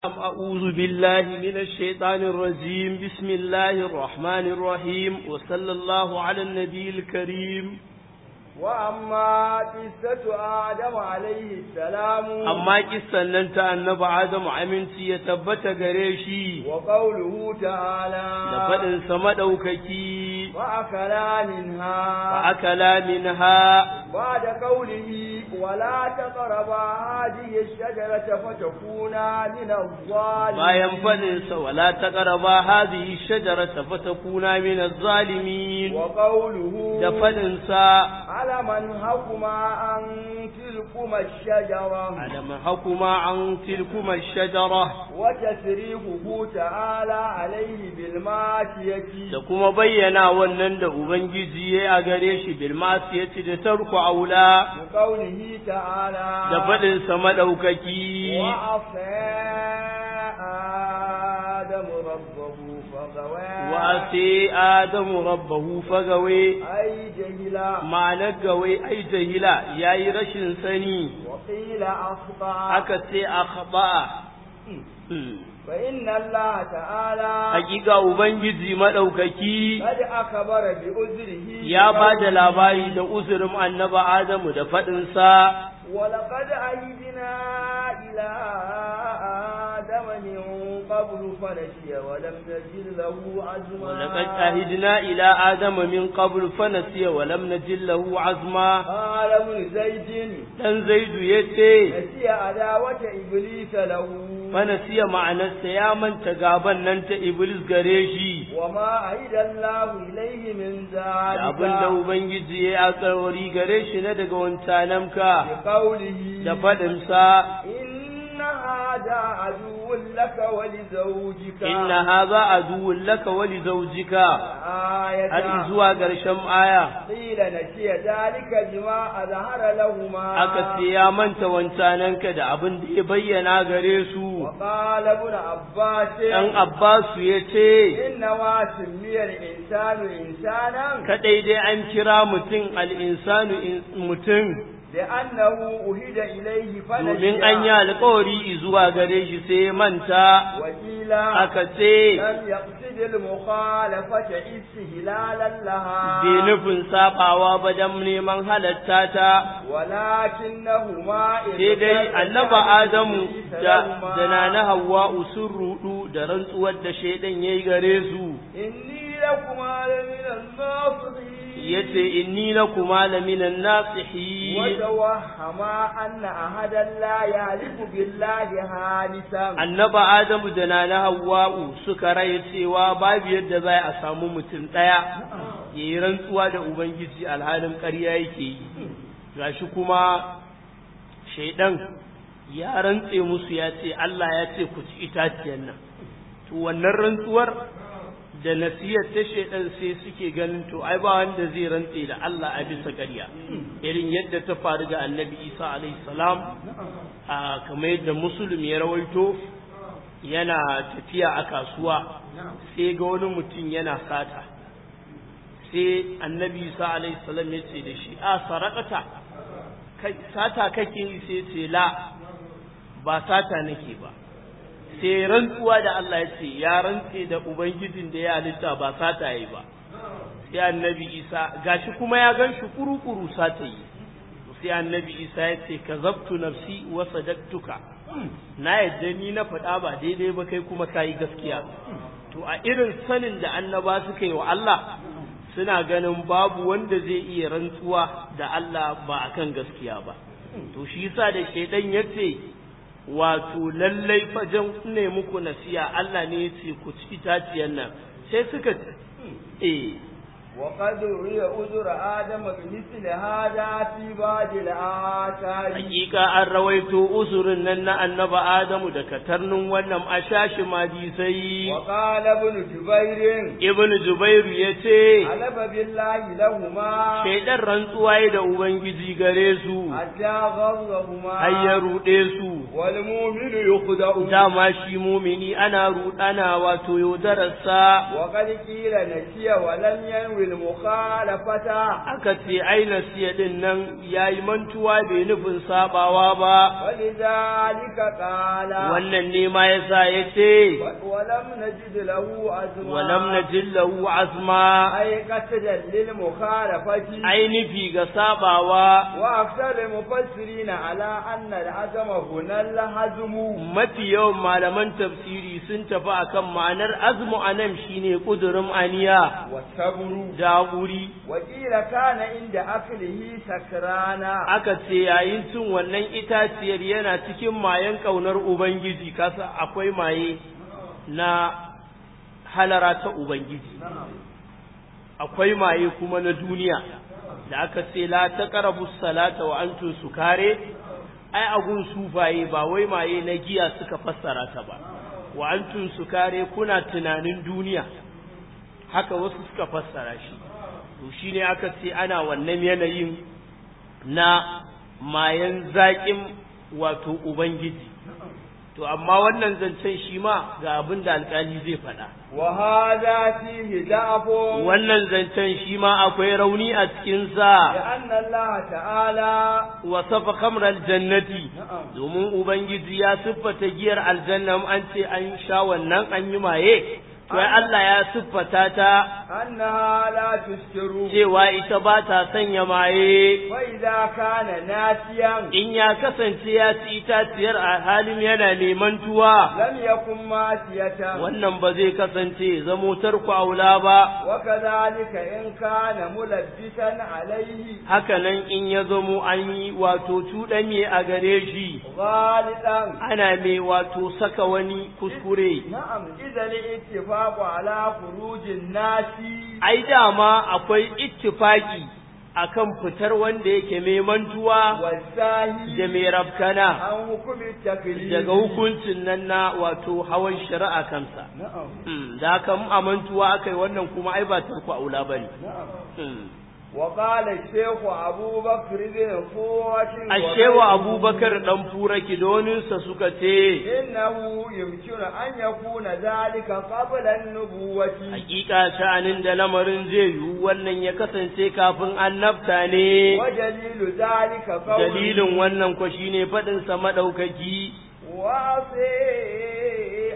أعوذ بالله من الشيطان الرجيم بسم الله الرحمن الرحيم وصلى الله على النبي الكريم وأما قصة آدم عليه السلام أما قصة أنت النبي آدم عمنتي يتبت قريشي وقوله تعالى لفد سمدوككي وأكلا منها فأكلا منها بعد قوله ولا تقربا هذه الشجرة فتكونا من bayan الظالمين faɗinsa wala ta ƙaraba hazihi shajarata fatakuna min az-zalimin وقوله da faɗinsa علم أنهكما أن تلكما الشجرة alam hakuma an tilkuma shajara وتسريفه تعالى عليه بالماشية da kuma bayyana wannan da ubangiji ya a gare shi bil masiyati da tarku aula بقوله تعالى da faɗinsa madaukaki وعصى آدم ربه فغوى wa sai adamu rabbahu fagawe أي جهلا ma'anar gawe ai jahila yayi rashin sani وقيل أخطأ aka ce akhba'a فإن الله تعالى hakika ubangiji madaukaki قد أخبر بأذره ya ba da labari da uzurin annaba adamu da faɗinsa ولقد عهدنا إلى آدم من قبل فنسي ولم نجد له عزما ولقد عهدنا إلى آدم من قبل فنسي ولم نجد له عزما قال ابن زيد dan zaidu yace نسي عداوة إبليس له fanasiya ma'anarsa ya manta gaban nan ta iblis gare shi وما عهد الله إليه من da abin da ذلك ubangiji ya alkawari gare shi na daga wancanamka بقوله da faɗinsa إن هذا عدو لك ولزوجك inna hadha aduwwun laka wa li zawjika آية har zuwa ƙarshen aya قيل نسي ذلك بما أظهر لهما aka ce ya manta wancananka da abin da ya bayyana gare su وقال ابن عباس ɗan Abbasu ya ce, إنما سمي الإنسان إنسانا Kaɗai dai an kira mutum al'insanu in- mutum لأنه أهد إليه فنسي domin an yi alkawari zuwa gare shi sai ya manta وقيل aka ce لم يقصد المخالفة استهلالا لها bai nufin saɓawa ba don neman halatta ta ولكنهما sai dai annaba Adamu da لهما da na na Hawwa'u sun rudu da rantsuwar da shaidan yayi gare su إني لكما لمن الناصحين yace inni lakuma laminan nasihin وتوهما أن أحدا لا يعرف بالله هانسا annaba Adamu da nana Hawwa'u suka raye cewa babu yadda za a samu mutum ɗaya ya yi rantsuwa da Ubangiji alhalin ƙarya yake yi gashi kuma shaidan ya rantse musu ya ce Allah ya ce ku ci itaciyar nan to wannan rantsuwar da nasiyar ta shaidan sai suke ganin to ai ba wanda zai rantse da Allah a bisa ƙarya irin yadda ta faru da annabi Isa alaihi salam a kamar yadda musulun ya rawaito yana tafiya a kasuwa sai ga wani mutum yana sata sai annabi isa alaihi salam ya ce da shi a sarakata kai sata kake yi sai ce la ba sata nake ba sai rantsuwa da Allah ya ce ya rantse da ubangijin da ya halitta ba sata yi ba sai annabi isa gashi kuma ya gan shi kuru-kuru sata yi sai annabi isa ya ce ka zabtu nafsi wa sadaktuka na yadda ni na faɗa ba daidai ba kai kuma kayi gaskiya to a irin sanin da annaba suka yi wa Allah suna ganin babu wanda zai iya rantsuwa da Allah ba akan gaskiya ba to shi yasa da shaidan ya ce wato lallai fajan ne muku nasiya Allah ne ya ce ku ci itaciyar nan sai suka eh وقد روي أذر آدم بمثل هذا في بعض الآثار hakika an rawaito usurin nan na annaba Adamu da katarnin wannan ashashi madisai وقال ابن جبير ibn Zubairu ya ce حلف بالله لهما shaidan rantsuwa ya da ubangiji gare su حتى غضهما har ya ruɗe su والمؤمن يخدع dama shi mumini ana ruɗana wato yaudararsa وقد قيل نسي ولم ينوي المخالفة aka ce ai nasiya din nan yayi mantuwa bai nufin sabawa ba ولذلك قال wannan ne ma yasa yace ولم نجد له عزما walam najil lahu azma أي قصدا للمخالفة ai nufi ga sabawa وأكثر المفسرين على أن العزم هنا الهزم mafi yawan malaman tafsiri sun tafi akan ma'anar azmu anan shine kudurin aniya والصبر da wuri وقيل كان عند أكله سكرانا aka ce yayin cin wannan itaciyar yana cikin mayen ƙaunar Ubangiji, kasa akwai maye na halara ta Ubangiji, akwai maye kuma na duniya, da aka ce la ta ƙarabu salata wa antun su kare, ai agun sufaye ba wai maye na giya suka fassara ta ba, wa antun su kare kuna tunanin duniya, haka wasu suka fassara shi, to shi ne aka ce ana wannan yanayin na mayan zaƙin wato Ubangiji. To, amma wannan zancen shi ma ga abin da alƙali zai faɗa. وهذا فيه ضعف Wannan zancen shi ma akwai rauni a cikinsa, لأن الله تعالى wasafa kamar jannati, نعم domin Ubangiji ya siffata giyar aljanna an ce an sha wannan an yi maye, to ai Allah ya siffata ta أنها لا تسكر cewa ita ba ta sanya maye. فإذا كان ناسيا in ya kasance ya ci itaciyar a halin yana neman tuwa لم يكن ماسية wannan ba zai kasance zamo tarku aula ba وكذلك إن كان ملبسا عليه hakanan in ya zamo an yi wato cuɗanye a gare shi غالطا ana mai wato saka wani kuskure نعم إذا الاتفاق على خروج الناس ai dama akwai ittifaki akan fitar wanda yake mai mantuwa والساهي da mai rabkana عن حكم التكليف daga hukuncin nan na wato hawan shari'a kansa نعم Mm, da haka mu amantuwa aka yi wannan kuma ai ba tarku aula ba ne. نعم وقال الشيخ أبو بكر بن فوة Ashewa Abubakar ɗan fura kidoninsa suka ce, إنه يمكن أن يكون ذلك قبل النبوة Hakika sha'anin da lamarin zai yiwu wannan ya kasance kafin annabta ne, ودليل ذلك قول dalilin wannan kwa shine faɗinsa maɗaukaki, وعصي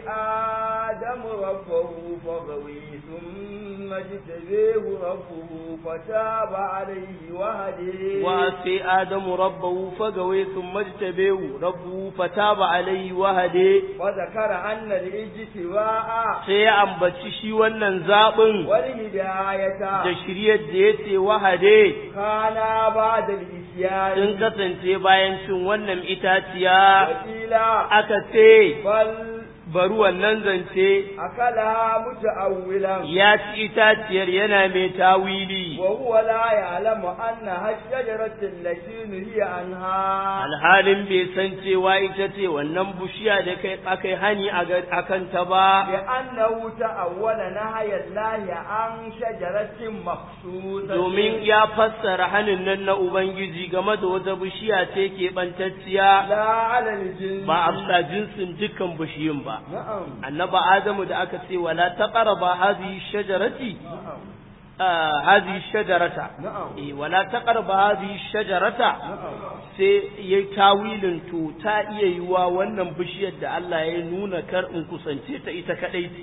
آدم ربه فغوي ثم اجتبيه ربه فتاب عليه وهديه wa sai Adamu rabbahu fagawe sun majtabehu rabbu fataba alaihi wahade وذكر أن الاجتواء sai ya ambaci shi wannan zaɓin والهداية da shiryar da ya ce wahade كان بعد sun الإسيان kasance bayan cin wannan itaciya وقيل aka ce بل bari wannan zance أكلها متأولا ya ci itaciyar yana mai tawili وهو لا يعلم أنها الشجرة التي نهي عنها alhalin bai san cewa ita ce wannan bushiya da kai akai hani a ga- a kanta ba لأنه تأول نهي الله عن شجرة مخصوصة domin ya fassara hanin nan na Ubangiji game da wata bishiya ce ke bantacciya لا على الجنس ba a bisa jinsin dukkan bishiyun ba نعم annaba Adamu da aka ce wala taqraba hadhihi shajarati نعم آه هذه الشجرة نعم إيه ولا تقرب هذه الشجرة نعم sai ya tawilin to ta iya yiwa wannan bishiyar da Allah ya nuna kar in kusance ta ita kadai ce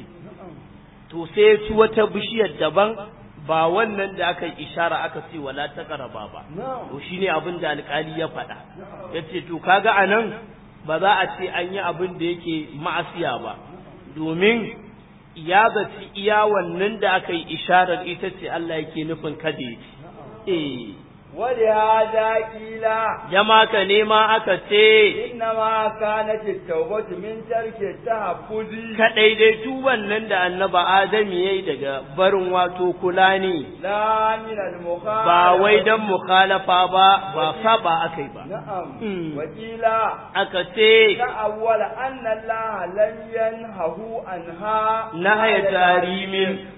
to sai ya ci wata bishiyar daban ba wannan da aka yi ishara aka ce wala taqraba ba نعم to shine abin da alkali ya faɗa yace to kaga anan ba za a ce an yi abin da yake ma'asiya ba domin ya zaci iya wannan da aka yi isharar ita ce Allah yake nufin kada ya ci eh ولهذا قيل jama ka nema aka ce إنما كانت التوبة من ترك التحفظ kaɗai dai tuban nan da annaba Adam yayi daga barin wato kula ne لا من المخالفة ba wai dan mukhalafa ba ba saba akai ba نعم Mm. وقيل aka ce تأول أن الله لم ينهه عنها nahaya على tarimin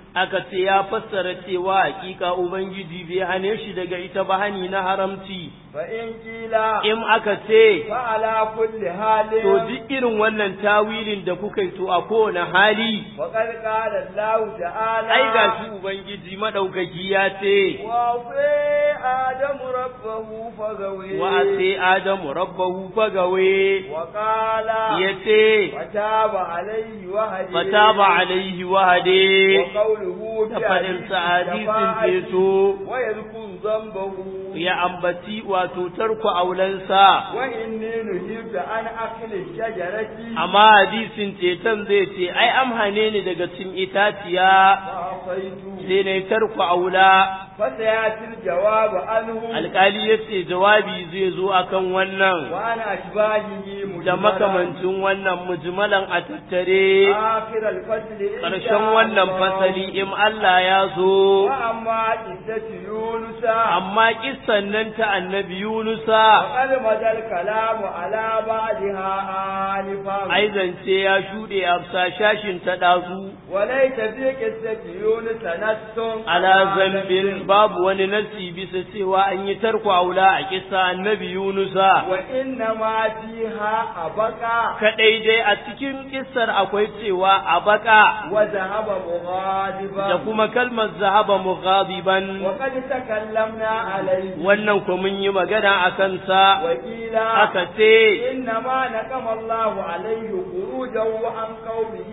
aka ce ya fassara cewa hakika ubangiji bai hane shi daga ita ba hani na haramci فإن قيل in aka ce فعلى كل حال to duk irin wannan tawilin da kuka yi to a kowane hali وقد قال الله تعالى ai gashi ubangiji madaukaki ya ce وعصي آدم ربه فغوي wa sai adamu rabbahu fagawe وقال yace فتاب عليه وهدي fataba alaihi wahade وقوله da faɗin sa hadisin ceto ويذكر ذنبه ya ambaci wato tarku aulansa وإني نهيت عن أكل الشجرة amma hadisin ceton zai ce ai amhane ni daga cin itaciya فعصيت sai na tarku aula فسيأتي الجواب عنه alkali ya ce jawabi zai zo akan wannan وأنا أشباهه da مجملا makamancin wannan mujmalan a tattare آخر الفصل إن ƙarshen شاء wannan الله. fasali in Allah ya zo وأما قصة يونس amma kissan nan ta annabi Yunusa وقد مدى الكلام على بعضها آنفا ai zance ya shuɗe a shashin ta ɗazu وليس في قصة يونس نص ala zambin babu wani nasi bisa cewa an yi tarko aula a kissa annabi Yunusa وإنما فيها أبقى kadai dai a cikin kissar akwai cewa a baka وذهب مغاضبا da kuma kalmar zahaba mughadiban وقد تكلمنا عليه wannan ko mun yi magana a kansa وقيل aka ce إنما نقم الله عليه خروجه عن قومه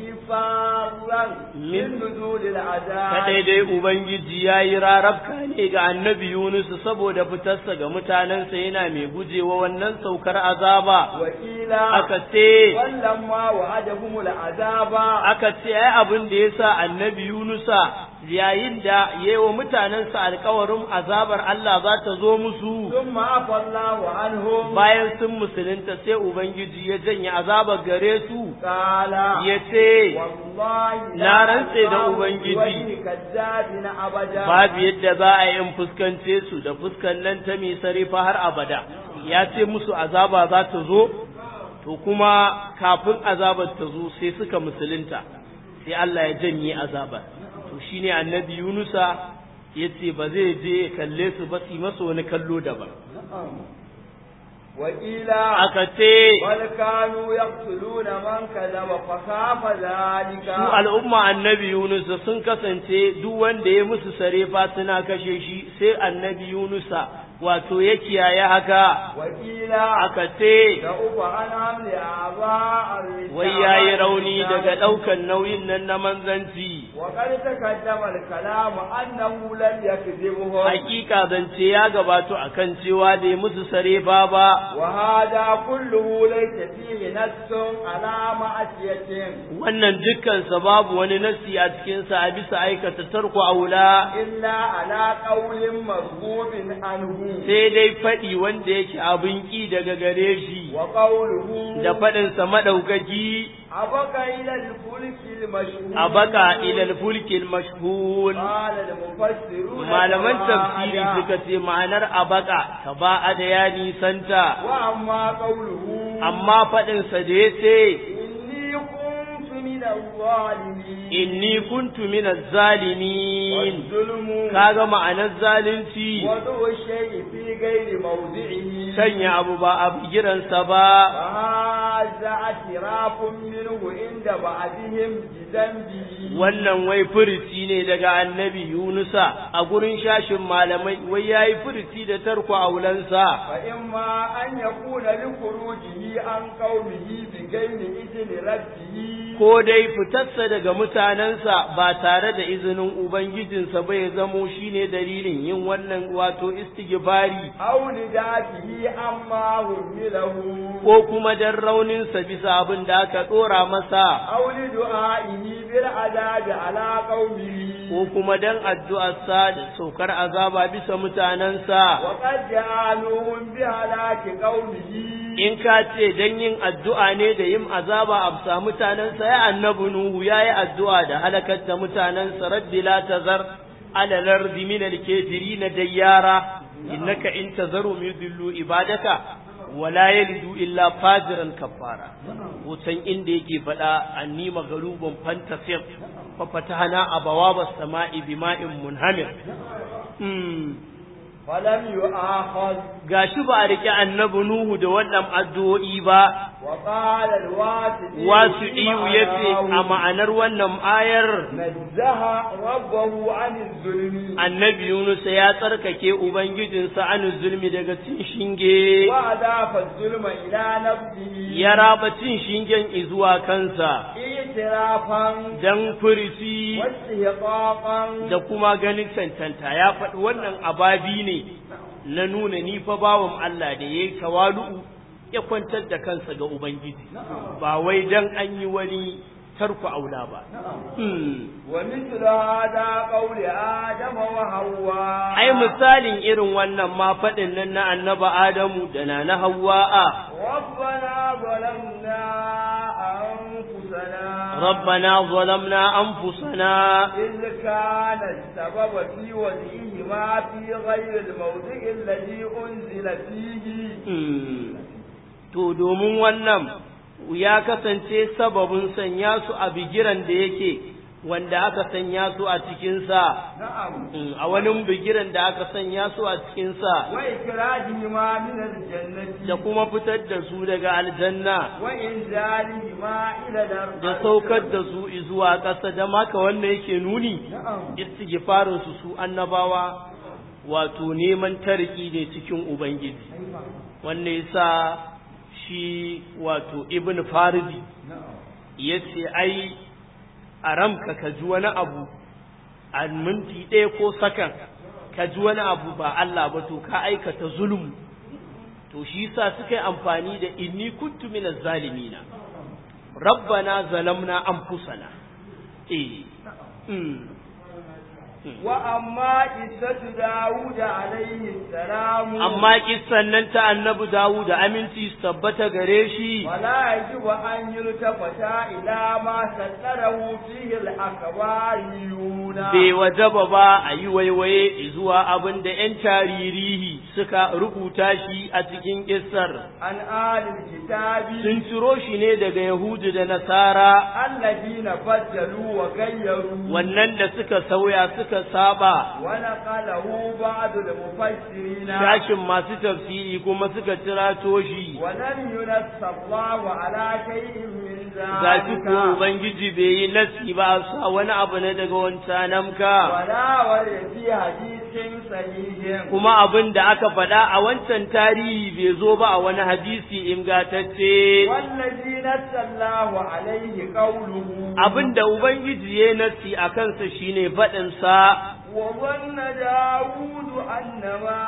فارا من نزول العذاب kadai dai ubangiji ya yi rarabka ne ga annabi Yunus saboda fitarsa ga mutanensa yana mai gujewa wannan saukar azaba وقيل aka ce ولما وعدهم العذاب aka ce ai abin da yasa annabi Yunusa yayin da yayi mutanensa alkawarin azabar Allah za ta zo musu ثم عفى الله عنهم bayan sun musulunta sai ubangiji ya janye azabar gare su قال ya ce والله Na rantse da Ubangiji. وجه كذاب أبدا babu yadda za a yi in fuskance su da fuskan nan ta mai sarifa har abada ya ce musu azaba za ta zo to kuma kafin azabar ta zo sai suka musulunta sai Allah ya janye azabar to shine annabi Yunusa ya ce ba zai je ya kalle su ba su yi masa wani kallo daban وقيل aka ce بل كانوا يقتلون من كذب فخاف ذلك su al'umma annabi Yunusa sun kasance duk wanda ya musu sarefa suna kashe shi sai annabi Yunusa wato ya kiyaye haka وقيل aka ce دعوف عن حمل أعضاء الرسالة wai ya yi rauni daga ɗaukan nauyin nan na manzanci وقد تقدم الكلام أنه لم يكذبهم hakika zance ya gabato akan cewa da ya musu sarefa ba وهذا كله ليس فيه نص على معصية wannan dukkansa babu wani nasi a cikinsa a bisa aikata tarko aula إلا على قول مرغوب عنه sai dai faɗi wanda yake abin ƙi daga gare shi وقوله da faɗinsa maɗaukaki أبقى إلى الفلك المشهور a baka ilal fulkin mashhun قال المفسرون malaman كما tafsiri أدى. suka ce ma'anar a baka ka ba a da ya nisanta وأما قوله amma faɗinsa da ya ce إني كنت من الظالمين inni kuntu min zalimin والظلم kaga ma'anar zalunci وضع الشيء في غير موضعه sanya abu ba a bigiransa ba فهذا اعتراف منه عند بعضهم بذنبه wannan wai furici ne daga annabi Yunusa a gurin shashin malamai wai yayi furici da tarko aulansa فإما أن يكون لخروجه عن قومه بغير إذن ربه ko dai fitarsa daga mutanensa ba tare da izinin Ubangijinsa ba ya zamo shine dalilin yin wannan wato istighfari أو لذاته أما همله ko kuma dan rauninsa bisa abin da aka ɗora masa أو لدعائه بالعذاب على قومه ko kuma dan addu'arsa da saukar azaba bisa mutanensa وقد جعلوهم بهلاك قومه in ka ce dan yin addu'a ne da yin azaba a bisa mutanensa ya annabi Nuhu ya yi addu'a da halakar da mutanensa rabbi la tazar ala lardi min al-kafirin dayyara innaka in tazarhum yudillu ibadaka wala yalidu illa fajiran kafara wutan inda yake faɗa anni magalubun fantasir fa fatahna abawaba samai bima'in munhamir falam yu'akhaz gashi ba a rike annabi nuhu da wannan addu'o'i ba wa qala al-wasi'i wasu iyu yace a ma'anar wannan ayar nazzaha rabbahu 'anil zulmi annabi yunus ya tsarkake ubangijinsa an zulmi daga cin shinge wa adafa zulma ila nafsihi ya raba cin shingen izuwa kansa itirafan dan furisi wastihqaqan da kuma ganin cancanta ya faɗi wannan ababi ne na nuna ni fa bawan Allah da yayi tawalu'u ya kwantar da kansa ga ubangiji ba wai dan an yi wani tarku aula ba Hmm. wa mithlu hada qawli adama wa hawwa ai misalin irin wannan ma faɗin nan na annaba Adamu da na na Hawwa'a ربنا ظلمنا أنفسنا ربنا ظلمنا أنفسنا إذ كان السبب في وجههما في غير الموضع الذي أنزل فيه Hmm. to domin wannan ya kasance sababin sanya su a bigiran da yake wanda aka sanya su a cikinsa نعم Hmm, a wani bigiran da aka sanya su a cikinsa وإخراجهما من الجنة da kuma fitar da su daga aljanna وإنزالهما إلى الأرض da saukar da su zuwa ƙasa da maka wanda yake nuni نعم istighfarin su su annabawa wato neman tariki ne cikin ubangiji wanda yasa shi wato ibn faridi yace ai a ramka ka ji wani abu a minti ɗaya ko sakan ka ji wani abu ba Allah ba to ka aikata zulum to shi yasa suka yi amfani da inni kuntu minaz zalimina rabbana zalamna anfusana eh mm. وأما قصة داود عليه السلام amma kissan nan ta annabi Dawud da aminci su tabbata gare shi ولا يجب أن يلتفت إلى ما ستره فيه الأخباريون bai wajaba ba a yi waiwaye zuwa abin da ‘yan taririhi suka rubuta shi a cikin kissar عن آل الكتاب sun ciro shi ne daga Yahudu da Nasara الذين بدلوا وغيروا wannan da suka sauya suka saba ونقله بعض المفسرين shashin masu tafsiri kuma suka cirato shi ولم ينص الله على شيء من ga shi ko ذلك Ubangiji bai yi nasi ba a sa wani abu ne daga wancan namka. ولا ورد في حديث صحيح kuma abin da aka faɗa a wancan tarihi bai zo ba a wani hadisi ingatacce والذي نص الله عليه قوله abin da ubangiji ya nasi a kansa shine faɗinsa وظن داود أن ما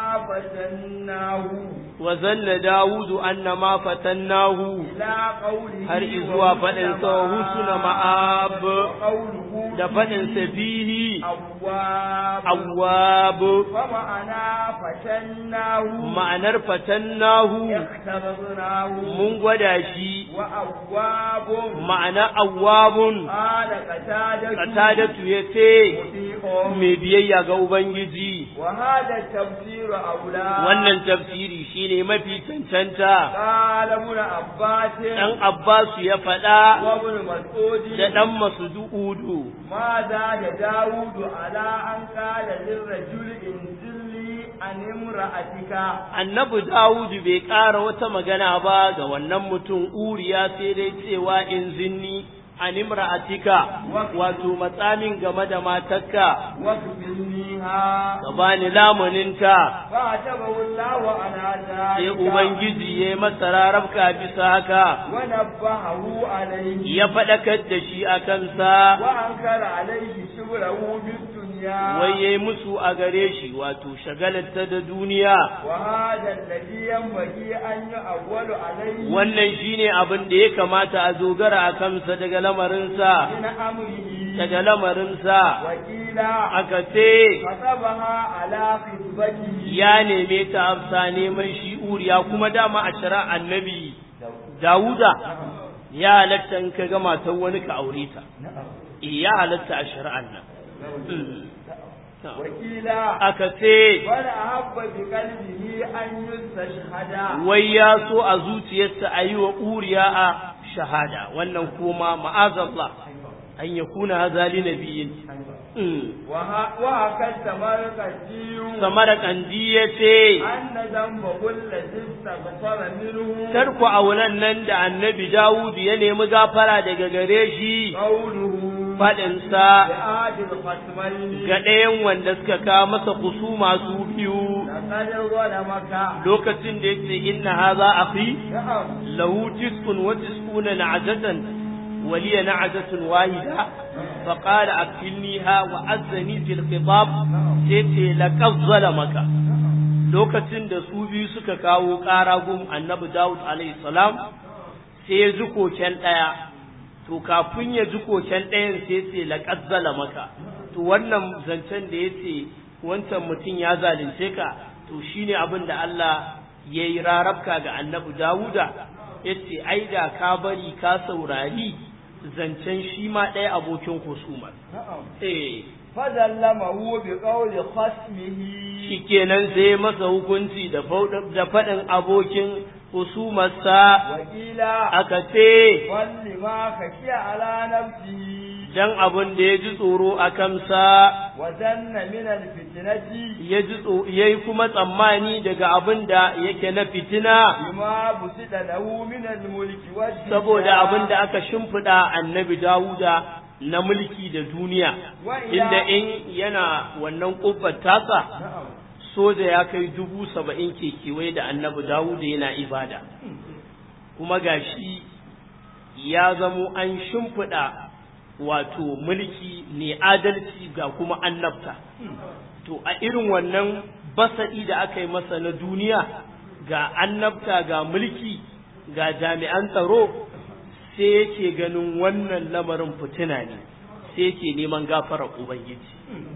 فتناه wa zanna dawudu anna ma fatannahu إلى قوله har izuwa faɗinsa wa husuna ma'ab وقوله da faɗinsa fihi أواب awwab ومعنى فتناه ma'anar fatannahu اختبرناه mun gwada shi وأواب ma'ana awwabun قال قتادة qatadatu yace مطيع mai biyayya ga ubangiji وهذا التفسير أولى wannan tafsiri shine mafi cancanta قال ابن عباس dan Abbasu ya faɗa وابن مسعود da dan Masdudu ما زاد داود على أن قال للرجل انزل لي عن امرأتك annabi Dawudu bai ƙara wata magana ba ga wannan mutum uriya sai dai cewa in zinni an imra'atika wato matsamin game da matarka واكفلنيها ka bani lamuninta فاعتبه الله على sai ذلك ubangiji ya masa rarabka bisa haka ونبهه عليه ya faɗakar da shi a kansa وأنكر عليه شغله بالدنيا wai yayi musu a gare shi wato shagalarta da duniya وهذا الذي ينبغي أن يؤول عليه wannan shine abin da ya kamata a dogara a kansa daga lamarinsa من أمره daga lamarinsa وقيل aka ce خطبها على خطبته ya neme ta afsa neman shi uriya kuma dama a shara annabi Dawuda ya halatta in ka ga matar wani ka aure ta eh ya halatta a shari'an nan Mm. wakila aka ce wani ahabba bi qalbihi an yustashhada wai ya so a zuciyarsa a yi wa uriya a shahada wannan kuma ma'azallah an ya kuna hazali na biyin wa haka samarkandi samara kandi ya ce anna dhanba kullati istaghfara minhu tarku aunan nan da annabi dawud ya nemi gafara daga gare shi qawluhu faɗinsa bi'adil khatmaini ga ɗayan wanda suka kawo masa kusu masu biyu laqad zalamaka lokacin da yace inna hadha akhi na'am lahu tis'un wa tis'una na'jatan wa liya na'jatun wahida fa qala akilniha wa azzani fil khitab yace laqad zalamaka lokacin da su biyu suka kawo ƙara gun annabi Dawud alaihi salam sai ya ji koken ɗaya to kafin ya ji koken ɗayan sai ce laqad zalamaka to wannan zancen da yace wancan mutum ya zalunce ka to shine abin da Allah ya yi rarabka ga annabi Dawuda yace ai da ka bari ka saurari zancen shi ma ɗaya abokin husumar na'am eh fadallamahu bi qawli khasmihi shikenan sai masa hukunci da fau- da faɗin abokin husumarsa wakila aka ce walli ma khashiya ala nafsihi dan abin da ya ji tsoro a kansa wa danna min alfitnati ya ji tso- ya yi kuma tsammani daga abin da yake na fitina bima busida lahu min almulki wad saboda abin da aka shimfiɗa annabi Dawuda na mulki da duniya inda in yana wannan ƙofar tasa na'am soja ya kai dubu saba'in ke kewaye da annabi Dawuda yana ibada kuma gashi ya zamo an shimfiɗa wato mulki ne adalci ga kuma annabta to a irin wannan basa'i da aka yi masa na duniya ga annabta ga mulki ga jami'an tsaro sai yake ganin wannan lamarin fitina ne sai yake neman gafarar ubangiji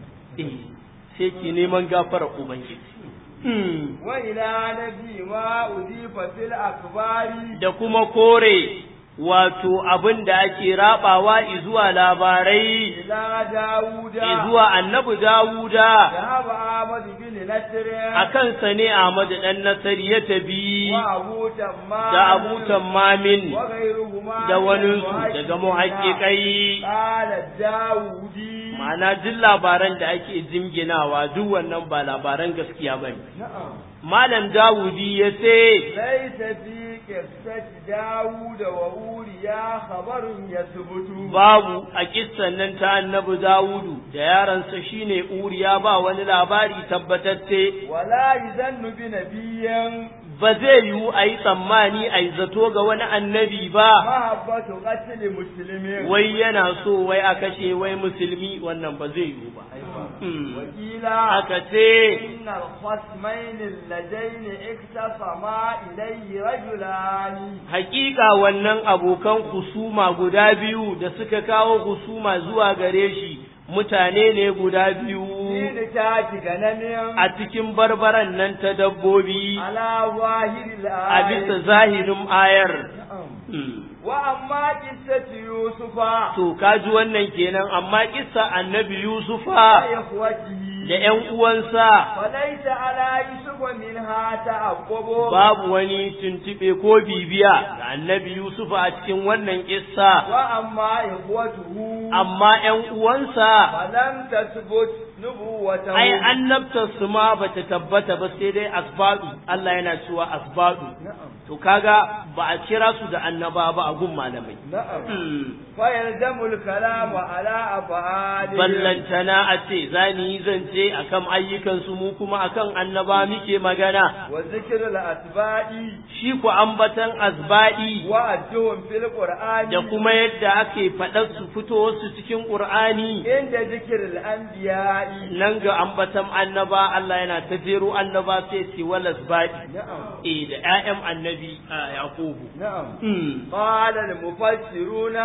eh sai yake neman gafarar ubangiji Hmm. wa ila nabi ma udifa fil akbari da kuma kore wato abin da ake rabawa izuwa labarai ila dauda izuwa annabi Dawuda ذهب أحمد بن نصر a kansa ne Ahmad dan Nasari ya tabi وأبو تمام da Abu Tammamin وغيرهما da من waninsu المحققين. daga muhaƙiƙai قال الداودي ma'ana duk labaran da ake jinginawa duk wannan ba labaran gaskiya bane نعم Malam Dawudi ya ce ليس في قصة داود وأولياء خبر يثبت babu a kissan nan ta annabi Dawudu da yaransa shine Uriya ba wani labari tabbatacce ولا يزن بنبي ba zai yiwu a yi tsammani a yi zato ga wani annabi ba محبة قتل مسلم wai yana so wai a kashe wai musulmi wannan ba zai yiwu ba Hmm. وكيلا aka ce إن الخصمين اللذين اختصما إليه رجلان hakika wannan abokan husuma guda biyu da suka kawo husuma zuwa gare shi mutane ne guda biyu في نتاج غنم a cikin barbaran nan ta dabbobi على ظاهر a bisa الآية zahirin ayar نعم. Hmm. وأما قصة يوسف to kaji wannan kenan amma kissa annabi yusufa وإخوته da ƴan uwansa فليس على يوسف منها تعقب babu wani tuntube ko bibiya ga annabi yusufa a cikin wannan kissa وأما إخوته amma ƴan uwansa فلم تثبت نبوته ai annabtar su ma bata tabbata ba sai dai asbadu Allah yana cewa asbadu نعم to kaga ba a kira su da annaba ba a gun malamai نعم Hmm. فيلزم الكلام على أفعاله ballantana a ce za ni yi zance akan ayyukansu mu kuma akan annaba muke magana وذكر الأتباع shi ku ambatan asba'i وأدهم في القرآن da kuma yadda ake faɗar su fito su cikin ƙur'ani عند ذكر الأنبياء nan ga ambatan annaba Allah yana ta jero annaba sai ce wal asba'i نعم eh da ƴaƴan annabi a Yaqubu نعم Hmm. قال المفسرون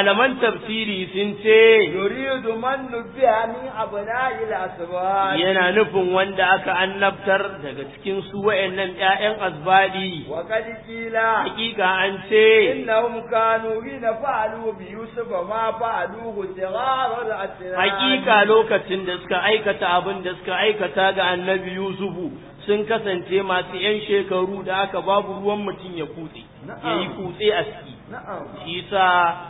malaman tafsiri sun ce يريد من نبه من أبناء الأسباط yana nufin wanda aka annabtar daga cikin su wa'annan ƴaƴan azbadi وقد قيل hakika an ce إنهم كانوا حين فعلوا بيوسف ما فعلوه صغار الأسنان hakika lokacin da suka aikata abin da suka aikata ga annabi yusufu sun kasance masu ‘yan shekaru da aka babu ruwan mutum ya kutse ya yi kutse a ciki نعم shi sa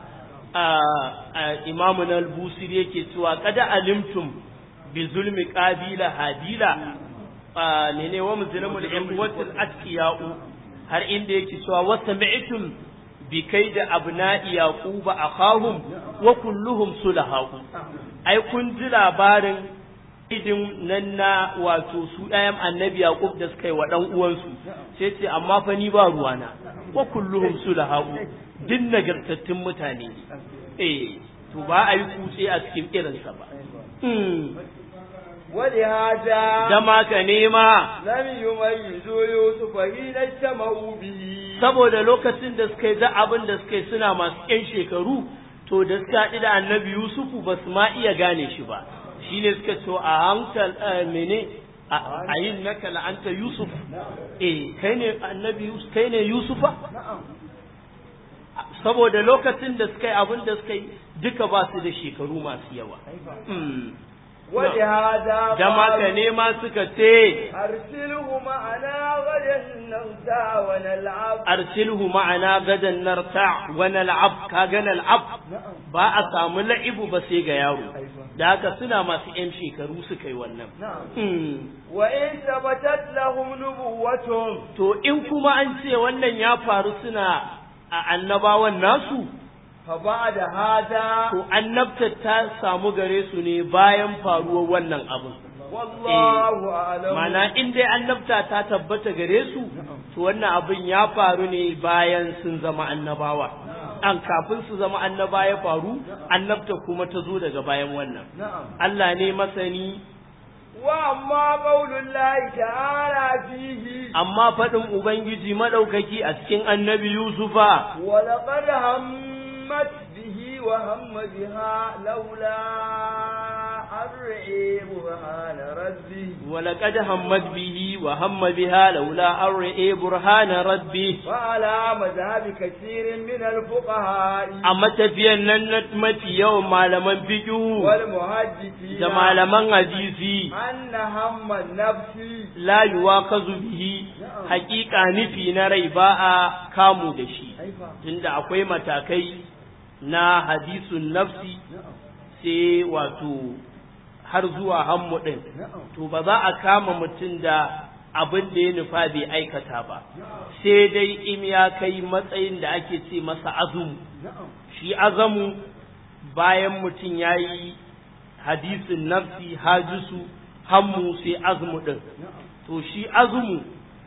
imamu na albusir yake cewa kada alimtum bi zulmi qabila hadila ne ne wa muzlimul imwatul atqiyau har inda yake cewa wa sami'tum bi kaida abna'i yaquba akhahum wa kulluhum sulahau ai kun ji labarin idin nan na wato su ɗayan annabi yaqub da suka yi wa ɗan uwansu sai ce amma fa ni ba ruwana wa kulluhum sulahau din nagartattun mutane eh to ba a yi kutse a cikin irinsa ba ولهذا da maka nema لم يميزوا يوسف حين اجتمعوا به saboda lokacin da suka yi da abin da suka yi suna masu ƴan shekaru to da suka haɗu da annabi yusufu ba su ma iya gane shi ba shine suka ce a hankal mene a yin naka la'anta yusuf eh kai ne annabi yusuf kai ne yusufa saboda lokacin da suka yi abin da suka yi duka ba su da shekaru masu yawa ولهذا da maka قالوا nema suka ce أرسله معنا غدا نغدا ونلعب arsilhu ma'ana gadan narta wa nal'ab kaga nal'ab ba a samu la'ibu ba sai ga yaro da haka suna masu yan shekaru suka yi wannan نعم Hmm. وإن ثبتت لهم نبوتهم to in kuma an ce wannan ya faru suna a annabawan nasu فبعد هذا to annabtar ta samu gare su ne bayan faruwar wannan abin والله أعلم mana in dai annabta ta tabbata gare su to wannan abin ya faru ne bayan sun zama annabawa an kafin su zama annaba ya faru annabta kuma ta zo daga bayan wannan نعم Allah ne masani وأما قول الله تعالى فيه amma faɗin ubangiji maɗaukaki a cikin annabi yusufa ولقد همت به وهم بها لولا أن رأي برهان ربه ولقد همت به وهم بها لولا أن رئي برهان ربه وعلى مذهب كثير من الفقهاء amma tafiyan nan na mafi yawan malaman fiqhu والمحدثين da malaman hadisi أن هم النفس la yuwakazu bihi haƙiƙa nufi na rai ba a kamu da shi tunda akwai matakai na hadisun nafsi sai wato har zuwa hammu ɗin to ba za a kama mutum da abin da ya nufa bai aikata ba sai dai in ya kai matsayin da ake ce masa azumu shi azamu bayan mutum ya yi hadisin nafsi hajisu hammu sai azumu ɗin to shi azumu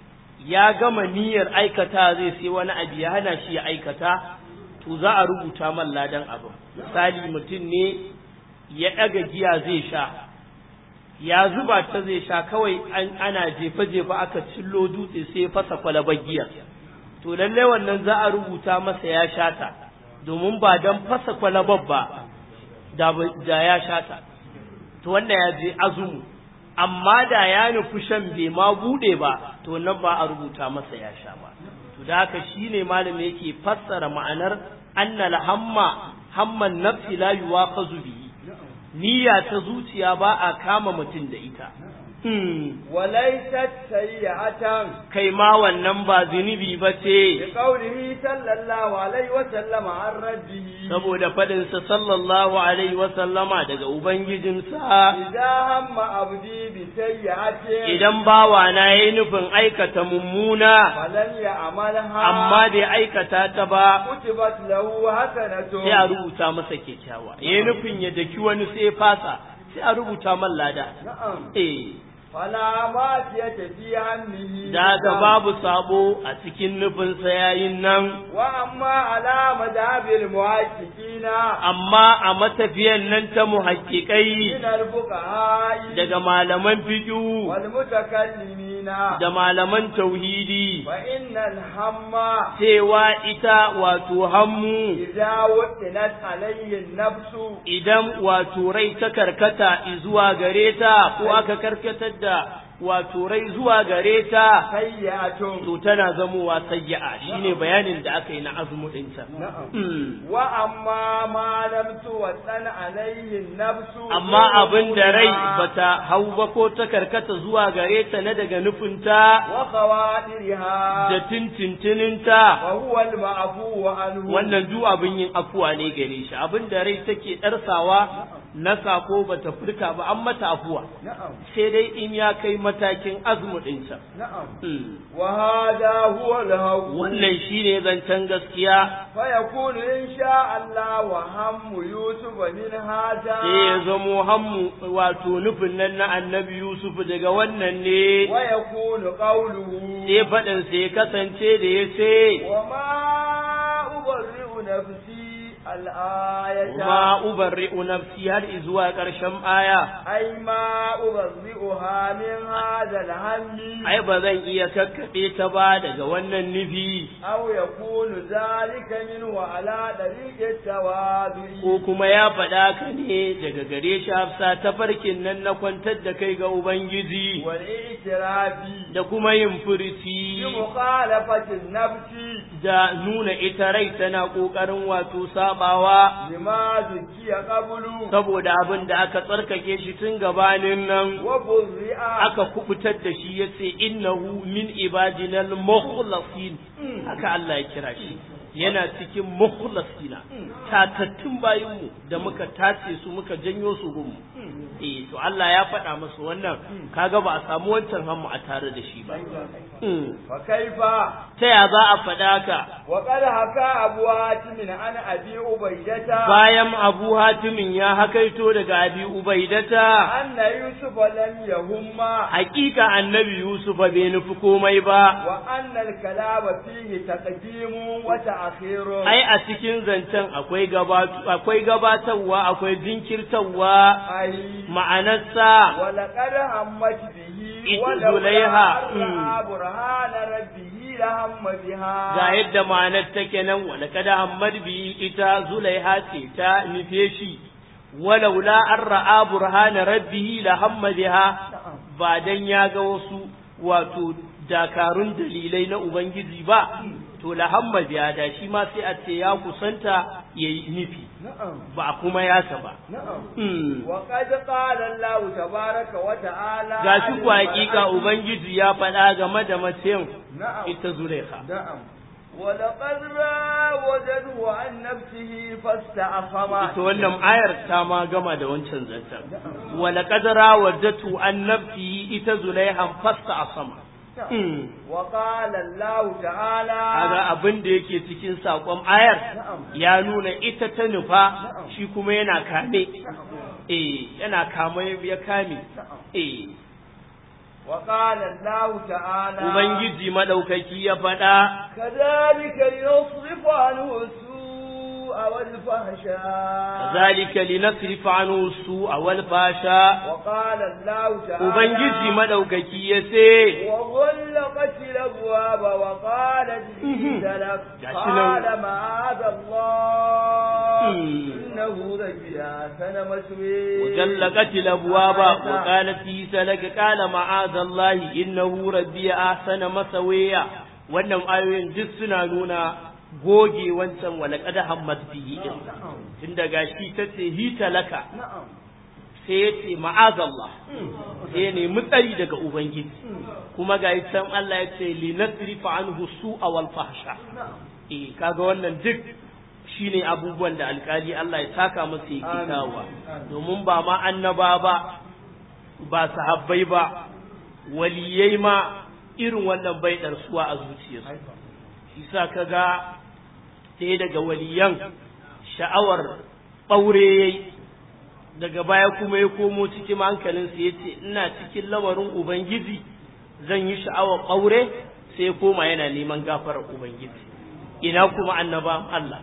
ya gama niyyar aikata zai sai wani abu ya hana shi ya aikata to za a rubuta man ladan abin misali mutum ne ya ɗaga giya zai sha ya zuba ta zai sha kawai an ana jefa-jefa aka cillo dutse sai ya fasa kwalabar giya to lallai wannan za a rubuta masa ya sha ta domin ba don fasa kwalabar ba da ba- da ya sha ta to wanda ya je azumu amma da ya nufi shan bai ma bude ba to nan ba a rubuta masa ya sha ba to da haka shine malami yake fassara ma'anar annal hamma hamman nafsi la yuwaqazu bihi niyya ta zuciya ba a kama mutum da ita Hmm. وليست سيئة kai ma wannan ba zunubi ba ce لقوله صلى الله عليه وسلم عن ربه saboda faɗinsa sallallahu alaihi wasallama daga ubangijinsa إذا هم عبدي بسيئة idan bawana ya yi nufin aikata mummuna فلن يعملها amma bai aikata ta ba كتبت له حسنة sai a rubuta masa kyakkyawa ya yi nufin ya daki wani sai ya fasa sai a rubuta man lada نعم eh فلا ماتية في همه da haka babu sabo a cikin nufinsa yayin nan وأما على مذهب المحققين amma a matafiyan nan ta muhakkikai من الفقهاء daga malaman fiƙu والمتكلمين da malaman tauhidi فإن الهم cewa ita wato hammu إذا وطنت عليه النفس idan wato rai ta karkata zuwa gare ta ko aka karkatar da wato rai zuwa gare ta سيئة to tana zamowa sayya'a shine bayanin da aka yi na azumu ɗinta. نعم Mm. وأما ما لم توطن عليه النفس Amma abin da rai bata hau ba ko ta karkata zuwa gare ta na daga nufinta وخواترها da tintintininta وهو المعفو عنه wannan duk abin yin afuwa ne gare shi abin da rai take ɗarsawa na sako bata furta ba an mata afuwa نعم sai dai in ya kai matakin azumu ɗinta. نعم Mm. وهذا هو الهو Wannan shine zancen gaskiya فيكون إن شاء الله وهم يوسف من هذا sai ya zamo hammu wato nufin nan na annabi Yusuf daga wannan ne ويكون قوله sai faɗin sai ya kasance da ya ce وما أبرئ نفسي الآية ma ubarri'u nafsi har zuwa ƙarshen aya أي ما أبرئها من هذا الهم ai ba zan iya kakkaɓe ta ba daga wannan nufi أو يكون ذلك منه على طريق التواضع ko kuma ya faɗa ka ne daga gare shi hafsa ta farkin nan na kwantar da kai ga Ubangiji والاعتراف da kuma yin furici بمخالفة النفس da nuna ita rai tana ƙoƙarin wato sabawa لما ذكي قبل saboda abin da aka tsarkake shi tun gabanin nan وبرئ aka kubutar da shi yace innahu min ibadinal mukhlasin haka Allah ya kira shi yana cikin mukhlasina tatattun bayinmu da muka tace su muka janyo su gunmu eh to Allah ya faɗa masa wannan kaga ba a samu wancan hammu a tare da shi ba Mm. فكيف ta ya za a faɗa ka وقد حكى أبو هاتم عن أبي عبيدة bayan Abu Hatimin ya hakaito daga Abi Ubaidata أن يوسف لم يهم hakika annabi Yusuf bai nufi komai ba وأن الكلام فيه تقديم وتأخير ai a cikin zancen akwai gabatu akwai gabatarwa akwai jinkirtarwa أي ma'anarsa ولقد همت به إذ ولولا زليها. أن رأى برهان ربه لهم بها ga yadda ma'anar take nan wala kada hammad bi ita zulaiha ce ta nufe shi walaula an ra'a burhana rabbihi la hamma biha ba dan ya ga wasu wato dakarun dalilai na ubangiji ba to la hamma biha da shi ma sai a ce ya kusanta yayi nufi نعم ba kuma yasa ba نعم Hmm. وقد قال الله تبارك وتعالى gashi عن ku hakika المرأة- ubangiji ya faɗa game da macen نعم ita zulaiha نعم ولقد راودته عن نفسه فاستعصم ita wannan ayar ta ma gama da wancan zancen wala qadara wadatu an nafsi ita zulaiha fasta asama نعم. وقال الله تعالى kaga abin da yake cikin sakon ayar نعم ya nuna ita ta nufa shi kuma yana kame eh yana kame ya kame eh وقال الله تعالى ubangiji madaukaki ya faɗa كذلك لنصرف عنه السوء والفحشاء ذلك لنصرف عنه السوء والفحشاء وقال الله تعالى ubangiji madaukaki ya ce وغلقت الابواب وقالت لي لك gashi قال nan. معاذ الله مم. انه ربي احسن مثوي وجلقت الأبواب وقالت عيسى لك قال معاذ الله إنه ربي أحسن مسويا wannan ayoyin duk suna nuna goge wancan walaqad hammat bihi din tun daga shi tace hita laka نعم sai yace ma'azallah sai ya nemi tsari daga ubangiji kuma ga can Allah ya ce linasrifa anhu su'a wal fahsha eh kaga wannan duk shine abubuwan da alkali Allah ya saka masa yake Amin. kawowa Amin. domin ba ma annaba ba ba sahabbai ba waliyai ma irin wannan bai ɗarsuwa a zuciyarsu shi sa kaga ɗaya daga waliyan sha'awar ɓaure yayi daga baya kuma ya komo cikin hankalinsa ya ce ina cikin lamarin ubangiji zan yi sha'awar ƙaure sai ya koma yana neman gafarar ubangiji ina kuma annaba Allah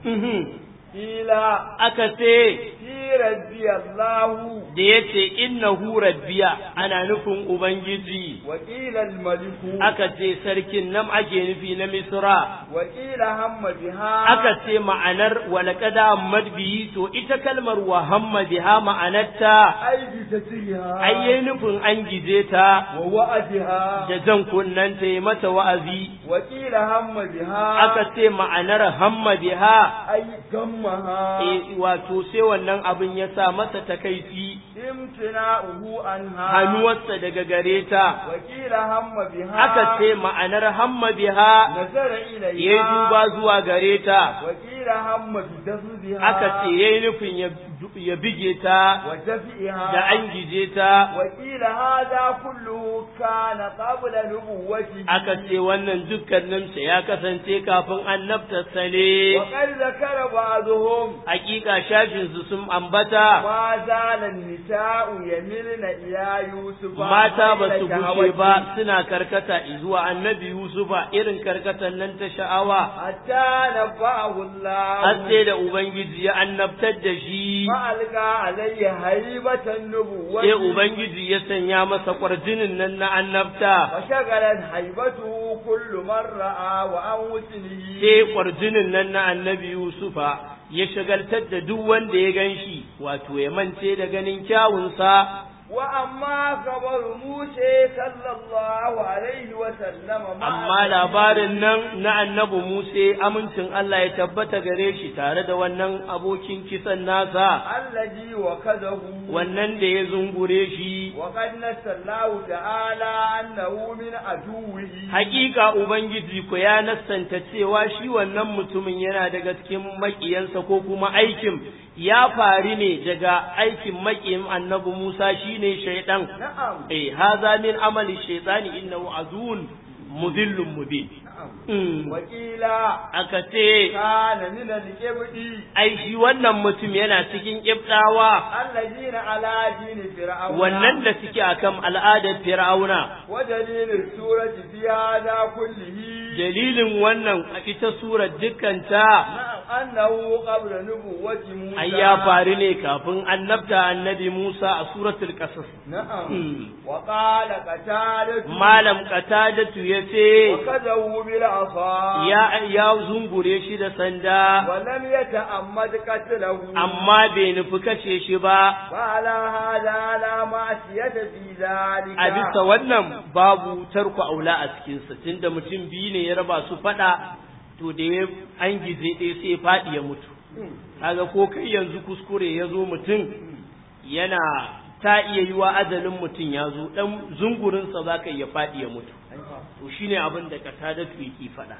Ila aka ce fi rabbi Allahu da ya ce innahu rabbiya ana nufin ubangiji wa qila al-maliku aka ce sarkin nan ake nufi na misra wa qila hamma biha aka ce ma'anar walaqada hammad bihi to ita kalmar wa hamma biha ma'anarta ai bi tasriha ai yayi nufin an gije ta wa wa'adiha da jan kunnen ta yi mata wa'azi wa qila hamma biha aka ce ma'anar hamma biha ai gammaha eh, wato sai wannan abin ya sa masa takaici imtina'uhu anha hannuwarsa daga gare ta wa qila hamma biha aka ce ma'anar hamma biha nazara ilayha ya yi duba zuwa gare ta wa qila hamma bi tasbiha aka ce ya yi nufin ya- ya bige ta wa tafiha da an gije ta وقيل هذا كله كان قبل نبوته aka ce wannan dukkaninsa ya kasance kafin annabtarsa ne وقد ذكر بعضهم hakika shafinsu sun ambata ما زال النساء يملن إلى يوسف mata ba su ميل gushe شهوته ba suna karkata zuwa annabi Yusufa irin karkatan nan ta sha'awa حتى نبأه الله har sai da Ubangiji ya annabtar da shi فألقى عليه هيبة النبوة sai Ubangiji ya sanya masa kwarjinin nan na annabta وشغلت هيبته كل من رأى وعن وسنه sai kwarjinin nan na annabi Yusufa ya shagaltar da duk wanda ya gan shi wato ya mance da ganin kyawunsa وأما خبر موسى صلى الله عليه وسلم مع amma labarin nan na annabi Musa amincin Allah ya tabbata gare shi tare da wannan abokin kisan nasa الذي وكذه wannan da ya zungure shi وقد نسى الله تعالى أنه من عدوه hakika ubangiji ko ya nassanta cewa shi wannan mutumin yana daga cikin makiyansa ko kuma aikin ya fari ne daga aikin makiyin annabi Musa shine shaidan نعم eh haza min amali shaytani innahu azun mudillun mubin Mm. وقيل aka ce كان من الكبد ai shi wannan mutum yana cikin kibdawa الذين على دين فرعون wannan da suke akan al'adar fir'auna ودليل السورة في هذا كله dalilin wannan a ita surar dukkanta نعم أنه قبل نبوة موسى ai ya faru ne kafin annabta annabi Musa a suratul qasas نعم Mm. وقال قتادة malam qatadatu yace وكذبوا بالعصا ya ya zungure shi da sanda ولم يتأمد قتله amma bai nufi kashe shi ba وعلى هذا لا معصية في ذلك a bisa wannan babu tarku aula a cikinsa tunda mutum biyu ne ya raba su faɗa to da ya an gize ɗaya sai ya faɗi ya mutu kaga ko kai yanzu kuskure ya zo mutum yana ta iya yi wa ajalin mutum ya zo ɗan zungurinsa za ka iya faɗi ya mutu to shine abin da katadatu yake faɗa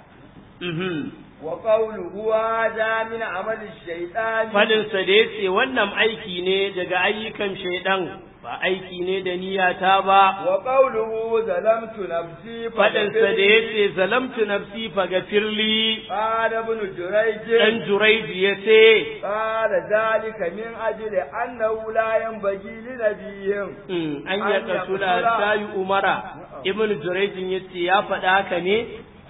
Mhm. وقوله هذا من عمل الشيطان Faɗinsa da ya ce wannan aiki ne daga ayyukan shaidan ba aiki ne da niyyata ba وقوله ظلمت نفسي faɗinsa da ya ce zalamtu nafsi fagafirli قال ابن جريج ɗan juraiji ya ce قال ذلك من أجل أنه لا ينبغي لنبي "Mm, an ya kasula ta yi umara ibn juraijin ya ce ya faɗa haka ne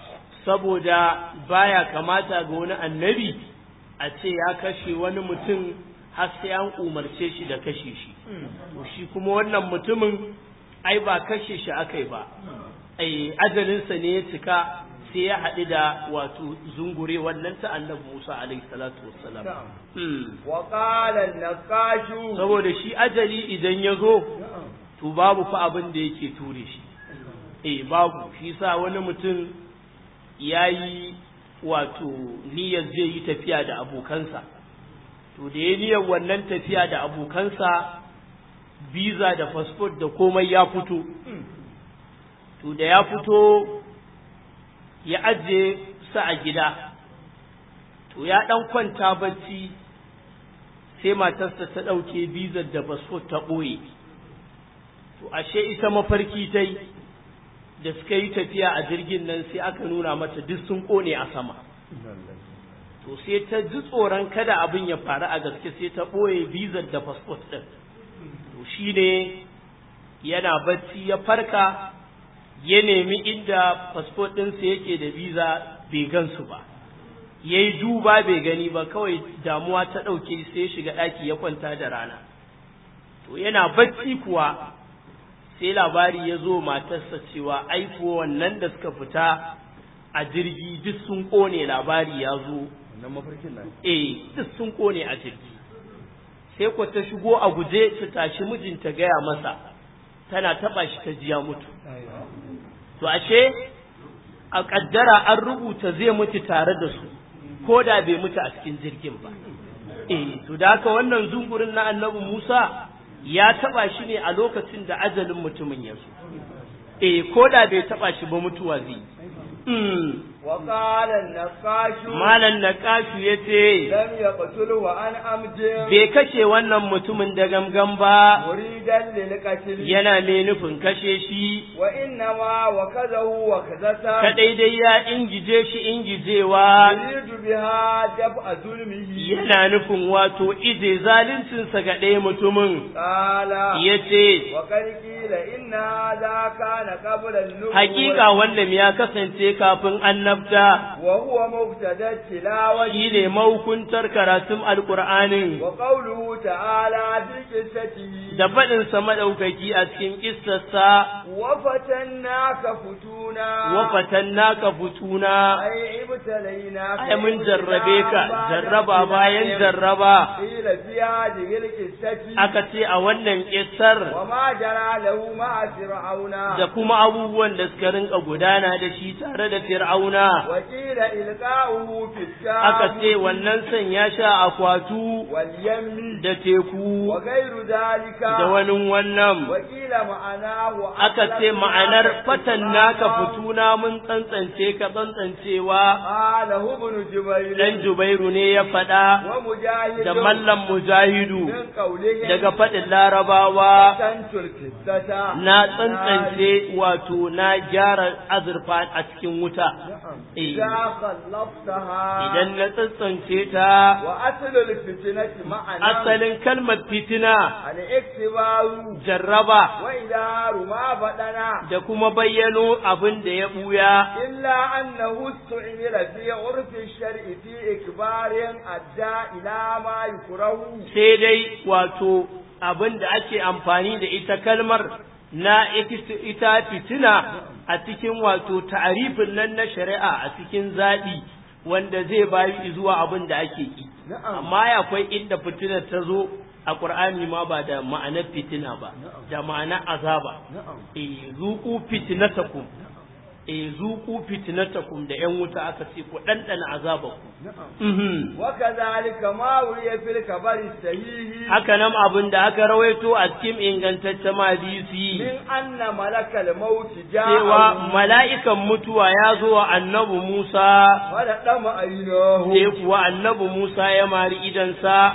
saboda baya kamata ga wani annabi a ce ya kashe wani mutum har sai an umarce shi da kashe shi to shi kuma wannan mutumin ai ba kashe shi akai ba ai ajalinsa ne ya cika sai ya haɗu da wato zungure wannan ta annabi Musa alaihi salatu wassalam نعم. Hmm. وقال النقاش saboda shi ajali idan ya zo to babu fa abin da yake ture shi eh babu shi sa wani mutum ya yi wato niyyar zai yi tafiya da abokansa to da ya niyyar wannan tafiya da abokansa visa da passport da komai ya fito to da ya fito ya ajiye sa a gida to ya ɗan kwanta bacci sai matarsa ta ɗauke bizar da passport ta ɓoye to ashe ita mafarki ta yi da suka yi tafiya a jirgin nan sai aka nuna mata duk sun ƙone a sama to sai ta ji tsoron kada abin ya faru a gaske sai ta ɓoye bizar da fasfot ɗin to shi ne yana bacci ya farka ya nemi inda fasfot ɗinsa yake da biza bai gansu ba ya yi duba bai gani ba kawai damuwa ta ɗauke sai shiga ɗaki ya kwanta da rana to yana bacci kuwa sai labari ya zo matarsa cewa aiko wannan da suka fita a jirgi duk sun ƙone labari ya zo wannan mafarkin nan eh duk sun ƙone a jirgi sai ko ta shigo a guje ta tashi mijinta gaya masa tana taɓa shi ta jiya mutu to ashe a ƙaddara an rubuta zai mutu tare da su ko da bai mutu a cikin jirgin ba eh to da haka wannan zungurin na annabi Musa ya taba shi ne a lokacin da ajalin mutumin ya zo eh ko da bai taba shi ba mutuwa zai mm وقال النقاش malan naqashu yace لم يقتله عن أمد bai kashe wannan mutumin da gamgam ba مريدا للقتل yana mai nufin kashe shi وإنما وكذه وكذته kadai dai ya ingije shi ingijewa يريد بها دفع ظلمه yana nufin wato ije zaluncinsa ga ɗaya mutumin قال yace وقد قيل إن هذا كان قبل النبوة hakika wannan ya kasance kafin annabta وهو مبتدا التلاوة shi ne mahukuntar karatun alkur'anin وقوله تعالى في قصته da faɗinsa maɗaukaki a cikin ƙistarsa وفتناك فتونا wafatan naka futuna أي ابتليناك ai mun jarrabe ka jarraba bayan jarraba قيل في هذه القصة aka ce a wannan ƙistar وما جرى له مع فرعون da kuma abubuwan da suka rinka gudana da shi tare da fir'auna وقيل إلقاؤه في الشام aka ce wannan san ya sha akwatu واليم da teku وغير ذلك da wani wannan وقيل معناه aka ce ma'anar fatan naka fituna mun tsantsance ka tsantsancewa قاله ابن جبير dan Jubairu ne ya faɗa ومجاهد da mallam Mujahidu من قوله daga faɗin Larabawa فتنت القصة na tsantsance wato na gyara azurfa a cikin wuta Eh. إذا خلصتها idan na tsantsance ta وأصل الفتنة معنى asalin kalmar fitina الاكتبار jarraba وإذا ما بدنا da kuma bayyano abin da ya buya إلا أنه استعمل في عرف الشرع في إكبار أدى إلى ما يكره sai dai wato abin da ake amfani da ita kalmar na ikis- ita fitina a cikin wato ta'arifin nan na shari'a a cikin zaɓi wanda zai bayi zuwa abin da ake ki نعم amma ya akwai inda fitina ta zo a ƙur'ani ma ba da ma'anar fitina ba da ma'anar azaba نعم e zuku fitinatakum e zuku fitinatakum da yan wuta aka ce ku ɗanɗana azabaku نعم mhm وكذلك ما روي في الخبر الصحيح haka nan abin da aka rawaito a cikin ingantaccen hadisi من أن ملك الموت cewa جاء mala'ikan mutuwa ya zo wa annabi Musa ولقم عيناه sai kuwa annabi Musa ya mari idansa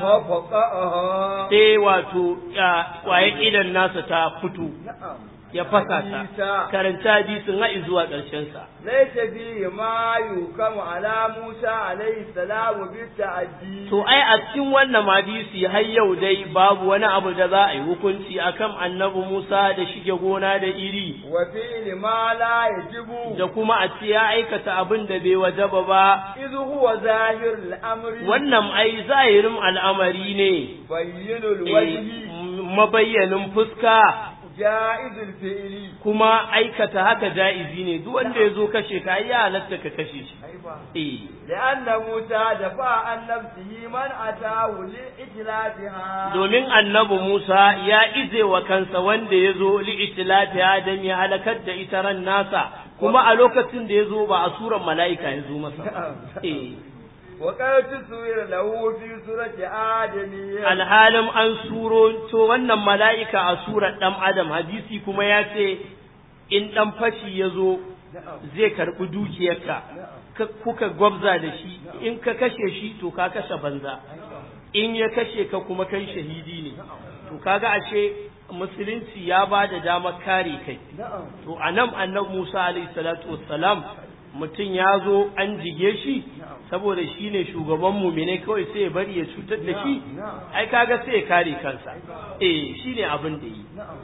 ففقأها sai wato ya- kwaye idan nasa ta fito نعم ya fasa ta Isa. karanta hadisin har zuwa ƙarshen sa ليس فيه ما يحكم على موسى عليه السلام بالتعدي to ai a cikin wannan hadisi har yau dai babu wani abu da za a yi hukunci akan annabi Musa da shige gona da iri وفعل ما لا يجب da kuma a ce ya aikata abin da bai wajaba ba إذ هو ظاهر الأمر wannan ai zahirin al'amari ne بين eh, الوجه mabayyanin fuska جائز الفعل kuma aikata haka ja'izi ne duk wanda ya zo kashe ka ai ya halatta ka kashe shi أيوة. eh لأن موسى دفع عن نفسه من أتاه لإتلافها domin annabi Musa ya ize wa kansa wanda ya zo li'itilafi Adam ya halakar da ita ran nasa kuma a lokacin da ya zo ba a suran mala'ika ya zo masa ba. eh وقد تصوير له في سورة آدم alhalin an suro to wannan mala'ika a surar ɗan adam hadisi kuma ya ce in ɗan fashi ya zo zai karɓi dukiyarka ka- kuka gwabza da shi in ka kashe shi to ka kashe banza in ya kashe ka kuma kai shahidi ne to kaga ashe musulunci ya ba da damar kare kai نعم to a nan annabi musa alaihi salatu wassalam mutum ya zo an jige shi saboda shi ne shugaban mumine kawai sai ya bari ya cutar da shi ai kaga sai ya kare kansa eh shi ne abin da yi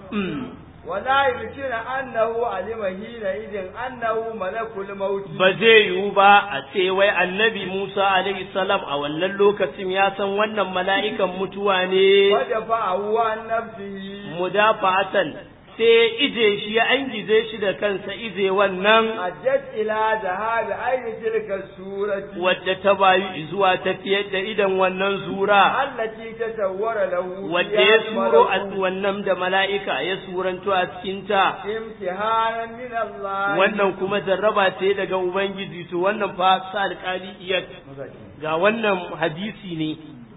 ولا يمكن أنه علم حينئذ أنه ملك الموت ba zai yiwu ba a ce wai annabi Musa alaihi salam a wannan lokacin ya san wannan mala'ikan mutuwa ne ودفعه عن نفسه mudafa'atan sai ije shi ya angize shi da kansa ije wannan أدت إلى ذهاب أين تلك السورة wadda ta bayu zuwa tafiyar da idan wannan zura التي تسور له wadda فيها ya suro a الملك wannan da mala'ika ya suranto a cikinta امتحانا من الله wannan kuma jarraba ce daga Ubangiji to wannan fa sa alƙali iya ga wannan hadisi ne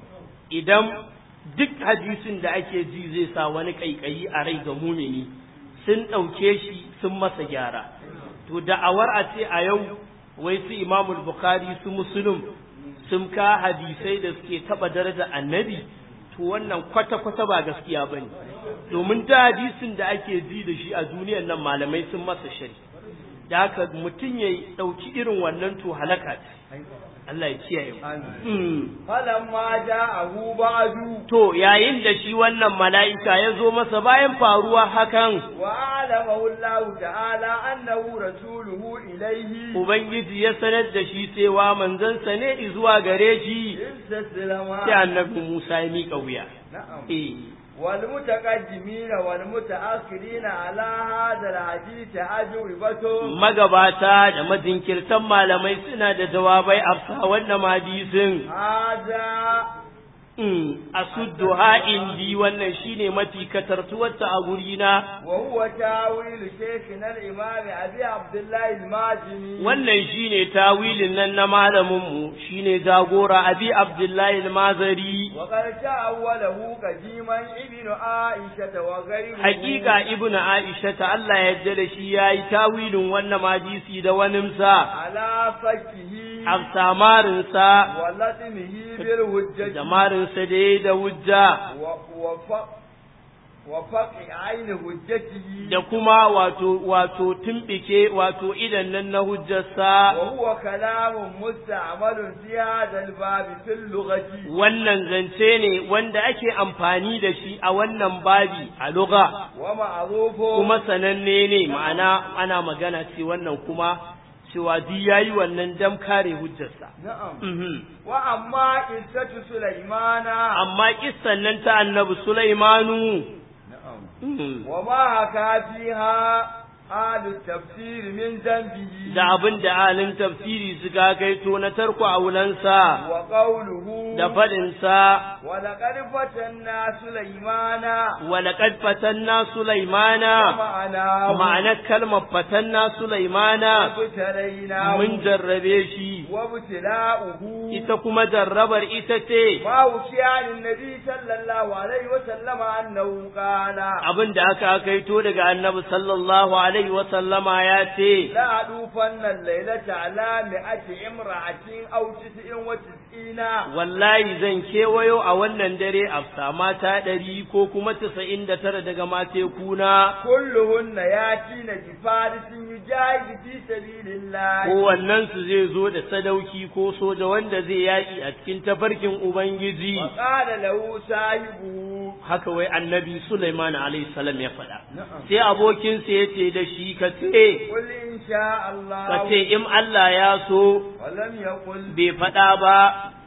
idan duk hadisin da ake ji zai sa wani ƙaiƙayi a rai ga mumini sun ɗauke shi sun masa gyara to da'awar a ce a yau wai su imamul bukhari su muslim sun ka hadisai da suke taɓa daraja annabi to wannan kwata-kwata ba gaskiya ba ne domin da hadisin da ake ji da shi a duniyar nan malamai sun masa shari da haka mutum ya ɗauki irin wannan to halaka ce Allah ya kiyaye mu Mm. فلما جاءه بعد To yayin da shi wannan mala'ika ya zo masa bayan faruwa hakan, وأعلمه الله تعالى أنه رسوله إليه Ubangiji ya sanar da shi cewa manzansa ne zuwa gare shi, استسلم sai annabi Musa ya miƙa wuya. نعم Eh, والمتقدمين والمتأخرين على هذا الحديث أجوبة magabata da majinkirtan malamai suna da jawabai a wannan hadisin. هذا Mm, asudduha indi wannan shine mafi katartuwarta a gurina. وهو تاويل شيخنا الإمام أبي عبد الله المازني Wannan shine tawilin nan na malaminmu shine jagora Abi Abdullahi al-Mazari. وقد تأوله قديما ابن عائشة وغيره Hakika Ibn Aisha ta Allah ya yarda da shi yayi tawilin wannan hadisi da waninsa, على فكه afsamarinsa ولطمه بالهجة da marinsa da yayi da hujja و- وفق وفقع عين هجته da kuma wato wato tumbike wato idan nan na hujjarsa وهو كلام مستعمل في هذا الباب في اللغة wannan zance ne wanda ake amfani da shi a wannan babi a lugha ومعروف kuma sananne ne ma'ana ana magana ce wannan kuma cewa duk yayi wannan dam kare hujjarsa نعم Mhm. وأما قصة سليمان amma kissan nan ta annabi Sulaimanu نعم mhm, وما حكى فيها أهل التفسير من ذنبه da abin da alin tafsiri suka kaito na tarko aulansa وقوله da faɗinsa ولقد فتنا سليمان walaƙad fatanna Sulaimana ومعناه ma'anar kalmar fatanna Sulaimana وابتليناه mun jarrabe shi وابتلاؤه ita kuma jarrabar ita ce ما وشي عن النبي صلى الله عليه وسلم أنه قال abin da aka kaito daga annabi sallallahu alaihi wa sallama ya ce لا أدوفن الليلة على مئة امرأة أو تسع وتسعين wallahi zan kewayo a wannan dare a mata ɗari ko kuma tasa'in da tara daga matekuna كلهن ياتين بفارس يجاهد في سبيل الله kowannen su zai zo da sadauki ko soja wanda zai yaƙi a cikin tafarkin ubangiji وقال له صاحبه haka wai annabi Sulaiman alaihi salam ya faɗa نعم sai abokinsa ya ce da shi ka ce قل إن شاء ka الله ce in Allah ya so ولم يقل bai faɗa ba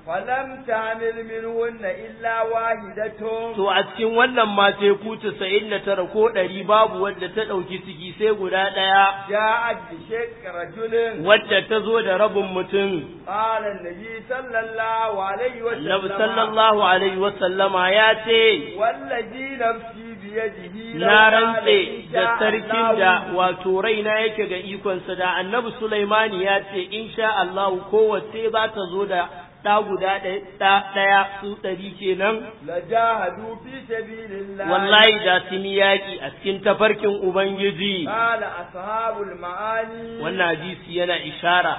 فلم تعمل منهن إلا واحدة to a cikin wannan mateku tasa'in da tara ko ɗari babu wadda ta ɗauki ciki sai guda ɗaya جاءت بشق رجل wadda ta zo da rabin mutum قال النبي صلى الله عليه وسلم Annabi sallallahu alaihi wasallama ya ce والذي نفسي بيده لو na قال rantse إن da شاء sarkin الله da wato raina yake ga ikonsa da annabi Sulaimani ya ce insha Allah kowace za ta zo da ɗa guda ɗaya ɗa- ɗaya su ɗari kenan لجاهدوا في سبيل الله wallahi da sun yi yaƙi a cikin tafarkin Ubangiji قال أصحاب المعاني wannan hadisi yana ishara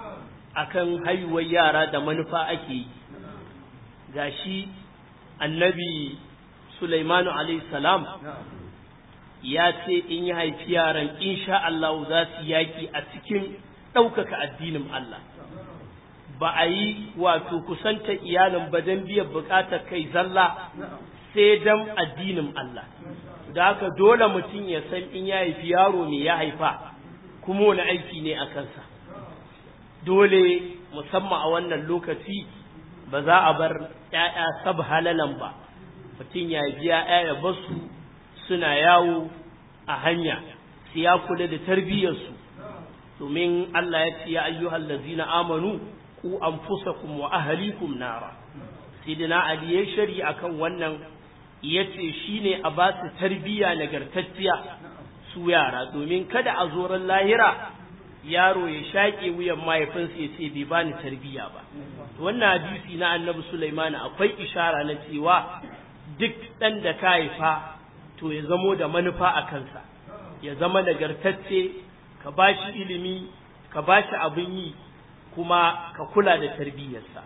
akan haihuwar yara da manufa ake yi gashi annabi Sulaimanu alaihi salam نعم ya ce in ya haifi yaran insha Allah za su yaki a cikin ɗaukaka addinin Allah ba a yi wato kusanta iyalin ba don biyan bukatar kai zalla sai don addinin Allah da haka dole mutum ya san in ya haifi yaro ne ya haifa kuma wani aiki ne a kansa dole musamman a wannan lokaci ba za a bar ‘ya'ya sab halalan ba mutum ya biya ‘ya'ya basu suna yawo a hanya su ya kula da tarbiyyarsu domin Allah ya ce ya ayyuhal lazina amanu ku anfusakum wa ahlikum nara sidina ali ya shari akan wannan yace shine a ba su tarbiyya nagartacciya su yara domin kada a zoran lahira yaro ya shaƙe wuyan mahaifinsa ya ce bai bani tarbiyya ba wannan hadisi na annabi Sulaiman akwai ishara na cewa duk ɗan da ka haifa to ya zamo da manufa a kansa ya zama nagartacce ka ba shi ilimi ka ba shi abin yi kuma ka kula da tarbiyyarsa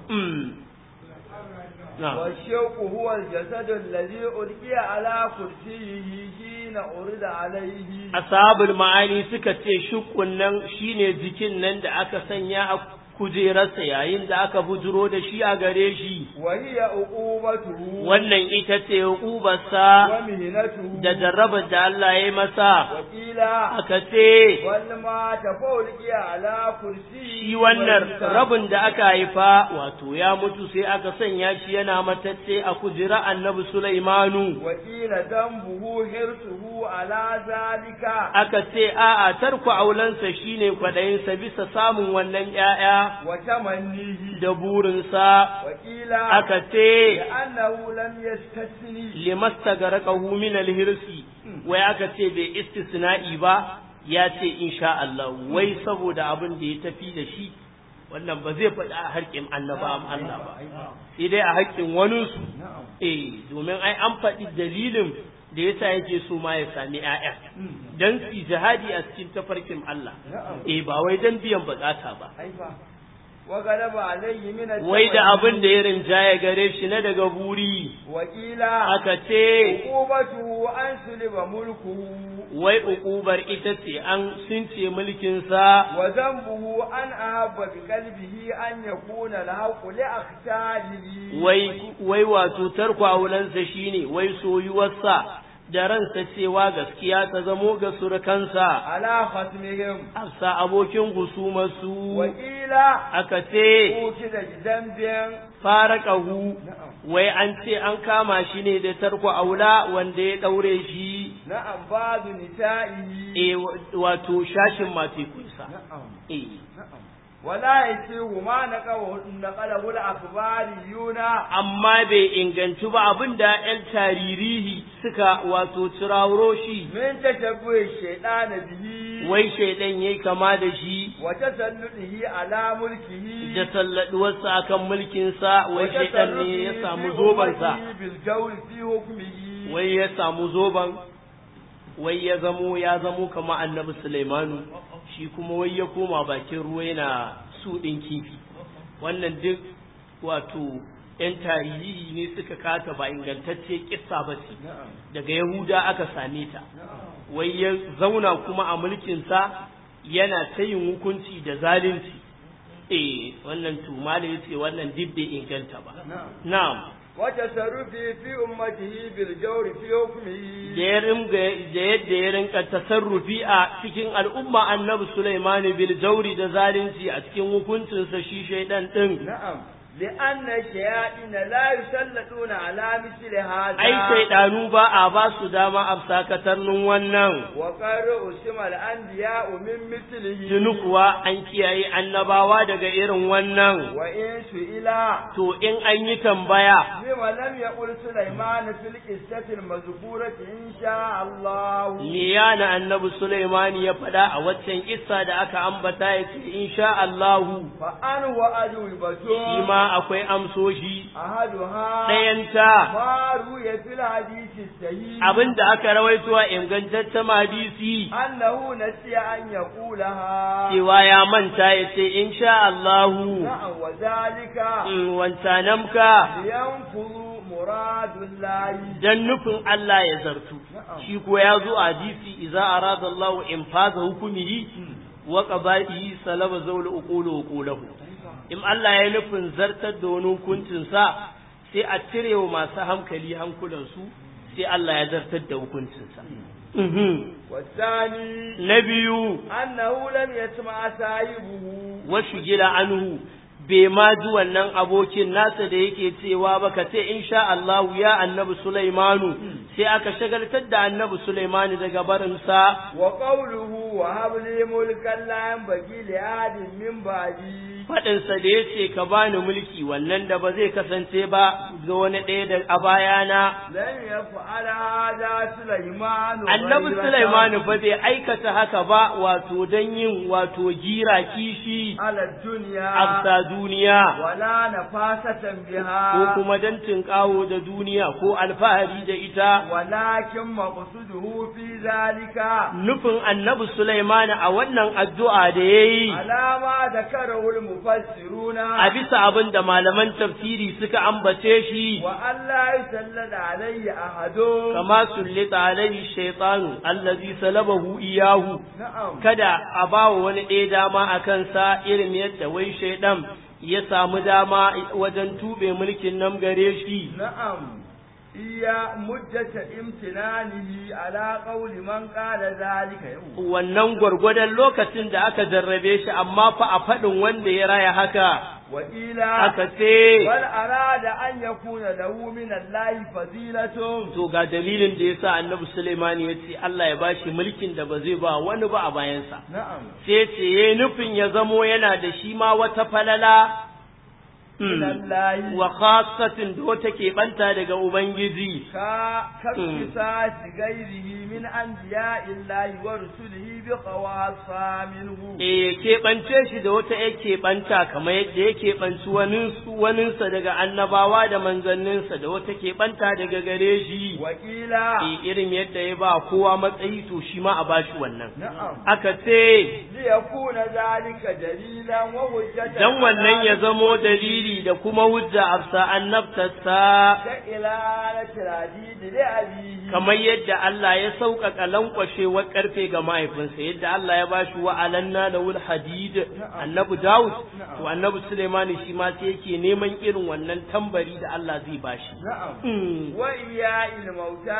والشوق هو الجسد الذي ألقي على كرسيه حين أرد عليه ashabul ma'ani suka ce shukun nan shine jikin nan da aka sanya a kujerarsa yayin da aka bujuro da shi a gare shi وهي عقوبته wannan ita ce hukubarsa ومهنته da jarrabar da Allah ya yi masa وقيل aka ce والما تفولقي على كرسيه shi wannan rabin da aka haifa wato ya mutu sai aka sanya shi yana matacce a kujera annabi Sulaimanu وقيل ذنبه حرصه على ذلك aka ce a'a tarku aulansa shine kwaɗayinsa bisa samun wannan ‘ya'ya وتمنيه da burinsa وقيل aka ce لأنه لم يستثني limasta ga raƙahu min alhirsi wai aka ce bai istisna'i ba ya ce insha Allah wai saboda abin da ya tafi da shi wannan ba zai faɗi a harkin annaba Allah ba sai dai a haƙƙin waninsu eh domin ai an faɗi dalilin da yasa yake so ma ya sami ƴaƴa dan su jihadi a cikin tafarkin Allah eh ba wai dan biyan bukata ba أيوة وغلب عليه من wai da التمني. abin da ya rinjaya gare shi na daga buri وقيل aka ce عقوبته أن سلب ملكه wai uƙubar ita ce an sunce mulkinsa وذنبه أن أحب بقلبه أن يكون الحق لأختاره wai wai wato tarko aulansa shine wai soyuwarsa da ransa cewa gaskiya ta zamo ga surukansa على ختمهم afsa abokin husumarsu وقيل aka ce أوكد بذنب faraqahu نعم wai an ce an kama shi ne da tarko aula wanda ya daure shi نعم بعض نسائه e wato shashin matekunsa نعم e نعم ولا يسيغ ما نقله نقله الأخباريون amma bai inganci ba abinda 'yan taririhi suka wato cirawuro shi من تشبه الشيطان به wai shaidan yayi kama da shi وتسلطه على ملكه da salladuwarsa akan mulkinsa wai shaidan ne ya samu zobansa بالجور في حكمه wai ya samu zoban wai ya zamo ya zamo kama annabi Sulaimanu shi kuma wai ya koma bakin ruwa yana su ɗin kifi wannan duk wato ‘yan tarihi ne suka kata ba ingantacce kissa ba ce نعم daga Yahuda aka same ta نعم wai ya zauna kuma a mulkinsa yana ta yin hukunci da zalunci eh wannan tuma da yace wannan duk bai inganta ba نعم na'am وتصرفه في أمته بالجور في حكمه da ya ringa da yadda ya rinka tasarrufi a cikin al'umma annabi Sulaiman bil jauri da zalunci a cikin hukuncinsa shi shaidan din نعم لأن الشياطين لا يسلطون على مثل هذا ai shaidanu ba a ba su dama a sakatarnin wannan وقد أسم الأنبياء من مثله tuni kuwa an kiyaye annabawa daga irin wannan وإن سئل to in an yi tambaya لما لم يقل سليمان في القصة المذكورة إن شاء الله me yana annabi Sulaiman ya faɗa a waccan kissa da aka ambata ya ce insha Allahu فأنه أجوبة shi ma akwai amsoshi أحدها ɗayanta ما روي في الحديث الصحيح abin da aka rawaito a ingantaccen hadisi أنه نسي أن يقولها cewa ya manta ya ce insha Allahu نعم وذلك in wancanamka لينفذ مراد الله dan nufin Allah ya zartu shi ko ya zo a hadisi idza arada Allahu infaza hukumihi wa qada'ihi salaba zawla uqulu uqulahu in Allah ya nufin zartar da wani hukuncinsa sai a cire wa masu hankali hankulansu sai Allah ya zartar da hukuncinsa والثاني na biyu أنه لم يسمع صاحبه wasu gila anhu bai ma ji wannan abokin nasa da yake cewa ba ka ce insha Allahu ya annabi Sulaimanu sai aka shagaltar da annabi Sulaimanu daga barinsa وقوله وهب لي ملكا لا ينبغي لأحد من بعدي faɗinsa da ya ce ka bani mulki wannan da ba zai kasance ba ga wani ɗaya da a bayana لم يفعل هذا سليمان annabi غيرة Sulaimanu ba bai aikata haka ba wato don yin wato gira kishi على الدنيا a duniya ولا نفاسة ko بها kuma don tinƙawo da duniya ko alfahari da ita ولكن مقصده في ذلك nufin annabi Sulaimanu a wannan addu'a da ya yi على ما ذكره المفسرون a bisa abin da malaman tafsiri suka ambace shi وأن لا يسلط عليه أحد kama sullita alaihi shaitanu allazi salabahu iyahu نعم kada a bawa wani ɗaya dama a kansa irin yadda wai shaidan ya samu dama wajen tube mulkin nan gare shi نعم هي مدة امتنانه على قول من قال ذلك يوم wannan gwargwadon lokacin da aka jarrabe shi amma fa a faɗin wanda ya raya haka وإلى aka ce بل أراد أن يكون له من الله فضيلة to ga dalilin da yasa annabi Sulaimani ya ce Allah ya bashi mulkin da ba zai ba wani ba a bayansa نعم sai ce yayi nufin ya zamo yana da shi ma wata falala من الله wa khassatin da wata keɓanta daga Ubangiji ka كاقتصاص غيره من أنبياء الله ورسله بخواصة منه e keɓance shi da wata ya keɓanta kamar yadda ya keɓanci waninsu waninsa daga annabawa da manzanninsa da wata keɓanta daga gare shi وقيل e irin yadda ya ba kowa matsayi to shi ma a bashi wannan نعم aka ce ليكون ذلك دليلا وحجة dan wannan ya zamo dalili da kuma hujja afsa annabtarsa كإلالة العديد لأبيه kamar yadda Allah ya sauƙaƙa lankwashewar ƙarfe ga mahaifinsa yadda Allah ya bashi wa alanna da wul hadid annabi Dawud to annabi Sulaimani shi ma sai yake neman irin wannan tambari da Allah zai bashi نعم Mm. وإياء الموتى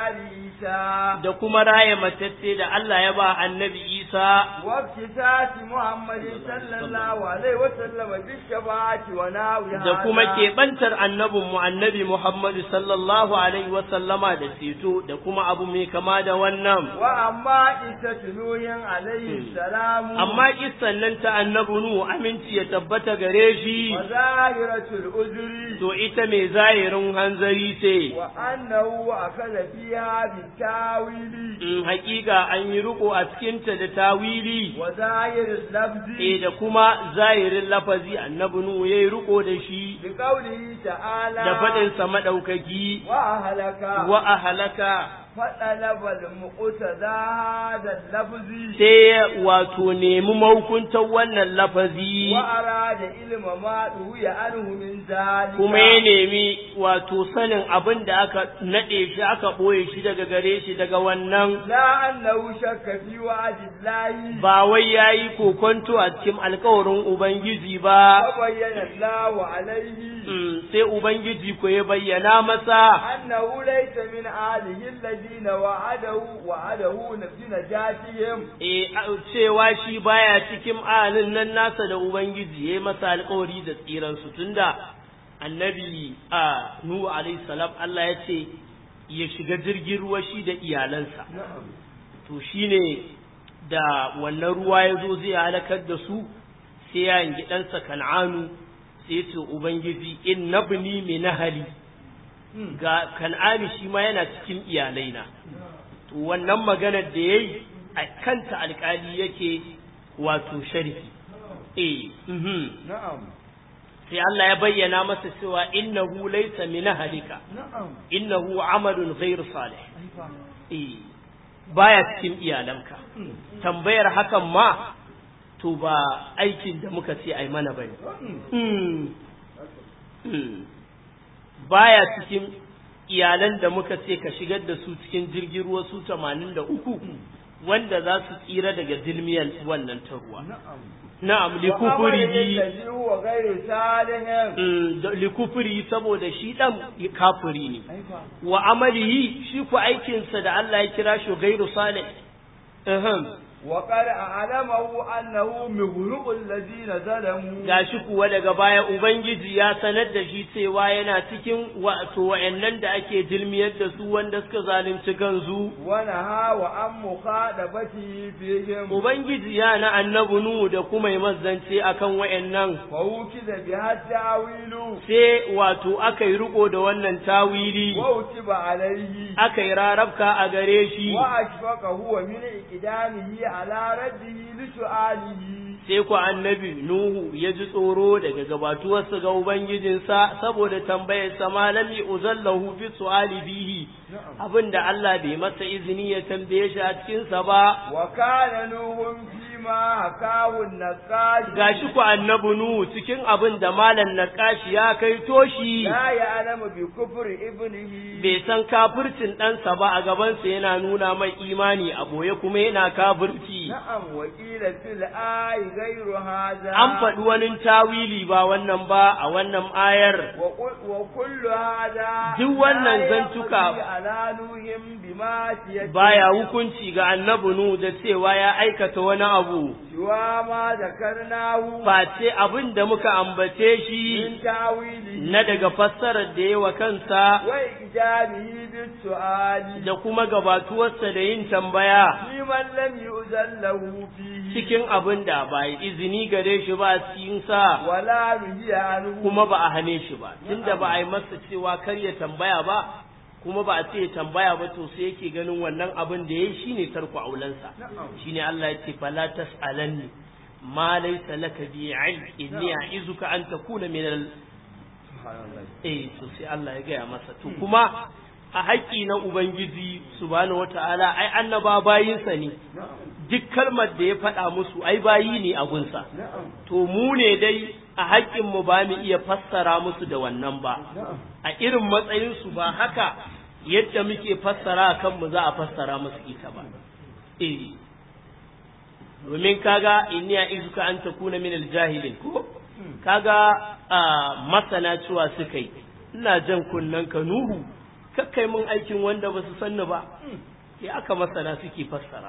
لإيسى da kuma raya matacce da Allah ya ba annabi Isa وافتتات محمد صلى الله عليه وسلم بالشفاعة وناوي da kuma keɓantar annabinmu annabi Muhammadu sallallahu alaihi wa sallama da ceto da kuma abu mai kama da wannan وأما قصة نوح عليه السلام amma kissan nan ta annabi Nuhu aminci ya tabbata gare shi وظاهرة الأذر to ita mai zahirin hanzari ce وأنه أخذ فيها بالتاويل in hakika an yi riko a cikinta da tawili وظاهر اللفظ e da kuma zahirin lafazi annabi Nuhu yayi riko da shi بقوله تعالى da faɗinsa maɗaukaki وأهلك wa ahalaka فطلب المقتدى هذا اللفظ sai wato nemi mahukuntar wannan lafazi وأراد علم ما روي عنه من ذلك kuma ya nemi wato sanin abin da aka naɗe shi aka ɓoye shi daga gare shi daga wannan لا أنه شك في وعد الله ba wai ya yi kokonto a cikin alkawarin Ubangiji ba فبين الله عليه Mm, sai Ubangiji ko ya bayyana masa أنه ليس من آله الذين وعده وعده بنجاتهم e a- cewa shi baya cikin alin nan nasa da Ubangiji ya yi masa alkawari da tsiransu tunda annabi a Nuhu alaihi salam Allah ya ce ya shiga jirgin ruwa shi da iyalansa نعم to shine da wannan ruwa ya zo zai halakar da su sai ya yanki ɗansa kan'anu sai ce ubangiji in nabni min nahali ga kan'ani shi ma yana cikin iyalaina to wannan maganar da yayi a kanta alƙali yake wato sharhi eh mhm نعم sai Allah ya bayyana masa cewa innahu laysa min ahlika نعم innahu amalun ghayr salih أيوة. eh baya cikin iyalanka tambayar hakan ma to ba aikin da muka ce ai mana bane Hmm. Hmm. baya cikin iyalan da muka ce ka shigar da su cikin jirgin ruwa su 83 wanda za su tsira daga dilmiyar wannan ta ruwa na'am na'am وعمله likufurihi الذي هو غير صالح mm, da- likufuri saboda shi dan kafiri ne أيوة. wa amalihi shi ku aikinsa da Allah ya kira shi gairu salih Ahem. وقد أعلمه أنه مغرق الذين ظلموا gashi kuwa daga baya ubangiji ya sanar da shi cewa yana cikin wato wa'annan da ake dilmiyar da su wanda suka zalunci kansu ونهى وعن مخاطبته فيهم ubangiji ya na annabi nuhu da kuma yi mazance akan wa'annan فوكد بها التعويل sai wato aka yi riko da wannan tawili ووتب عليه aka yi rarabka a gare shi وأشفق هو من إقدامه على رده لسؤاله sai ku annabi Nuhu ya ji tsoro daga gabatuwarsa ga Ubangijinsa saboda tambayarsa malami uzallahu fi su'ali bihi abinda Allah bai masa izini ya tambaye shi a cikinsa ba وكان نوح فيما حكاه النقاش gashi ku annabi Nuhu cikin abin da malam Naqashi ya kai toshi لا يعلم بكفر ابنه bai san kafircin ɗansa ba a gabansa yana nuna mai imani a boye kuma yana kafirci نعم وقيل في الآي غير هذا an faɗi wani tawili ba wannan ba a wannan ayar وقل- وكل هذا Duk wannan لا zantuka يقضي على نوح بمعصيته baya hukunci ga annabi nu da cewa ya aikata wani abu سوى ما ذكرناه face abin da muka ambace shi من تاويله na daga fassarar da yawa kansa وإجابه بالسؤال da kuma gabatuwarsa da yin tambaya لمن لم يؤذن له فيه cikin abin da ba yi izini gare shi ba a cikinsa ولا نهي عنه kuma ba a hane shi ba tunda ba a yi masa cewa kar ya tambaya ba kuma ba a ce ya tambaya ba to sai yake ganin wannan abin da yayi shine tarku aulansa shine Allah ya ce fala tasalanni ma laysa laka bi ilm inni a'izuka an takuna min al eh to sai Allah ya gaya masa to kuma a haƙƙi na ubangiji subhanahu wataala ai annaba bayinsa ne duk kalmar da ya faɗa musu ai bayi ne a gunsa to mu ne dai a haƙƙinmu ba mu iya fassara musu da wannan ba a irin matsayinsu ba haka yadda muke fassara a kanmu za a fassara musu ita ba eh domin kaga inni a izuka an takuna min aljahilin ko kaga a masana cewa suka yi ina jan kunnen ka nuhu kakkai mun aikin wanda ba su sanni ba ya aka masana suke fassara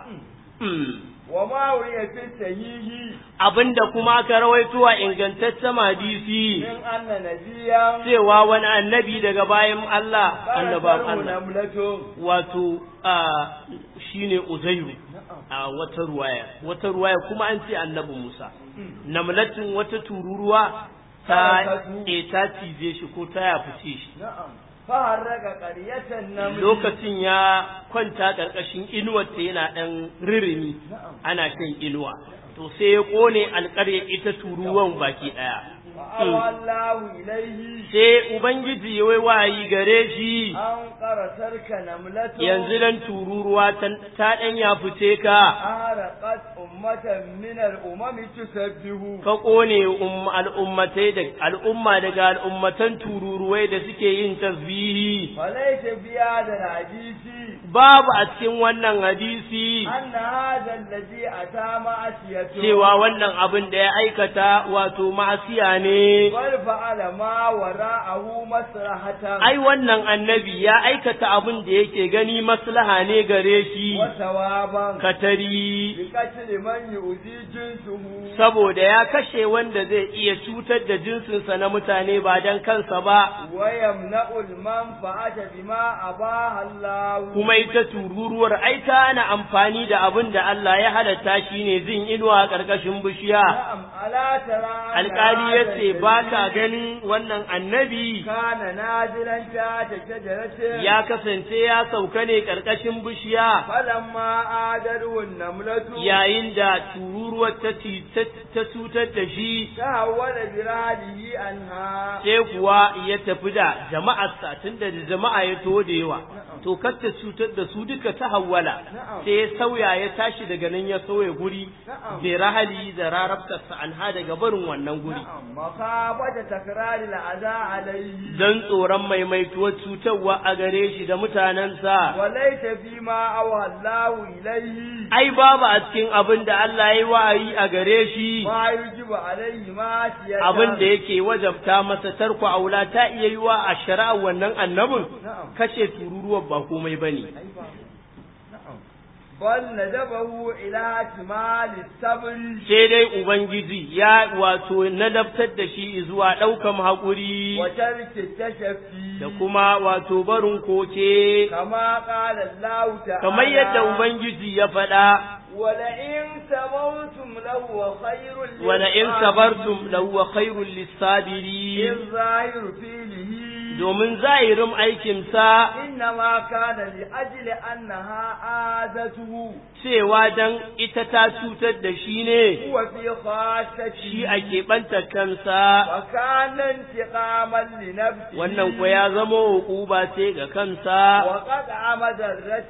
وما روي في الصحيح abinda kuma aka rawaito a ingantaccen hadisi من أن نبيا cewa wani annabi daga bayan Allah annaban فرسه Allah نملة wato a shine Uzairu a wata ruwaya wata ruwaya kuma an ce annabi Musa namlatin wata tururuwa ta Farakatu. e ta cize shi ko ta ya fice shi نعم فهرق قرية النمل lokacin ya kwanta ƙarƙashin inuwarta yana ɗan ririmi نعم ana shan inuwa to sai ya ƙone alƙarya ita turuwan baki ɗaya فأوى الله إليه sai ubangiji ya wai wayi gare shi أن قرصرك نملة yanzu dan tururuwa ta ta ɗan ya fice ka أهرقت أمة من الأمم تسبه ka ƙone um- al'ummatai da al'umma daga al'ummatan tururuwai da suke yin tasbihi فليس في هذا الحديث babu a cikin wannan hadisi أن هذا الذي أتى معصيته cewa wannan abin da ya aikata wato ma'asiya ne بل فعل ما وراءه مصلحة ai wannan annabi ya aikata abin da yake gani maslaha ne gare shi وثوابا katari بقتل من يؤذي جنسه saboda ya kashe wanda zai iya cutar da jinsinsa na mutane ba don kansa ba ويمنع المنفعة بما أباح الله kuma ita tururuwar ai ta ana amfani da abin da Allah ya halatta shi ne zin inuwa a ƙarƙashin bishiya نعم ألا ترى أن alƙali ya هذا ce ba ka الذي ganin wannan annabi كان نازلا تحت شجرة ya kasance ya sauka ne ƙarƙashin bishiya فلما آدره النملة yayin da tururuwar ta ci- ta ta cutar da shi تهول برهله عنها sai kuwa ya tafi da jama'arsa tunda da jama'a ya to da yawa to kar ta cutar da su duka ta hawwala Na'am. sai ya sauya ya tashi daga nan ya sauya guri Na'am. bi rahali da rarabtarsa anha daga barin wannan guri نعم مخافة تكرار الأذى عليه dan tsoron maimaituwar cutarwa a gare shi da mutanensa وليس فيما أوى الله إليه ai babu a cikin abin da Allah ya yi wa'ayi a gare shi ما يجب عليه ما abin da yake wajabta masa tarko aula ta iya yi wa a shari'a wannan annabin نعم kashe tururuwar ba komai bane نعم بل ندبه إلى احتمال الصبر sai dai ubangiji ya wato nadabtar da shi zuwa ɗaukan haƙuri وترك التشفي da kuma wato barin koke كما قال الله تعالى kamar yadda ubangiji ya faɗa ولئن صبرتم لهو خير wala in للصابرين. sabartum lahuwa khairul lisabirin الظاهر فيه domin zahirin aikinsa إنما كان لأجل أنها آذته cewa dan ita ta cutar da shi ne هو في خاصته shi a keɓanta kansa وكان انتقاما لنفسه wannan ko ya zama hukuba ce ga kansa وقطع مذرة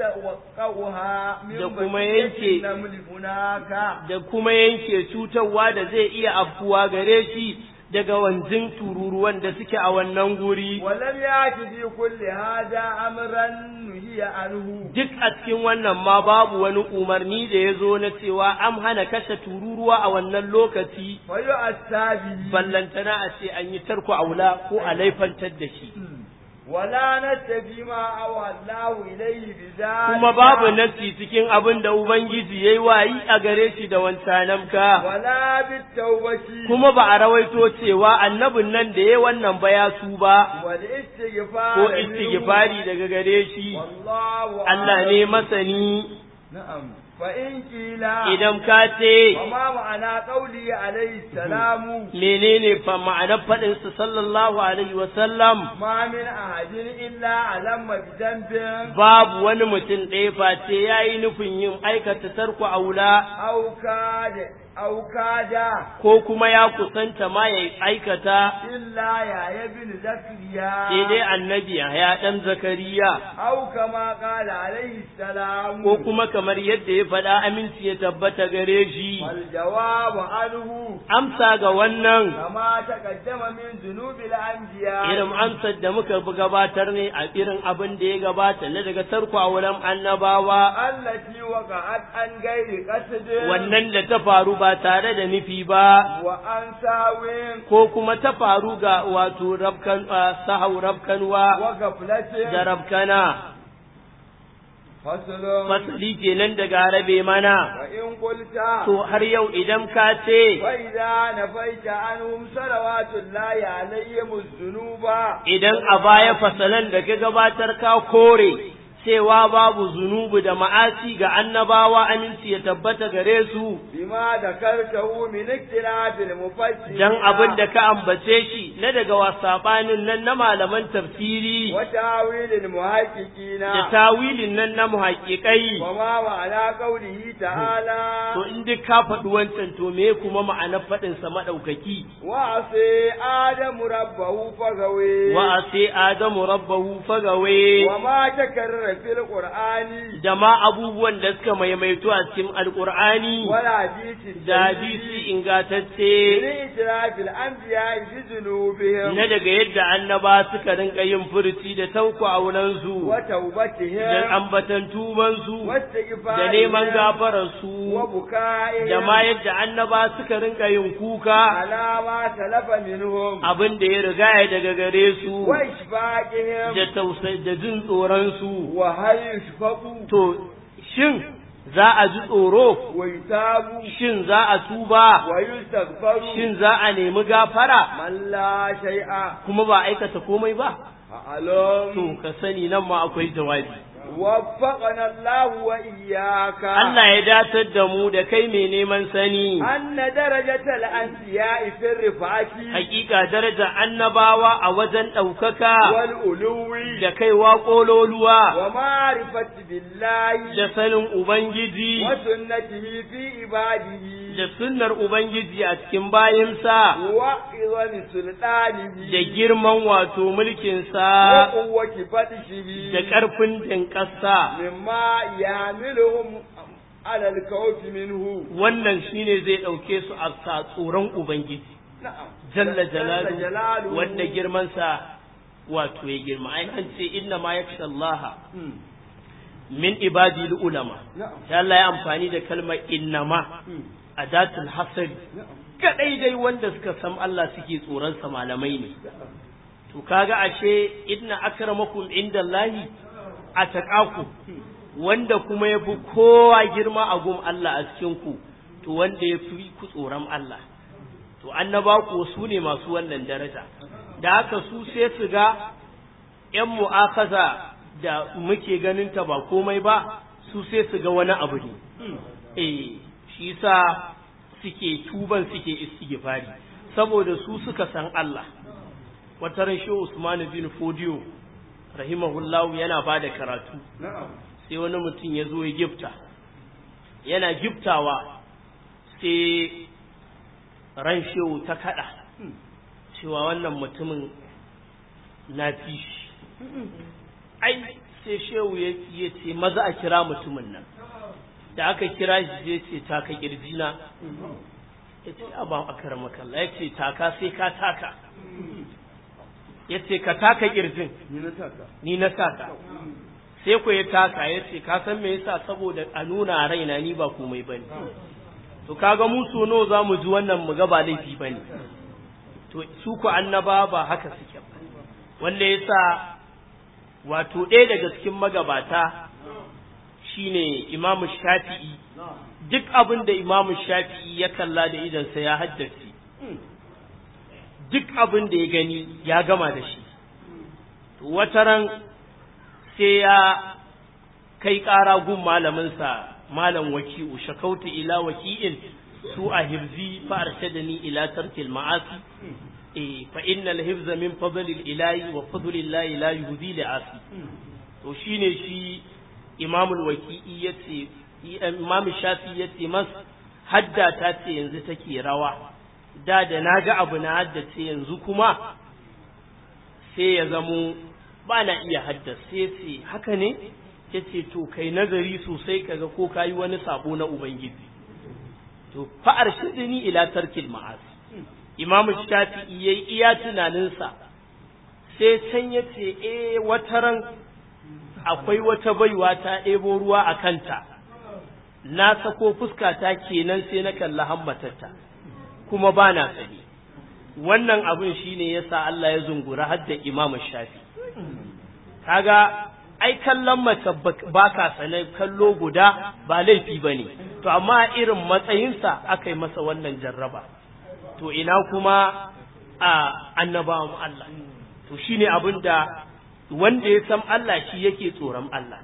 يتوقعها من Da kuma بقية yanke- النمل هناك da kuma yanke cutarwa da zai iya afkuwa gare shi daga wanzin tururuwan da suke a wannan guri ولم يأت في كل هذا أمرا نهي عنه duk a cikin wannan ma babu wani umarni da ya zo na cewa an hana kashe tururuwa a wannan lokaci ويؤسى به ballantana a ce an yi tarko aula ko a laifantar da shi ولا نتبع ما أوى الله إليه بذلك kuma babu nasi cikin abin da ubangiji yayi wayi a gare shi da wancanamka ولا بالتوبة kuma ba a rawaito cewa annabin nan da ya wannan ba ya su ba والاستغفار ko منه. istighfari daga gare shi والله Allah أعلم. ne masani نعم فإن قيل idan ka ce وما معنى قوله عليه السلام menene fa ma'anar faɗin sa sallallahu alaihi wa sallam ما من أحد إلا علم بذنب babu wani mutum ɗaya face yayi nufin yin aikata tarko aula أو كاد أو كاد ko kuma ya kusanta ma ya aikata إلا يا ابن زكريا sai dai annabi ya dan zakariya أو كما قال عليه السلام ko kuma kamar yadda ya faɗa aminci ya tabbata gare shi والجواب عنه amsa ga wannan كما تقدم من ذنوب الأنبياء irin amsar da muka bi gabatar ne a irin abin da ya gabata na daga tarko auren annabawa التي وقعت عن غير قصد wannan da ta faru ba tare da nufi ba وعن سهو ko kuma ta faru ga wato rabkan ah, sahau rabkanwa وغفلة da rabkana فصل fasali kenan daga rabe mana وإن قلت to har yau idan ka ce وإذا نفيت عنهم صلوات الله عليهم الذنوب idan a baya fasalan da ka gabatar ka kore cewa babu zunubu da ma'asi ga annabawa aminci ya tabbata gare su بما ذكرته من اختلاف المفسرين dan abin da ka ambace shi na daga wasabanin nan na malaman tafsiri وتاويل المحققين da tawilin nan na muhaƙiƙai وما معنى قوله تعالى to in duk ka faɗi wancan to me kuma ma'anar faɗinsa maɗaukaki وعصي آدم ربه فغوي wa ase adamu rabbahu fagawe وما تكرر في القرآن da ma abubuwan da suka maimaito a cikin alƙur'ani ولا حديث da hadisi ingatacce من إتراف الأنبياء بذنوبهم na daga yadda annaba suka rinka yin furci da tauku aunansu da وتوبتهم ambatan tubansu واستغفارهم da neman gafararsu وبكائهم da ma yadda annaba suka rinka yin kuka على ما سلف منهم abin da ya rigaya daga gare su وإشفاقهم da tausai da jin tsoronsu وهل يشفقوا to shin za a ji tsoro ويتابوا shin za a tuba ويستغفروا shin za a nemi gafara من لا شيء kuma ba aikata komai ba أعلم to ka sani nan ma akwai jawabi وفقنا الله وإياك Allah ya datar da mu da kai mai neman sani أن درجة الأنبياء في الرفعة hakika daraja annabawa a wajen ɗaukaka والألو da kaiwa ƙololuwa ومعرفة بالله da sanin Ubangiji وسنته في عباده da sunnar ubangiji a cikin bayinsa وعظم سلطانه da girman wato mulkinsa وقوة بطشه da ƙarfin jinƙasa مما يعملهم على الخوف منه wannan shine zai ɗauke su a sa tsoron ubangiji نعم jalla جل jalalu جلاله wanda girmansa wato ya girma ai an ce inna ma yakhsha Allah مم. min ibadi ulama نعم sai Allah ya amfani da kalmar innama مم. adatul hasari نعم kadai dai wanda suka san Allah suke tsoron sa malamai ne to kaga ashe inna akramakum indallahi ataqakum wanda kuma yafi kowa girma a gun Allah a cikin ku to wanda yafi ku tsoron Allah to annaba ku su ne masu wannan daraja da haka su sai su ga ‘yan mu'akaza da muke ganin ta ba komai ba su sai su ga wani abu ne eh shi sa suke tuban suke istighfari saboda su suka san Allah wata ran shehu Usman bin Fodiyo rahimahullahu yana ba da karatu نعم sai wani mutum ya zo ya gifta yana giftawa sai ran shehu ta kada cewa wannan mutumin na fi shi ai sai shehu ya ya ce maza a kira mutumin nan da aka kira shi zai ce taka kirjina ya ce a ba a karamakalla ya ce taka sai ka taka ya ce ka taka kirjin ni na taka ni na saka sai ku ya taka ya ce ka san me yasa saboda a nuna raina ni ba komai bane to kaga mu so nawa za mu ji wannan mu ga ba laifi bane to su ku annaba ba haka suke ba wanda yasa wato ɗaya daga cikin magabata shine imamu shafi'i duk abin da imamu shafi'i ya kalla da idansa ya haddace duk abin da ya gani ya gama da shi to wataran sai ya kai ƙara gun malaminsa malam waki'u shakautu ila waki'in su a hifzi fa arshadani ila tarkil ma'asi eh fa innal hifza min fadlil ilahi wa fadlillahi la yuhdi li asi to shine shi imamul waki'i yace imam shafi yace mas hadda ta ce yanzu take rawa da da naga abu na haddace yanzu kuma sai ya zamo ba na iya haddace sai haka ne yace to kai nazari sosai kaga ko kayi wani sabo na ubangiji to fa arshidni ila tarkil ma'asi imam shafi'i yayi iya tunaninsa sai can yace eh wataran akwai wata baiwa ta ɗebo ruwa a kanta na sako fuskata kenan sai na kalla hammatarta kuma ba na sani wannan abin shine yasa Allah ya zungura har da Imam Shafi kaga ai kallon mace ba ka sane kallo guda ba laifi bane to amma irin matsayinsa aka yi masa wannan jarraba to ina kuma a annabawan Allah to shine abin da wanda ya san Allah shi yake tsoron Allah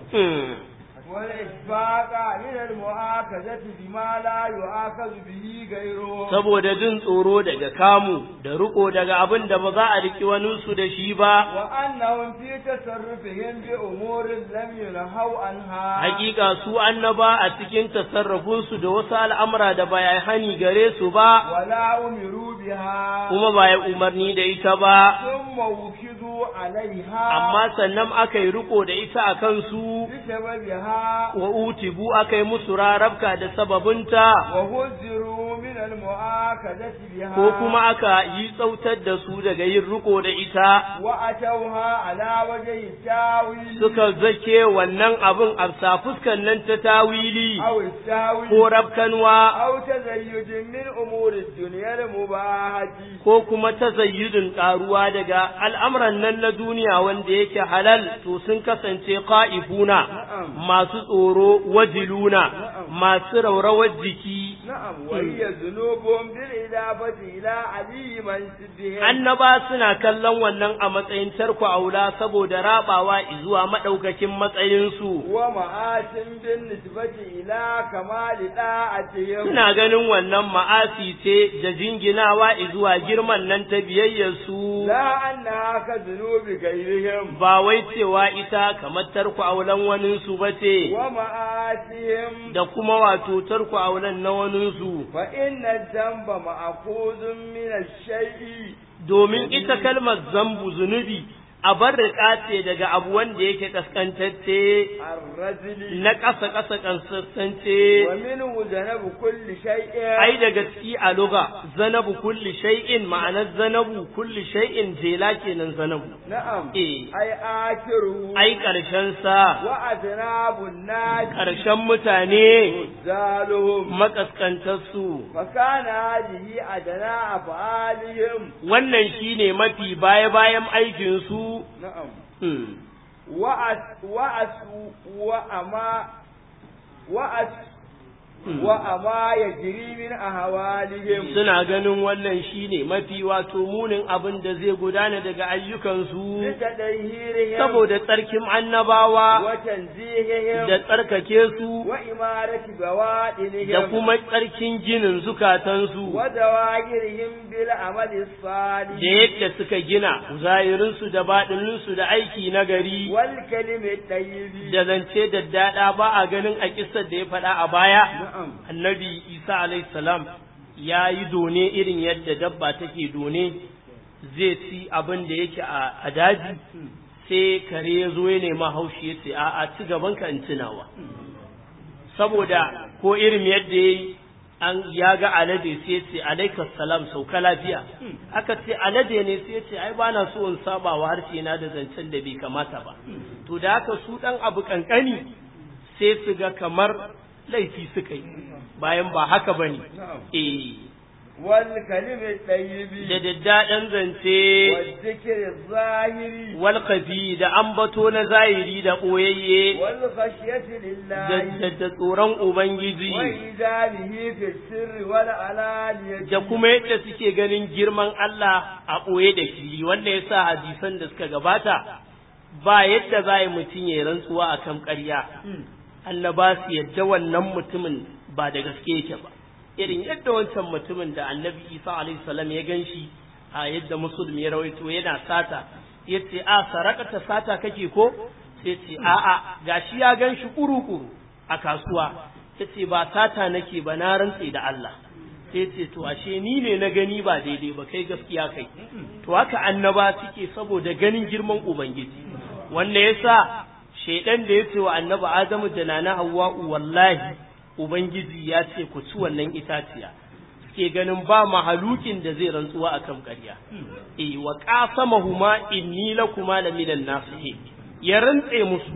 والإشفاق من المؤاخذة بما لا يؤاخذ به غيره saboda jin tsoro daga kamu da riko daga abin da ba za a riki waninsu da shi ba وأنهم في تصرفهم بأمور لم ينهوا عنها hakika su annaba a cikin tasarrufinsu da wasu al'amura da ba ya hani gare su ba ولا أمروا بها kuma ba ya umarni da ita ba ثم وكدوا عليها amma sannan aka yi riko da ita a kansu بسببها wa utibu aka yi musu rarabka da sababinta وهزروا من المؤاخذة بها ko kuma aka yi tsautar da su daga yin riko da ita وأتوها على وجه التاويل suka zake wannan abin a fuskan nan ta tawili أو التاويل ko rabkanwa أو تزيد من أمور الدنيا المباحة ko kuma tazayyudin karuwa daga al'amuran nan na duniya wanda yake halal to sun kasance qa'ifuna masu tsoro wajiluna masu raurawar jiki نعم وهي ذنوبهم بالإضافة إلى علي منسبهم annaba suna kallon wannan a matsayin tarko aula saboda rabawa zuwa madaukakin matsayinsu ومآت بالنسبة إلى كمال طاعتهم suna ganin wannan ma'asi ce da jinginawa zuwa girman nan ta biyayyarsu لا أنها كذنوب غيرهم ba wai cewa ita kamar tarko aulan waninsu ba ce ومآتهم da kuma wato tarko aulan na waninsu su فإن الذنب مأخوذ من الشيء domin ita kalmar zambu zunubi a bar ce daga abu wanda yake kaskantacce الرذل na ƙasa ƙasa kaskantacce ومنه ذنب كل شيء ai daga ciki a luga zanabu kulli shay'in ma'anar zanabu kulli shay'in jela kenan zanabu نعم eh أي آخره ai ƙarshen sa وأذناب الناس ƙarshen mutane زالهم makaskantarsu فكان هذه أدنى أفعالهم wannan shine mafi baya bayan aikinsu نعم hmm. وأس وأس وأما وأس Hmm. وأما يجري من أهوالهم suna ganin wannan shine mafi wato munin abin da zai gudana daga ayyukansu لتدهيرهم saboda tsarkin annabawa وتنزيههم da tsarkake su وإمارة بوادنهم da kuma tsarkin ginin zukatansu وزواجرهم بالعمل الصالح da yadda suka gina zahirinsu da baɗininsu da aiki na gari والكلم الطيب da zance da daɗa ba a ganin a kisar da ya faɗa a baya نعم annabi isa alayhi salam ya yi done irin yadda dabba take done zai ci abin da yake a a daji sai kare ya zo ya nema haushi ya ce a'a ci gaban ka in tunawa saboda ko irin yadda ya yi an ya ga alade sai ya ce alaikas salam sauka lafiya aka ce alade ne sai ya ce ai ba na so in saba wa harshe na da zancen da bai kamata ba to da haka su dan abu kankani sai su ga kamar laifi suka yi bayan ba haka ba ne eh والكلم الطيب da daddaɗan zance والذكر الظاهر walƙafi da ambato na zahiri da ɓoyayye والخشية da لله da- da tsoron ubangiji وإيجابه في السر والعلانية da kuma yadda suke ganin girman Allah a ɓoye da fili wanda ya sa hadisan da suka gabata ba yadda za a yi mutum ya yi rantsuwa a kan ƙarya Allah ba su yadda wannan mutumin ba da gaske yake ba irin yadda wancan mutumin da annabi isa alaihi salam ya gan shi a yadda musulmi ya rawaito yana sata ya ce a sarakata sata kake ko sai ce a'a gashi ya gan shi kuru-kuru a kasuwa ya ce ba sata nake ba na rantse da Allah sai ce to ashe ni ne na gani ba daidai ba kai gaskiya kai to haka annaba suke saboda ganin girman ubangiji wanda yasa shaidan da ya ce wa annabi adamu da nana hawwa'u wallahi ubangiji ya ce ku ci wannan itaciya suke ganin ba mahalukin da zai rantsuwa akan ƙarya eh wa qasamahuma inni lakuma laminan nasihin ya rantse musu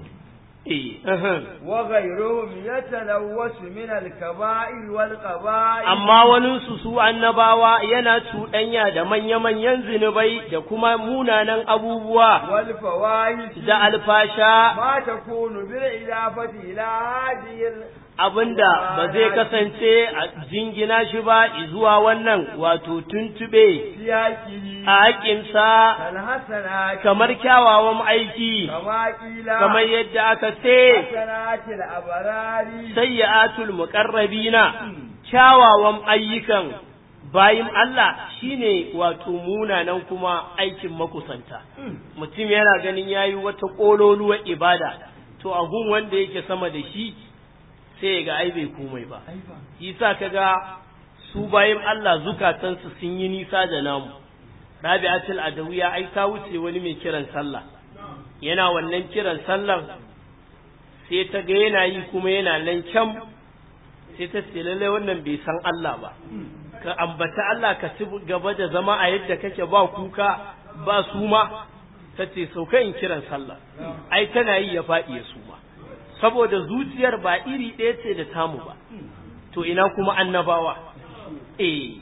eh ahan. وغيرهم يتلوث من الكبائر والقبائل amma waninsu su annabawa yana cuɗanya da manya-manyan zinubai da kuma munanan abubuwa والفواحش da alfasha ما تكون بالإضافة إلى هذه ال- abinda ba zai kasance a jingina shi ba zuwa wannan wato tuntube سياكه a haƙinsa كالحسنات kamar kyawawan aiki كما قيل kamar yadda aka ce حسنات الأبرار sayyatul muqarrabina kyawawan ayyukan bayin Allah shine wato munanan kuma aikin makusanta mutum yana ganin yayi wata kololuwar ibada to a gun wanda yake sama da shi sai ya ga ai bai komai ba yasa kaga su bayin Allah zukatansu sun yi nisa da namu Rabi'atul Adawiya ai ta wuce wani mai kiran sallah yana wannan kiran sallar sai ta ga yana yi kuma yana nan kyam sai ta ce lallai wannan bai san Allah ba ka ambata Allah ka ci gaba da zama a yadda kake ba kuka ba suma ta ce sauka in kiran sallah ai tana yi ya faɗi ya suma saboda zuciyar ba iri ɗaya ce da tamu ba to ina kuma annabawa eh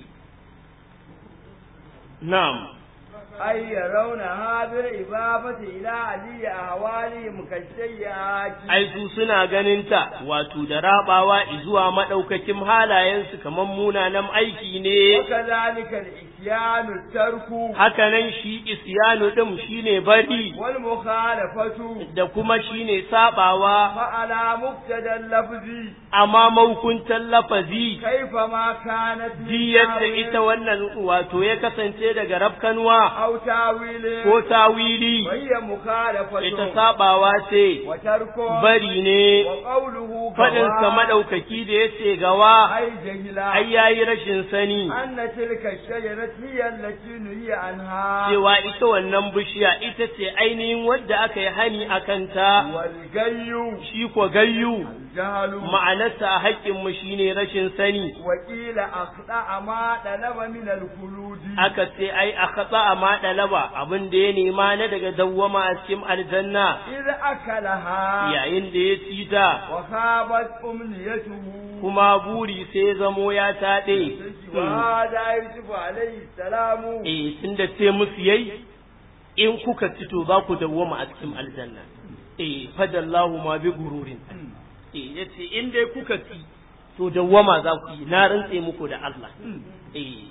na'am أي يرونها بالإضافة إلى علي أهوالهم كالسيئات ai su suna ganinta wato da rabawa zuwa madaukakin halayensu kamar munanan aiki ne وكذلك الإتيان الترك haka nan shi isyanu din shine bari والمخالفة da kuma shine sabawa فعلى مقتدى اللفظ amma maukuntan lafazi كيفما كانت ji yadda ita wannan wato ya kasance daga rafkanwa أو تاويل ko tawili وهي ita مخالفة sabawa ce وترك bari ne وقوله faɗinsa كوا maɗaukaki da ya ce gawa أي جهلا ai yayi rashin sani أن تلك الشجرة هي التي نهي عنها cewa ita wannan bishiya ita ce ainihin wadda aka yi hani a kanta والجي shi ko gayyu الجهل ma'anarsa a haƙƙinmu shine rashin sani وقيل أخطأ ما طلب من الخلود aka ce ai a katsa a maɗalaba abin da ya nema na daga dawwama a cikin aljanna إذ أكلها yayin da ya ci ta وخابت أمنيته kuma buri sai zamo ya taɗe وهذا يوسف عليه السلام eh tun da ce musu yayi in kuka ci to za ku dawwama a cikin aljanna eh fadallahu ma bi gururin eh yace in dai kuka ci to dawwama za ku yi na rantse muku da Allah eh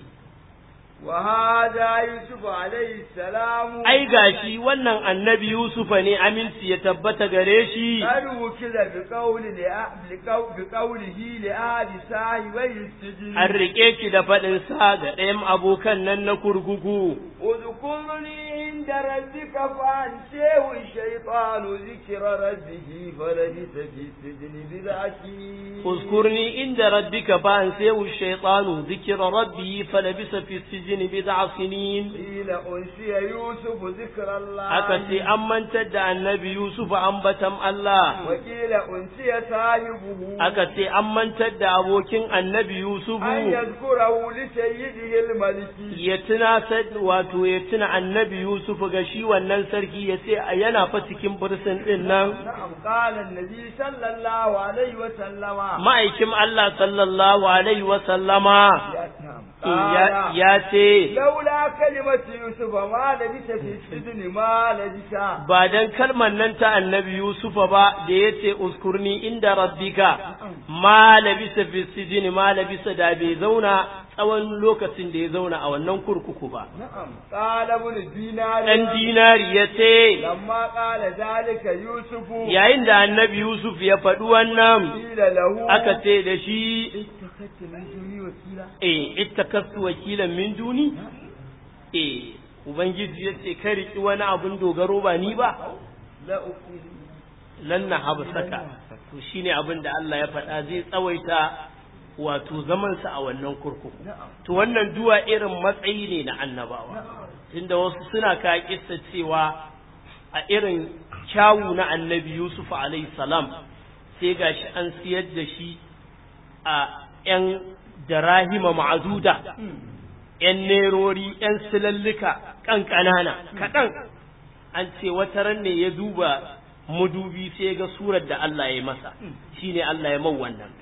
وهذا يوسف عليه السلام ai gashi wannan annabi Yusufa ne aminci ya tabbata gare shi قد وكل بقول لأ- بقو- بقوله لأهل صاحبي السجن an rike ki da faɗin sa ga ɗayan abokan nan na kurkuku اذكرني عند ربك فأنسيه الشيطان ذكر ربه فلبث في السجن بضع سنين اذكرني عند ربك فأنسيه الشيطان ذكر ربه فلبث في السجن بضع سنين قيل أنسي يوسف ذكر الله aka ce an mantar da annabi Yusuf ambatan Allah وقيل أنسي صاحبه aka ce an mantar da abokin annabi Yusuf أن يذكره لسيده الملك ya tuna sad- wato ya tuna annabi Yusuf ga shi wannan sarki ya ce yana fa cikin bursin din nan نعم قال النبي صلى الله عليه وسلم ma'aikin Allah sallallahu alaihi wa sallama نعم ya, قال ya ce لولا كلمة يوسف ما لبث في السجن ما لبث ba dan kalmar nan ta annabi Yusufa ba da ya ce uskurni inda rabbika ma labisa fi sijini ma labisa da bai zauna tsawon lokacin da ya zauna a wannan kurkuku ba نعم قال ابن دينار dan dinari ya ce لما قال ذلك يوسف yayin da annabi Yusuf ya faɗi wannan قيل له aka ce da shi اتخذت من دوني وكيلا eh ittakastu wakilan min duni eh ubangiji ya ce ka riki wani abun dogaro ba ni ba لا أكيد lan na habsaka to shine abin da Allah ya faɗa zai tsawaita wato zamansa a wannan kurkuku نعم to wannan duwa irin matsayi ne na annabawa نعم tunda wasu suna ka kissa cewa a irin kyawu na annabi Yusuf alayhi salam sai gashi an siyar da shi a yan darahima ma'azuda yan nerori yan silallika kan kanana kaɗan an ce wata ran ne ya duba madubi sai ga surar da Allah ya yi masa shine Allah ya man wannan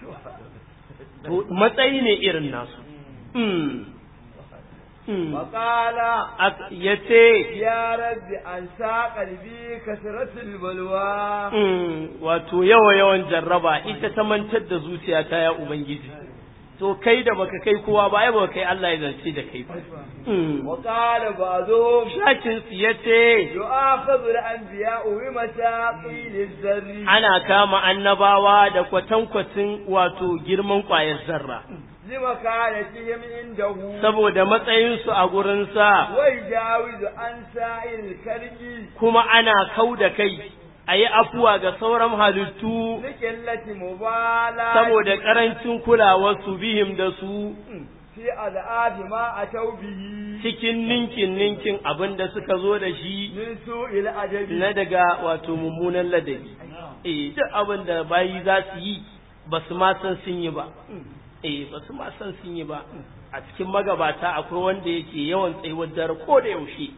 to matsayi ne irin nasu Mm. Mm. وقال Ak- ya ce يا رب أنسى قلبي كثرة البلوى mm, wato yawa yawan jarraba ita ta mantar da zuciyata ya ubangiji to kai da baka kai kowa ba ai baka kai Allah ya zance da kai ba Mm. وقال بعضهم shakin su ya ce يؤاخذ الأنبياء بمشاقيل الذر ana kama annabawa da kwatankwacin wato girman ƙwayar zarra لمكانتهم عنده saboda matsayinsu a gurinsa ويجاوز عن سائر الخلق kuma ana kau da kai a yi afuwa ga sauran halittu لقلة مبالاة saboda ƙarancin kulawarsu bihim da su في أضعاف ما أتوا به cikin ninkin ninkin abin da suka zo da shi من سوء الأدب na daga wato mummunan ladabi eh duk abin da bayi za su yi ba su ma san sun yi ba eh ba su ma san sun yi ba a cikin magabata akwai wanda yake yawan tsayuwar dare ko da yaushe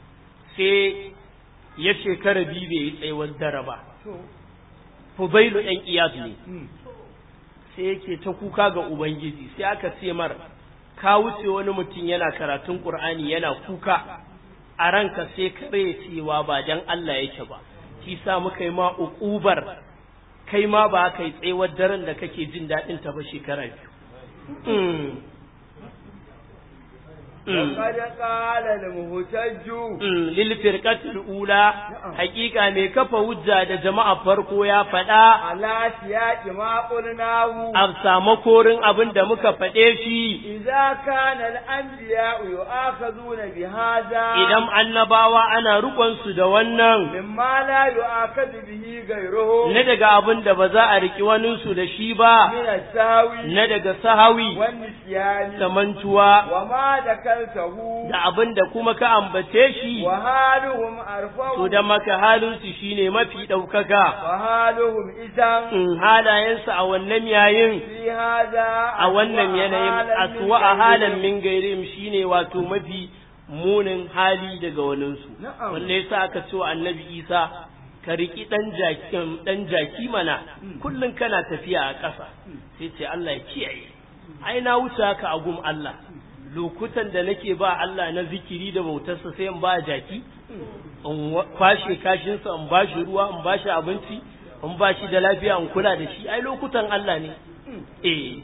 sai ya shekara biyu bai yi tsayuwar dare ba fubailu ɗan iyaz ne sai yake ta kuka ga ubangiji sai aka ce mar ka wuce wani mutum yana karatun qur'ani yana kuka a ranka sai kare cewa ba dan Allah yake ba shi sa muka yi ma uqubar kai ma ba kai tsayuwar daren da kake jin daɗin ta ba shekara biyu Mm. وقد قال المهتج lil firqatil ula hakika mai kafa hujja da jama'a farko ya faɗa على سياق ما قلناه a samu korin abin da muka faɗe shi إذا كان الأنبياء يؤاخذون بهذا idan annabawa ana su da wannan مما لا يؤاخذ به غيرهم na daga abin da ba za a riki waninsu da shi ba من السهو na daga sahawi والنسيان da mantuwa وما ذكرته da abin da kuma ka ambace shi وحالهم to أرفع da maka halinsu shine mafi ɗaukaka وحالهم إذا in halayensu a wannan yayin في هذا a wannan yanayin aswa a halin min gairim shine wato mafi munin hali daga waninsu Na'am. wanda yasa aka ce wa annabi isa ka riki dan jakin dan jaki mana kullun kana tafiya a ƙasa sai ce Allah ya kiyaye ai na wuce haka a gum Allah lokutan da nake ba Allah na zikiri da bautarsa sai in ba jaki in wa- kwashe kashinsa in ba shi ruwa in ba shi abinci in ba shi da lafiya in kula da shi ai lokutan Allah ne eh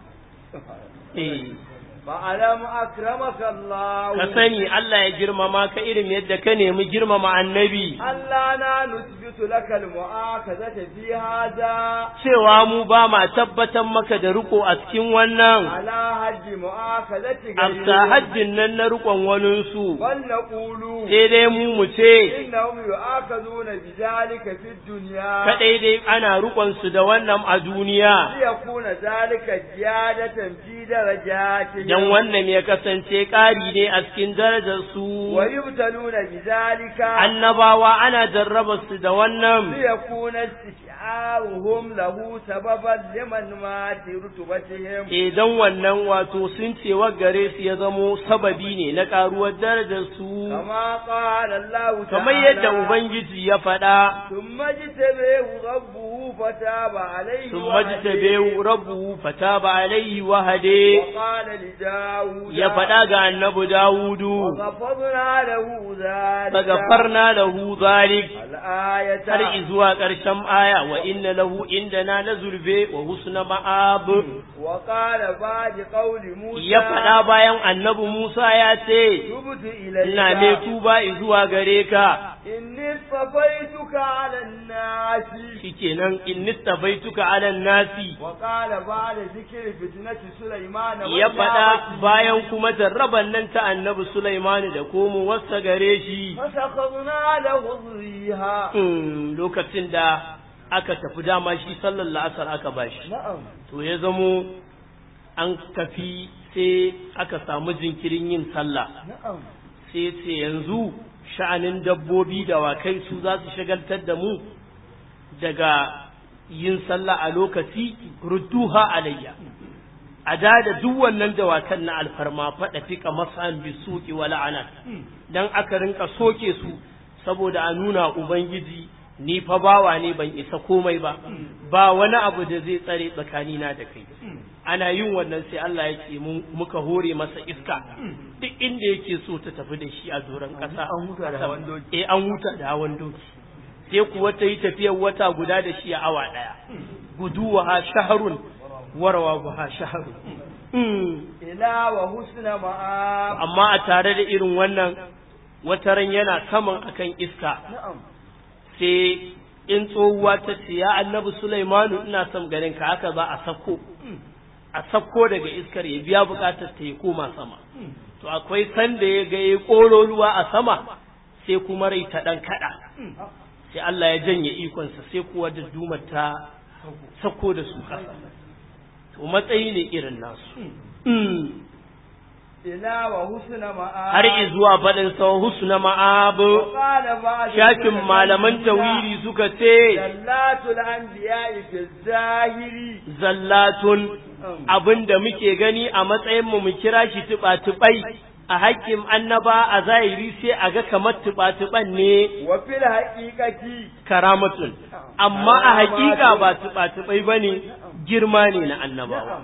eh فألم أكرمك الله ka sani Allah ya girmama ka irin yadda ka nemi girmama annabi ألا لا نثبت لك المؤاخذة في هذا cewa mu ba ma tabbatar maka da riko a cikin wannan على حد مؤاخذة amsa غيرهم hajjin nan na rikon waninsu بل نقول sai dai mu mu ce إنهم يؤاخذون بذلك في الدنيا kaɗai dai ana rikon su da wannan a duniya ليكون ذلك زيادة في درجاتهم dan wannan ya kasance ƙari ne a cikin darajar su ويبتلون بذلك annabawa ana jarraba su da wannan ليكون استشعارهم له سببا لمن مات رتبتهم idan wannan wato sun cewa gare su ya zamo sababi ne na ƙaruwar darajar su كما قال الله تعالى kamar yadda ubangiji ya faɗa ثم اجتبيه ربه فتاب عليه sun وهديه. majtabe rabbuhu fataba alaihi wa hade وقال لداود ya faɗa ga annabi Dawudu وغفرنا له ذلك fagafarna lahu zalik الآية har izuwa ƙarshen aya wa inna lahu indana la zulfe wa husna ma'ab وقال بعد قول موسى ya faɗa bayan annabi Musa ya ce تبت إليك ina mai tuba izuwa gare ka إني اصطفيتك على الناس shikenan in nistabaituka ala nasi وقال بعد ذكر فتنة سليمان ya faɗa والجابة bayan kuma jarraban nan ta annabi Sulaiman da komo wasa gare shi فسخرنا له الريح Mm, lokacin da aka tafi dama shi sallar la'asar aka bashi نعم to ya zamo an tafi sai aka samu jinkirin yin sallah نعم sai ce yanzu sha'anin dabbobi da wakai su za su shagaltar da mu daga yin sallah a lokaci rudduha alayya a da da duk wannan dawakan na alfarma faɗa fika masan bisuki wa la'ana dan aka rinka soke su saboda a nuna ubangiji ni fa bawa ne ban isa komai ba ba wani abu da zai tsare tsakanina da kai ana yin wannan sai Allah ya ce mun muka hore masa iska duk inda yake so ta tafi da shi a doron ƙasa An huta da hawan doki. eh an huta da hawan doki sai kuwa ta yi tafiyar wata guda da shi a awa ɗaya guduwa ha shaharun warawa ha shaharun Mm. إلى وحسن مآب amma a tare da irin wannan wataran yana saman akan iska نعم sai in tsohuwa ta ce ya annabi Sulaimanu ina son ganin ka haka za a sako a sako daga iskar ya biya bukatar ta ya koma sama to akwai sanda ya ga ya koro ruwa a sama sai kuma rai ta dan kada sai Allah ya janye ikonsa sai kuwa da dumar ta sako da su kasa to matsayi ne irin nasu Mm. إلى وحسن مآب har izuwa faɗin sa husna ma'abu وقال بعد shakin malaman tawiri suka ce زلات الأنبياء في الظاهر zallatun abin da muke gani a matsayin mu mu kira shi tuba-tubai a hakkin annaba a zahiri sai a ga kamar tuba-tuban ne وفي الحقيقة karamatun amma a hakika ba tuba-tubai bane girma ne na annabawa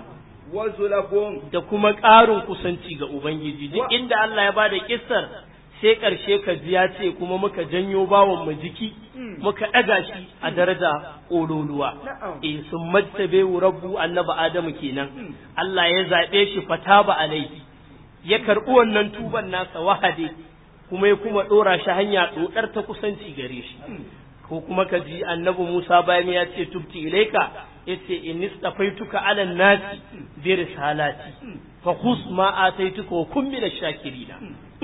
وزلف da kuma ƙarin kusanci ga ubangiji duk inda Allah ya bada kissar sai ƙarshe ka ji ya ce kuma muka janyo bawon mu jiki muka ɗaga shi a daraja ƙololuwa Na'am. eh sun majtabe rabbu annabi adamu kenan Allah ya zaɓe shi fataba alaihi ya karɓi wannan tuban nasa wahade kuma ya kuma ɗora shi hanya ɗoɗar ta kusanci gare shi ko kuma ka ji annabi Musa bayan ya ce tubti ilaika yace in istafaituka ala nasi bi risalati fa khus ma ataituka wa kun min ash-shakirina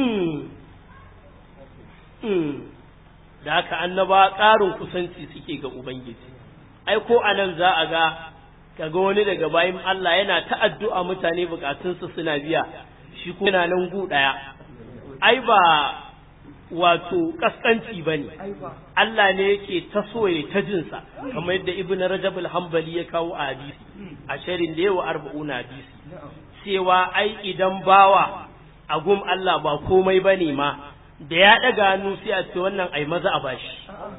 da haka annaba ƙarin kusanci suke ga ubangiji ai ko anan za a ga kaga wani daga bayan Allah yana ta addu'a mutane bukatunsu suna biya shi kuma yana nan gu daya ai ba wato kaskanci bane Allah ne yake ta soye ta jinsa kamar yadda Ibn Rajab al-Hanbali ya kawo a hadisi a sharin da yawa arba'una hadisi cewa ai idan bawa a gum Allah ba komai bane ma da ya daga hannu sai a ce wannan ai maza a bashi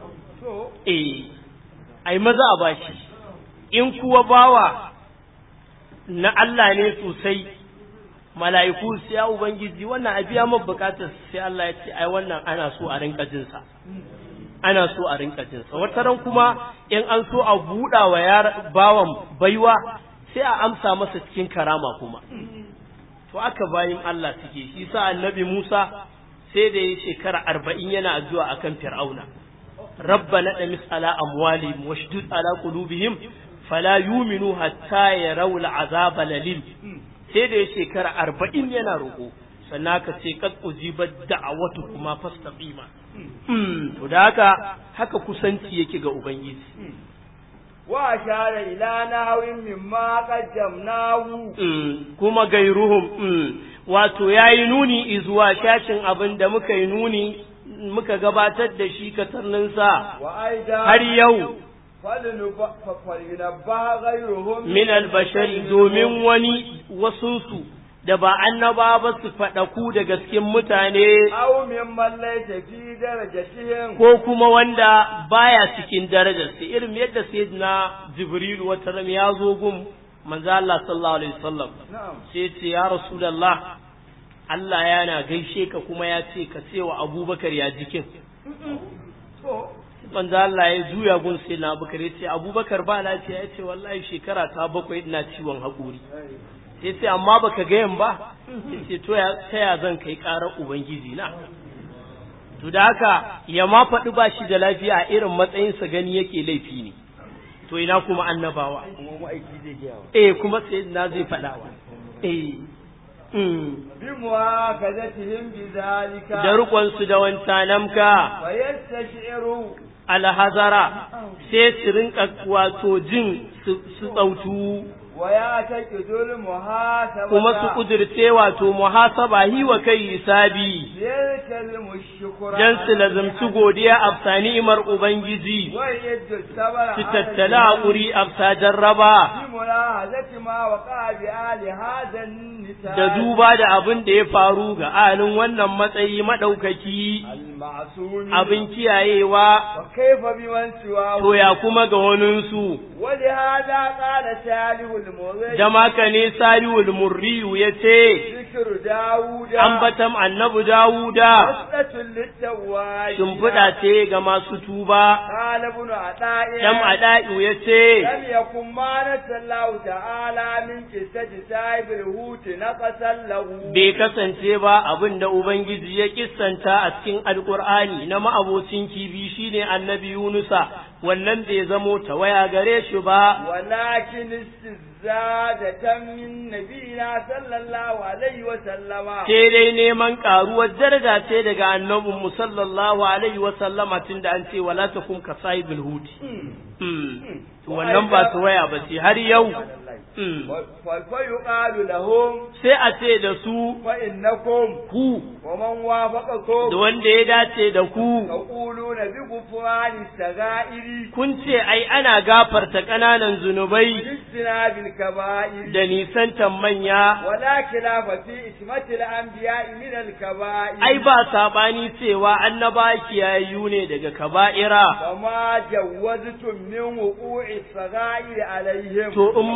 eh ai maza a bashi in kuwa bawa na Allah ne sosai mala'iku sai ya ubangiji wannan a biya min bukatar sai Allah ya ce ai wannan ana so a rinka jin sa ana so a rinka jin sa wata ran kuma in an so a buɗa wa yar bawan baiwa sai a amsa masa cikin karama kuma to aka bayin Allah suke shi sa annabi Musa sai da ya shekara arba'in yana addu'a akan fir'auna rabbana damis ala amwalihim washdud ala qulubihim fala yuminu hatta yarawul azaba lalim sai da ya shekara arba'in yana roƙo sannan ka ce kad ujibat da'awatu kuma fastaqima to da haka haka kusanci yake ga ubangiji wa ashara ila nahwin mimma qaddamnahu kuma gairuhum wato yayi nuni zuwa shashin abin da muka yi nuni muka gabatar da shi katarnin sa wa aida har yau falinabba ghayruhum min albashari domin wani wasunsu da ba annaba ba su faɗaku da gaskin mutane aw mimman laysa fi darajatihim ko kuma wanda baya cikin darajar sai irin yadda sayyidina jibril wata ram ya zo gun manzo Allah sallallahu alaihi wasallam na'am sai ce ya rasulullah Allah yana gaishe ka kuma ya ce ka ce wa abubakar ya jikin to manzo Allah ya juya gun sai na abubakar ya ce abubakar ba lafiya ya ce wallahi shekara ta bakwai ina ciwon haƙuri ya ce amma baka gayan ba ya ce to ya ta ya zan kai ƙarar ubangiji na to da haka ya ma faɗi ba shi da lafiya a irin matsayinsa gani yake laifi ne to ina kuma annabawa kuma ma'aiki zai gaya wa eh kuma sai na zai faɗawa eh mm. bi muwakazatihim bi zalika da riƙonsu da wancanamka wa yastashiru alhazara sai su rinka wato jin su su tsautu wa ya taqidul muhasabata kuma su kudirce wato muhasaba hi wa kai hisabi yalkal mushkura dan su lazumci godiya a ni'imar ubangiji wa yadda sabara su tattala haƙuri a jarraba bi mulahazati ma waqa bi ali hadan nisa da duba da abin da ya faru ga alin wannan matsayi maɗaukaki al ma'sumi abin kiyayewa wa kaifa bi man siwa to ya kuma ga waninsu wa li hada qala salihul mughayyi da maka ne sariwul murriyu ya ce zikru dauda ambatam annabi dawuda wasdatul litawai shimfiɗa ce ga masu tuba qala ibn ata'i ɗan ada'iu ya ce لم يكن ما نسى الله تعالى من قصة سايب الهوت نقصا له bai kasance ba abin da Ubangiji ya kissanta a cikin Alƙur'ani na ma'abocin kibi shine annabi Yunusa wannan bai zamo tawaya gare shi ba ولكن استزادة من نبينا صلى الله عليه وسلم sai dai neman ƙaruwar daraja ce daga annabin mu sallallahu alaihi wa sallama tunda an ce wala takum ka sahibul hut Hmm. To wannan ba tawaya ba ce har yau Hmm. فيقال لهم sai a ce da su فإنكم ku ومن da وافقكم wanda ya dace da ku تقولون بغفران السغائر kun ce ai ana gafarta ƙananan zunubai باجتناب الكبائر da nisantan manya ولا خلاف في اسمة الأنبياء من الكبائر ai ba sabani cewa annaba kiyayyu ne daga kaba'ira وما جوزتم من وقوع الصغائر عليهم to in ma an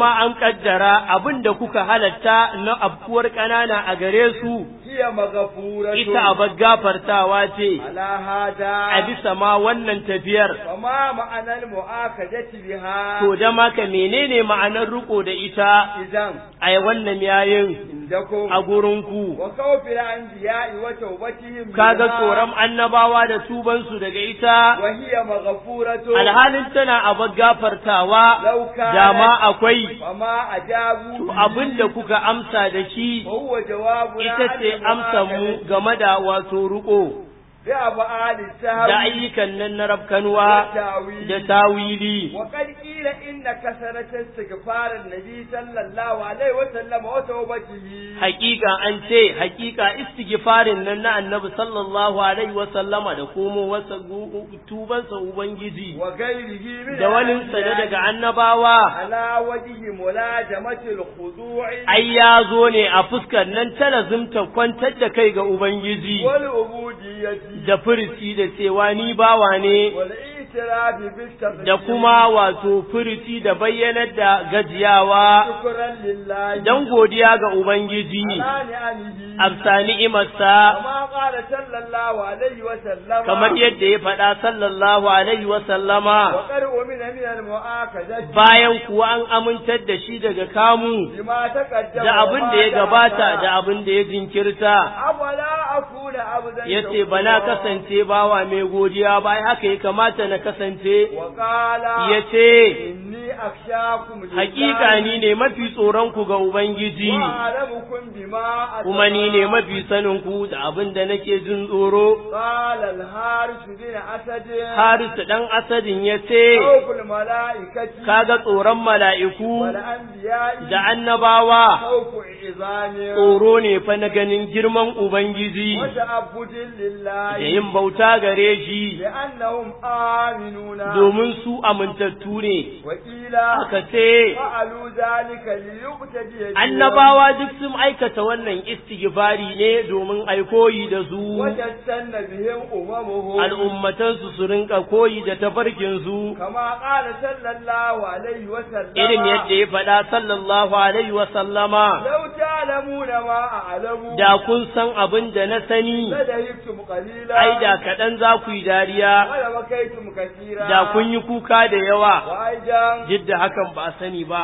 kaddara abin da kuka halatta na abkuwar ƙanana a gare su هي مغفورة ita abar gafartawa ce على هذا a bisa ma wannan tafiyar فما معنى المؤاخذة بها to da maka menene ma'anar riko da ita إذن a wannan yayin عندكم a gurinku وخوف الأنبياء وتوبتهم kaga منها tsoron annabawa da tubansu daga ita وهي مغفورة alhalin tana abar gafartawa لو كانت dama akwai فما أجابوا to abin da kuka amsa da shi وهو جوابنا ita ce amsa mu game da wato riko بأفعال da السهو ayyukan nan na rafkanuwa والتأويل da tawili وقد قيل إن كثرة استغفار النبي صلى الله عليه وسلم وتوبته hakika an ce hakika istighfarin nan na annabi sallallahu alaihi wa sallama da komo wasa tubansa ubangiji وغيره من da waninsa da الأنبياء daga annabawa على وجه ملازمة الخضوع ai ya zo ne a fuskar nan ta lazimta kwantar da kai ga ubangiji والعبودية da furici da cewa ni bawa ne والاعتراف بالتقدير da kuma wato furici da bayyanar da gajiyawa شكرا لله don godiya ga ubangiji على نعمه amsa ni'imarsa كما قال صلى الله عليه وسلم kamar yadda ya faɗa sallallahu alaihi wa sallama وقد أمن من المؤاخذة bayan kuwa an amintar da shi daga kamu بما تقدم da abin da ya وما gabata تأخر. da abin da ya jinkirta أولا أكون عبدا ya ce ba na شكورا. kasance bawa mai godiya ba haka ya kamata na kasance وقال ya ce إني أخشاكم لله hakika ni ne mafi tsoronku ga ubangiji وأعلمكم بما kuma ni ne أتقى. mafi saninku da abin da nake jin tsoro قال الحارث بن أسد harisu ɗan asadin ya ce خوف الملائكة kaga tsoron mala'iku والأنبياء da annabawa خوف عظام tsoro ne fa na ganin girman ubangiji وتعبد لله da yin bauta gare shi لأنهم آمنون domin su amintattu ne وقيل aka ce فعلوا ذلك ليقتدي بهم annabawa duk sun aikata wannan istighfari ne domin ai koyi da su وتستن بهم أممهم al'ummatansu su rinka koyi da tafarkin su كما قال صلى الله عليه وسلم irin yadda ya faɗa sallallahu alaihi wa sallama لو تعلمون ما أعلم da kun san abin da na sani لدهبتم قليلا ai da kaɗan za ku yi dariya ولبكيتم كثيرا da kun yi kuka da yawa وأيضا duk da hakan ba a sani ba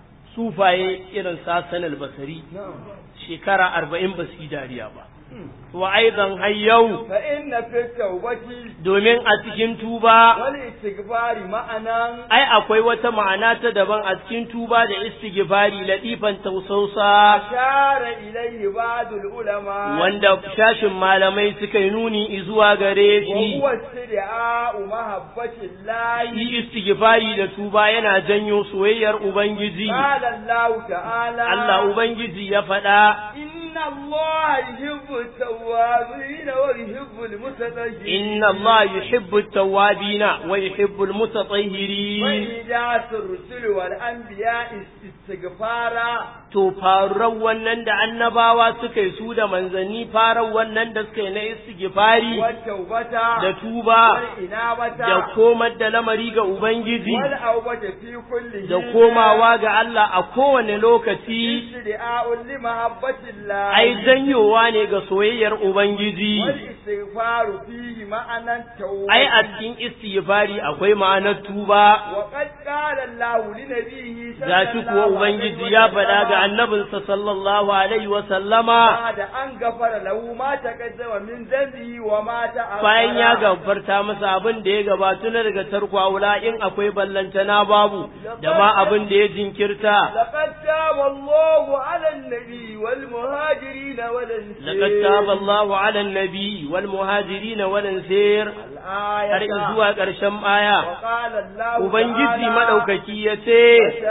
sufaye irin sasan albasari نعم shekara arba'in ba su yi dariya ba wa aidan har yau فإن في التوبة domin a cikin tuba والاستغفار معنى ai akwai wata ma'ana ta daban a cikin tuba da istighfari latifan tausausa أشار إليه بعض العلماء wanda shashin malamai suka yi nuni zuwa gare shi وهو استدعاء محبة الله shi istighfari da tuba yana janyo soyayyar ubangiji قال الله تعالى Allah ubangiji ya faɗa إن الله يحب التوابين ويحب المتطهرين inna Allah yuhibbu at-tawwabina wa yuhibbu al-mutatahhirin وإيجاز الرسل والأنبياء استغفارا to faruwar wannan da annabawa suka yi su da manzanni farar wannan da suka yi na istighfari والتوبة da tuba والإنابة da komar da lamari ga ubangiji والأوبة في كل da حين. komawa ga Allah a kowane lokaci استدعاء لمحبة الله ai janyowa ne ga soyayyar ubangiji والاستغفار فيه معنى التوبة ai a cikin istighfari akwai ma'anar tuba وقد قال الله لنبيه صلى gashi kuwa الله ubangiji عليه ya وسلم faɗa ga annabinsa sallallahu alaihi wa sallama بعد أن غفر له ما تقدم من ذنبه وما تأخر bayan ya gafarta masa abin da ya gabatu na daga tarko aula in akwai ballantana babu da ma abin da ya jinkirta لقد تاب الله على النبي والمهاجرين والأنصار laqad taba Allahu 'ala an-nabi wal muhajirin wal ansar الآية har zuwa ƙarshen aya وقال الله ubangiji تعالى madaukaki yace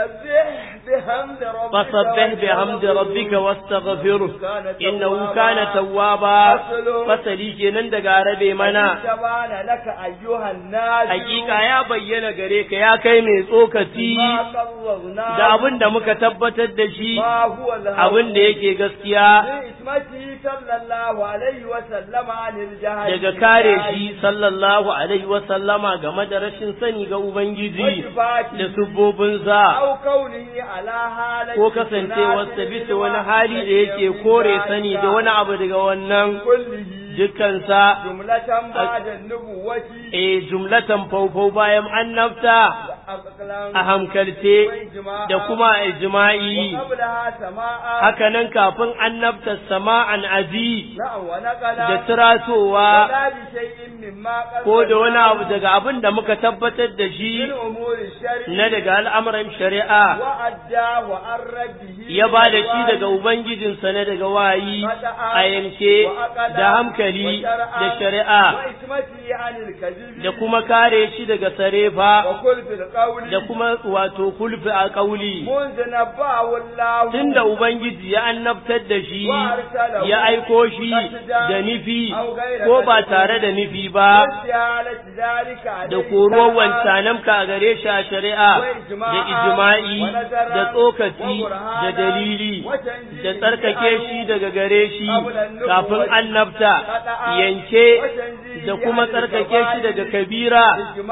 فسبح بحمد ربك fasabbih bihamdi rabbika wastaghfirhu innahu kana tawwaba fasali kenan daga rabe mana تبان لك أيها الناس hakika ya bayyana gare ka ya kai mai tsokaci ما قررنا da abin da muka tabbatar da shi ما هو الهوى abin da yake gaskiya بإسمته صلى الله عليه وسلم عن عن الجهل daga kare shi sallallahu alaihi wa sallama game da rashin sani ga ubangiji da subbobinsa أو كونه على حالة ko kasancewarsa bisa wani hali da yake kore sani da wani abu daga wannan كله dukkansa جملة بعد النبوة e jumlatan faufau bayan annabta أقلام a hankalce da kuma a ijma'i وقبلها سماء haka nan kafin annabta sama'an aji نعم ونقل da tiratowa ولا بشيء مما قد ko da wani abu daga abin da muka tabbatar da من shi أمور الشرع na daga al'amuran shari'a وأدى وأرد به ya ba da shi daga Ubangijinsa na daga wayi a yanke da hankali da shari'a وإسمته عن الكذب da kuma kare shi daga sarefa وكل في القول da kuma wato kulfi a ƙauli. منذ نبأه الله Tunda Ubangiji ya annabtar da shi ya aiko shi da nufi ko ba tare da nufi ba واستعالة ذلك عليه da koruwar wancanamka a gare shi a shari'a da ijma'i da tsokaci da dalili da tsarkake shi daga gare shi kafin annabta yanke da kuma tsarkake shi daga kabira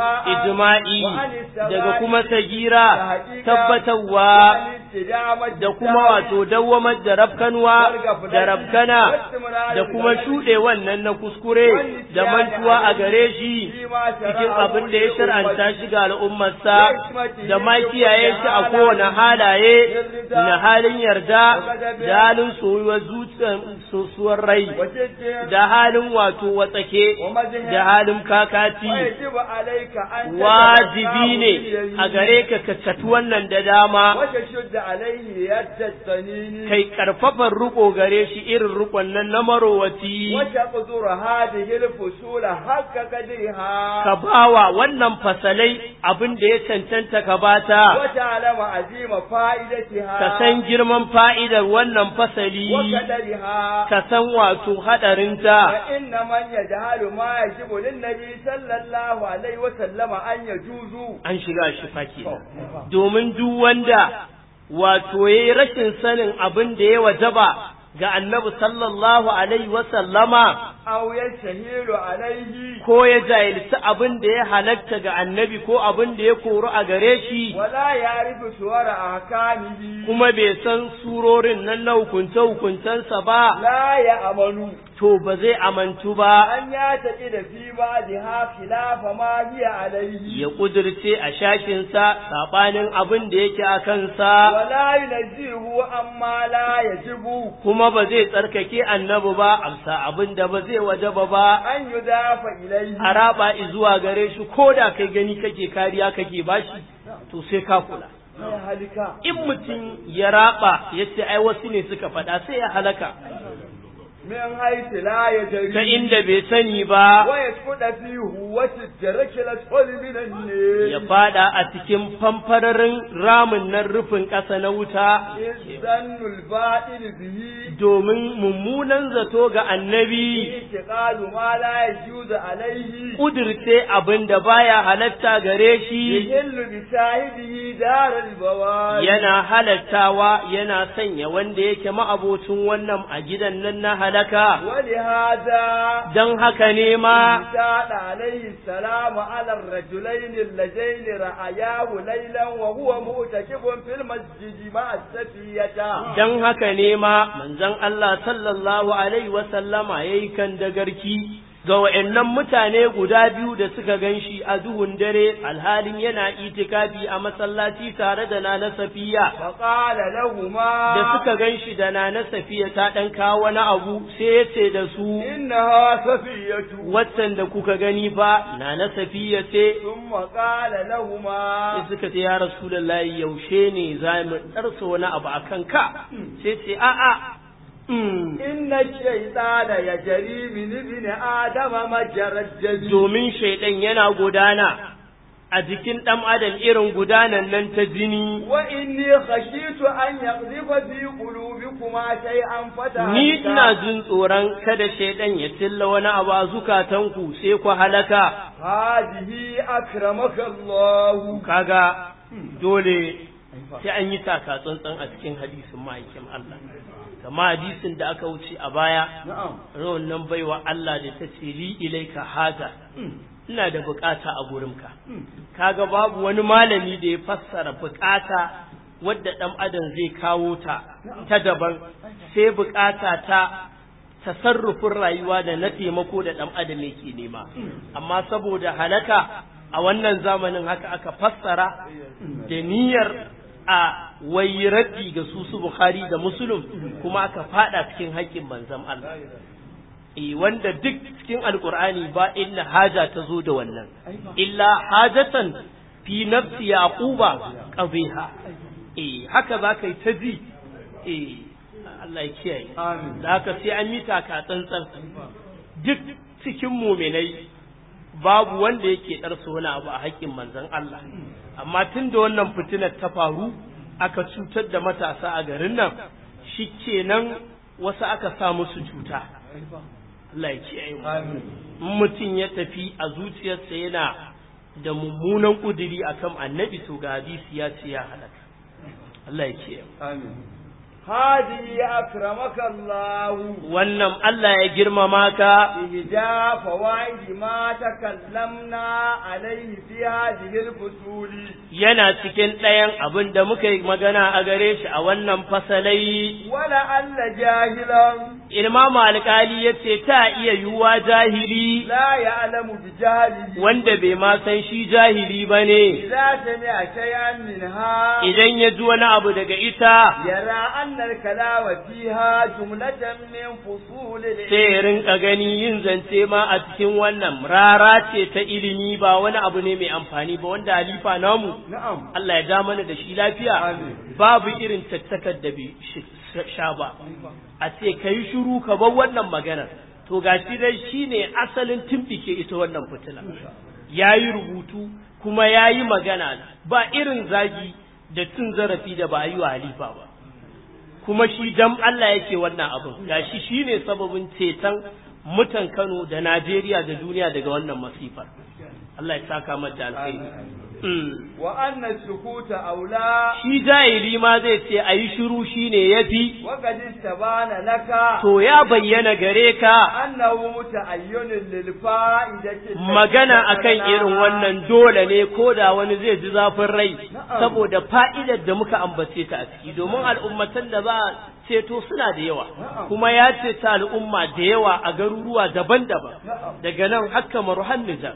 ijma'i daga kuma sagira tabbatarwa da kuma wato dawwamar da rafkanwa da rafkana da kuma shuɗe wannan na kuskure da mantuwa a gare shi cikin abin da ya shar'anta shi ga al'ummarsa da ma kiyaye shi a kowane halaye na halin yarda da halin soyuwar zuciyar sosuwar rai da halin wato watsake da halin kakati ويجب عليك أن wajibi ne a gare ka kaccatu wannan da dama وتشد عليه يد الطنين kai karfafan riko gare shi irin rikon nan na marowaci وتقدر هذه الفصول حق قدرها ka bawa wannan fasalai abin da ya cancanta ka bata وتعلم عظيم فائدتها ka san girman fa'idar wannan fasali وقدرها ka san wato haɗarinta فإن من يجهل ما يجب للنبي صلى الله عليه وسلم أن يجوز an shiga shi fake domin duk wanda wato yayi rashin sanin abin da ya wajaba ga annabi sallallahu alaihi wasallama أو يستهيل عليه ko ya jahilci abin da ya halatta ga annabi ko abin da ya koru a gare shi ولا يعرف صور أحكامه kuma bai san surorin nan na hukunce-hukuncensa ba لا يأمن to ba zai amantu ba أن يعتقد في بعضها خلاف ما هي عليه ya kudirce a shashinsa saɓanin abin da yake a kansa ولا ينزهه عما لا يجب kuma ba zai tsarkake annabi ba amsa abin da ba zai wajaba ba أن يضاف إليه a raba zuwa gare shi ko da kai gani kake kariya kake bashi to sai ka kula يا هلكا in mutum ya raba ya ce ai wasu ne suka faɗa sai ya halaka من حيث لا يدري ta inda bai sani ba ويسقط في هوة الدرك الأسفل من ya النيل fada a cikin famfararin ramin nan rufin ƙasa na wuta إذ ظن الباطل به domin mummunan zato ga annabi اعتقاد ما لا يجوز عليه ƙudirce abin da baya halatta gare shi يهل بصاحبه دار البوار yana halattawa yana sanya wanda yake ma'abocin wannan a gidan nan na halaka ولهذا don haka ne ma زاد عليه السلام على الرجلين اللذين رأياه ليلا وهو معتكف في المسجد مع السفية don haka ne ma manzon Allah sallallahu alaihi wasallama ya yi kan dagarki ga wa'annan mutane guda biyu da suka gan shi a duhun dare alhalin yana itikafi a masallaci tare da nana safiya فقال لهما da suka gan shi da nana safiya ta ɗan kawo wani abu sai ya ce da su إنها سفية waccan da kuka gani ba nana safiya ce ثم قال لهما sai suka ce ya rasulullahi yaushe ne za mu ɗarsa wani abu a kanka sai ce a'a mm, إن الشيطان يجري من ابن آدم مجرى الدم domin shaidan yana gudana a jikin ɗan adam irin gudanan nan ta jini وإني خشيت أن يقذف في قلوبكما شيئا ni ina فتهلكا jin tsoron kada shaidan ya tilla wani abu a zukatanku sai ku halaka هذه أكرمك الله kaga dole sai an yi taka tsantsan a cikin hadisin ma'aikin Allah kama hadisin da aka wuce a baya rawan nan baiwa Allah da ta ce li ilaika haja ina da bukata a gurinka kaga babu wani malami da ya fassara bukata wadda dan adam zai kawo ta ta daban sai bukata ta tasarrufin rayuwa da na taimako da dan adam yake nema amma saboda halaka a wannan zamanin haka aka fassara da niyyar a wai raddi ga su su Bukhari da Muslim kuma aka fada cikin haƙƙin manzon Allah eh wanda duk cikin alkur'ani ba inna haja ta zo da wannan illa hajatan fi nafsi yaquba qabiha eh haka zaka yi ta ji eh Allah ya kiyaye da haka sai an yi taka tsantsan duk cikin muminai babu wanda yake ɗarsa wani abu a haƙƙin manzon Allah amma tun da wannan fitinar ta faru aka cutar da matasa a garin nan shi kenan wasu aka sa musu cuta Allah ya kiyaye mu mutum ya tafi a zuciyarsa yana da mummunan ƙuduri akan annabi to ga hadisi ya ce ya halaka Allah ya kiyaye amin hadi akramaka Allah wannan Allah ya girmama ka ihda fawaid ma takallamna alayhi fi hadhihi al-fusuli yana cikin ɗayan abin da muka yi magana a gare shi a wannan fasalai wala alla jahilan Imam alƙali ya ce ta iya yiwuwa jahili la ya'lamu bi jahlihi wanda bai ma san shi jahili ba ne idza sami'a shay'an minha idan ya ji wani abu daga ita yara anna al-kalama fiha jumlatan min fusul sai ya rinka gani yin zance ma a cikin wannan rara ce ta ilimi ba wani abu ne mai amfani ba wanda halifa namu na'am Allah ya ja mana da shi lafiya Amin. babu irin tattakar da bai shi- sha ba a ce ka yi shuru ka bar wannan maganar to ga shi dai shi ne asalin tumɓike ita wannan fitila ya yi rubutu kuma ya yi magana ba irin zagi da cin zarafi da ba a yi wa halifa ba kuma shi dan Allah yake wannan abin gashi shi ne sababin ceton mutan Kano da Najeriya da duniya daga wannan masifar Allah ya saka mata alkhairi Mm. wa anna sukuta aula shi jahili ma zai ce a yi shiru shi ne ya fi, wa qad istabana laka to ya bayyana gare ka annahu muta'ayyinun lil fa'idati magana akan irin wannan dole ne ko da wani zai ji zafin rai saboda fa'idar da muka ambace ta a ciki domin al'ummatan da za a ceto suna da yawa kuma ya ce ta al'umma da yawa a garuruwa daban-daban daga nan haka maruhan Nijar.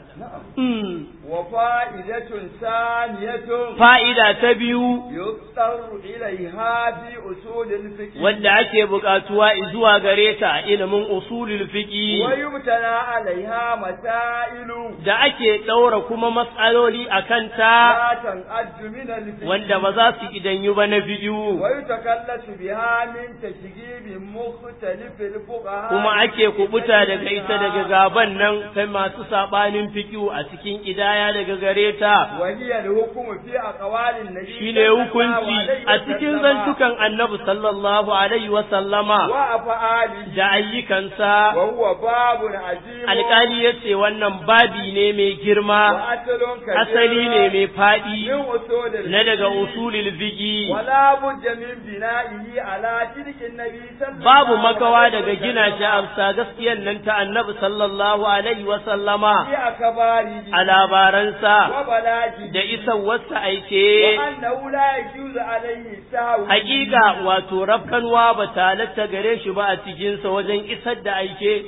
Mm. wa fa'idatun saniyatun Fa'ida ta biyu yuqtaru ilayha fi usul al-fiqh wanda ake buƙatuwa zuwa gare ta a ilimin usulul fiqi wa yubtala alaiha masailu da ake ɗaura kuma matsaloli a kanta la tan'addu min al-fiqh wanda ba za su idanyu ba na biyu wa yutakallasu biha min tashghib mukhtalif al-fuqaha kuma ake kubuta daga ita daga gaban nan kai masu sabanin fikiu a cikin idaya daga gare ta wa hiya al-hukmu fi aqwalin nabi shine hukunci a cikin zantukan annabi sallallahu alaihi wa sallama wa af'alihi da ayyukansa wa huwa babun azim alƙali ya ce wannan babi ne mai wa girma asalun kabir asali ne mai faɗi min usul al-fiqh na daga usulul fiqi wala budda min bina'ihi ala tilkin nabi sallallahu babu makawa alaihi daga gina shi a bisa gaskiyar nan ta annabi sallallahu alaihi wa sallama fi akbari a labaransa wa balagi da isan wasu wa aike annahu la yajuzu alaihi sahwu hakika wato rafkanwa ba ta halatta gare shi ba a cikinsa wajen isar da aike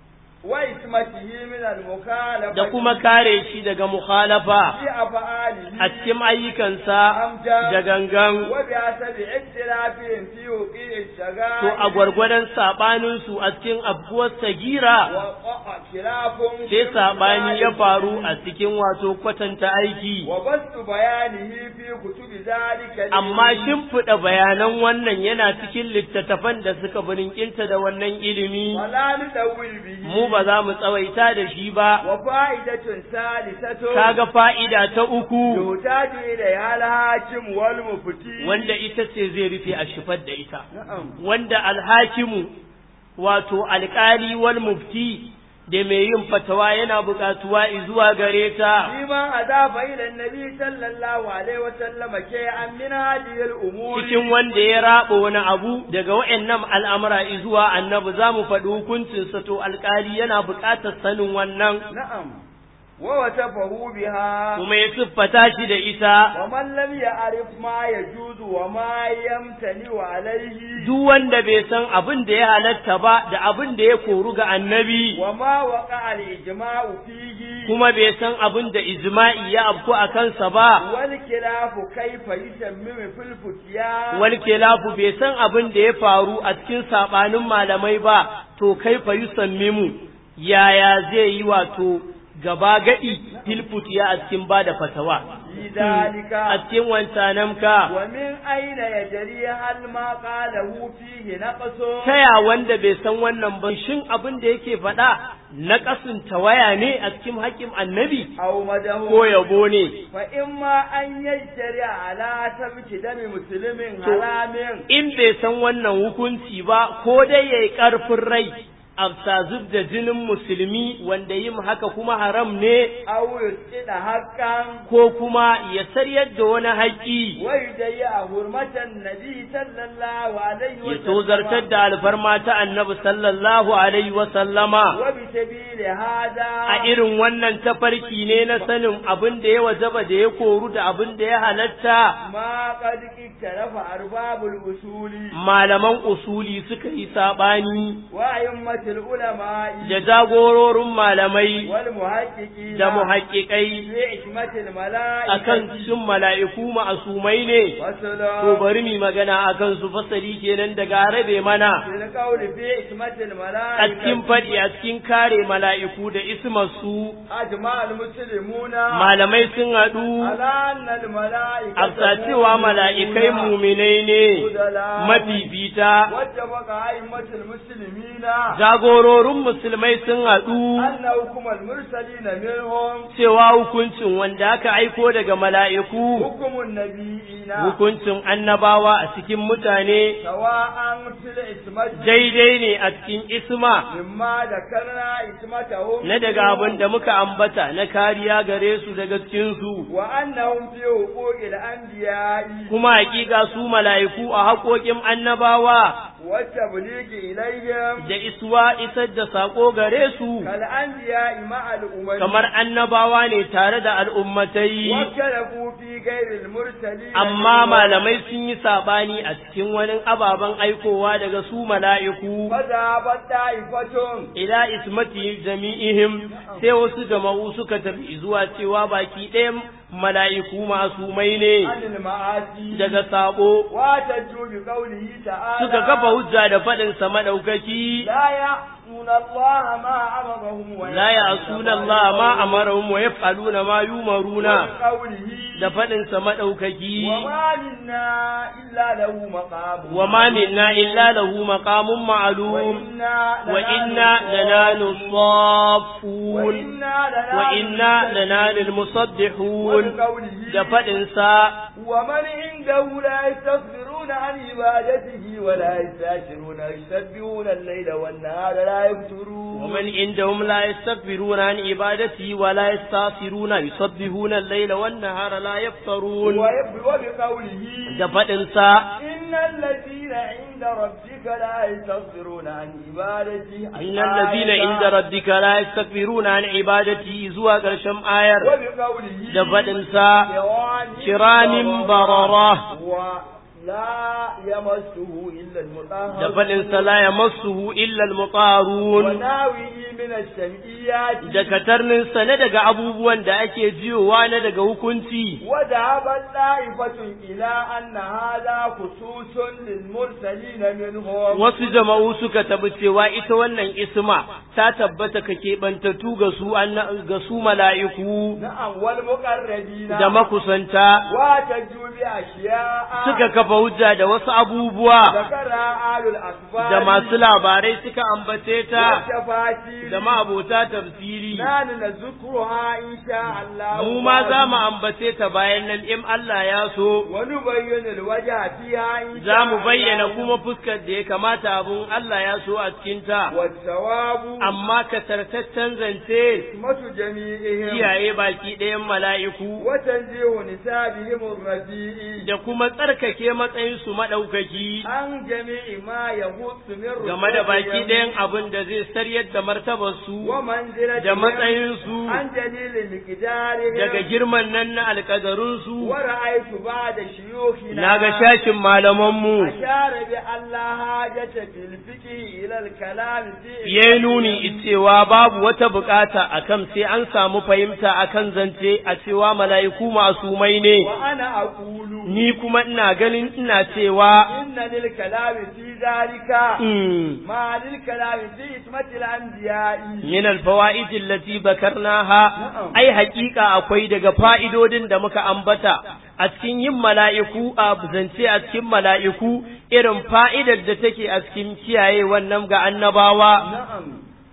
wa ismatihi min al-mukhalafati da kuma kare shi daga mukhalafa fi af'alihi a cikin ayyukansa da gangan wa bi asabi ittirafin fi wuqi'i shagali to a gwargwadon saɓaninsu a cikin abuwar sagira wa qa'a khilafun sai saɓani ya faru a cikin wato kwatanta aiki wa bastu bayanihi fi kutubi zalika amma shimfiɗa bayanan wannan yana cikin littattafan da suka birinkinta da wannan ilimi wala nudawwil bihi mu ba za mu tsawaita da shi ba wa fa'idatun salisatun kaga fa'ida ta uku yutaju ila al-hakim wal mufti wanda ita ce zai rufe a shifar da ita na'am wanda alhakimu wato alƙali wal mufti da mai yin fatawa yana buƙatuwa zuwa gare ta فيما أضاف إلى النبي صلى الله عليه وسلم شيئا من هذه الأمور cikin wanda ya raba wani abu daga wa'annan al'amura zuwa annabi za mu faɗi hukuncinsa to alƙali yana buƙatar sanin wannan نعم ووصفه بها kuma ya siffata shi da ita ومن لم يعرف ما يجوز وما يمتنع عليه duk wanda bai san abin da ya halatta ba da abin da ya koru ga annabi وما وقع الإجماع فيه kuma bai san abin da ijma'i ya afku a kansa ba والخلاف كيف يتمم في الفتيان wal kilafu bai san abin da ya faru a cikin sabanin malamai ba to kai fa yusammimu yaya zai yi wato gaba gadi filfutiya a cikin bada fatawa في ذلك a cikin wancanamka ومن أين يجري هل ما قاله فيه نقص taya wanda bai san wannan ba shin abin da yake faɗa na ƙasin tawaya ne a cikin haƙƙin annabi أو مده ko yabo ne فإما أن يجري على سفك دم مسلم To, حرام in bai san wannan hukunci ba ko dai yayi ƙarfin rai a zub da jinin musulmi wanda yin haka kuma haram ne أو يسقط حقا ko kuma ya saryar da wani haƙƙi ويضيع حرمة النبي صلى الله عليه ya وسلم tozartar da alfarma ta annabi sallallahu alaihi wa sallama وبسبيل هذا a irin wannan tafarki ne na sanin abin da ya wajaba da ya koru da abin da ya halatta ما قد اختلف أرباب الأصول malaman usuli suka yi saɓani وأئمة العلماء da jagororin malamai والمحققين da muhaƙiƙai في حكمة الملائكة akan shin mala'iku ma'asumai ne to وسلام bari mu magana akan su fasali kenan daga rabe mana في القول في حكمة a cikin الملائكة faɗi a cikin kare mala'iku da ismarsu أجمع المسلمون malamai sun haɗu على أن الملائكة afsa cewa mala'ikai muminai ne mafifita واتفق أئمة المسلمين jagororin musulmai sun haɗu أن حكم المرسلين منهم cewa hukuncin wanda aka aiko daga mala'iku حكم النبيين hukuncin annabawa a cikin mutane سواء في العصمة daidai ne a cikin isma مما ذكرنا عصمتهم na daga abin da muka ambata na kariya gare su daga cikinsu وأنهم في حقوق الأنبياء kuma hakika su mala'iku a haƙoƙin annabawa والتبليغ إليهم da iswa isar da saƙo gare su كالأنبياء مع الأمم kamar annabawa ne tare da al'ummatai واختلفوا في غير المرسلين amma منهم. malamai sun yi saɓani a cikin wani ababen aikowa daga su mala'iku فذهبت طائفة ila ismati jami'ihim sai wasu jama'u suka tafi zuwa cewa baki ɗayan mala'iku masumai ne عن المعاصي daga sabo واحتجوا بقوله تعالى suka kafa hujja da faɗinsa maɗaukaki لا يعصون الله ما أمرهم la ya'suna Allah ma amarahum wa yaf'aluna ma yumaruna وقوله da faɗinsa maɗaukaki وما منا إلا له مقام wa ma minna illa lahu maqamun ma'lum وإنا wa inna lananu saffun وإنا wa inna lananu musaddihun وقوله da faɗinsa ومن عنده لا يستغفرون عن عبادته ولا يستأثرون يسبحون الليل والنهار لا يفترون ومن عندهم لا يستكبرون عن عبادته ولا يستغفرون يسبحون الليل والنهار لا يفترون ويب- وبقوله da faɗinsa إن الذين عند ربك لا يستغفرون عن عبادته إن الذين عند ربك لا يستكبرون عن عبادته zuwa ƙarshen ayar وبقوله da faɗinsa kiramin كرام barara ولا يمسه إلا المطهر da faɗinsa la yamassuhu illa al-mutarun وناويه من الشمئيات da katarninsa na daga abubuwan da ake jiyowa na daga hukunci وذهبت طائفة إلى أن هذا خصوص للمرسلين منهم wasu jama'u suka tabi cewa ita wannan isma ta tabbata ka keɓantattu ga su anna- ga su mala'iku نعم والمقربين da makusanta واحتجوا بأشياء suka kafa kafa hujja da wasu abubuwa ذكرها آل الأخبار da masu labarai suka ambace ta والتفاسير da ma'abota tafsiri نحن نذكرها إن شاء الله mu ma za mu ambace ta bayan nan in Allah ya so ونبين الوجه فيها إن شاء za mu الله bayyana kuma fuskar da ya kamata abun Allah ya so a cikinta والثواب amma kasartaccen zance حكمة جميعهم kiyaye baki ɗayan mala'iku وتنزيه نسابهم الرديء da kuma tsarkake matsayinsu maɗaukaki عن جميع ما يغط من game da baki رتبهم ɗayan abin da zai saryar da martabarsu ومنزلتهم da matsayinsu عن جليل مقدارهم daga girman nan na alƙadarunsu ورأيت بعد شيوخنا na ga shashin malamanmu أشار بأن لا حاجة في الفقه إلى الكلام في ya yi nuni cewa babu wata bukata akan sai an samu fahimta akan zance a cewa mala'iku masumai ne وأنا أقول ni kuma ina ganin ina cewa إن للكلام في ذلك mm, ما للكلام في إسمة الأنبياء min alfawaid allati bakarnaha ai haƙiƙa akwai daga fa'idodin da muka ambata a cikin yin mala'iku a zance a cikin mala'iku irin fa'idar da take a cikin kiyaye wannan ga annabawa نعم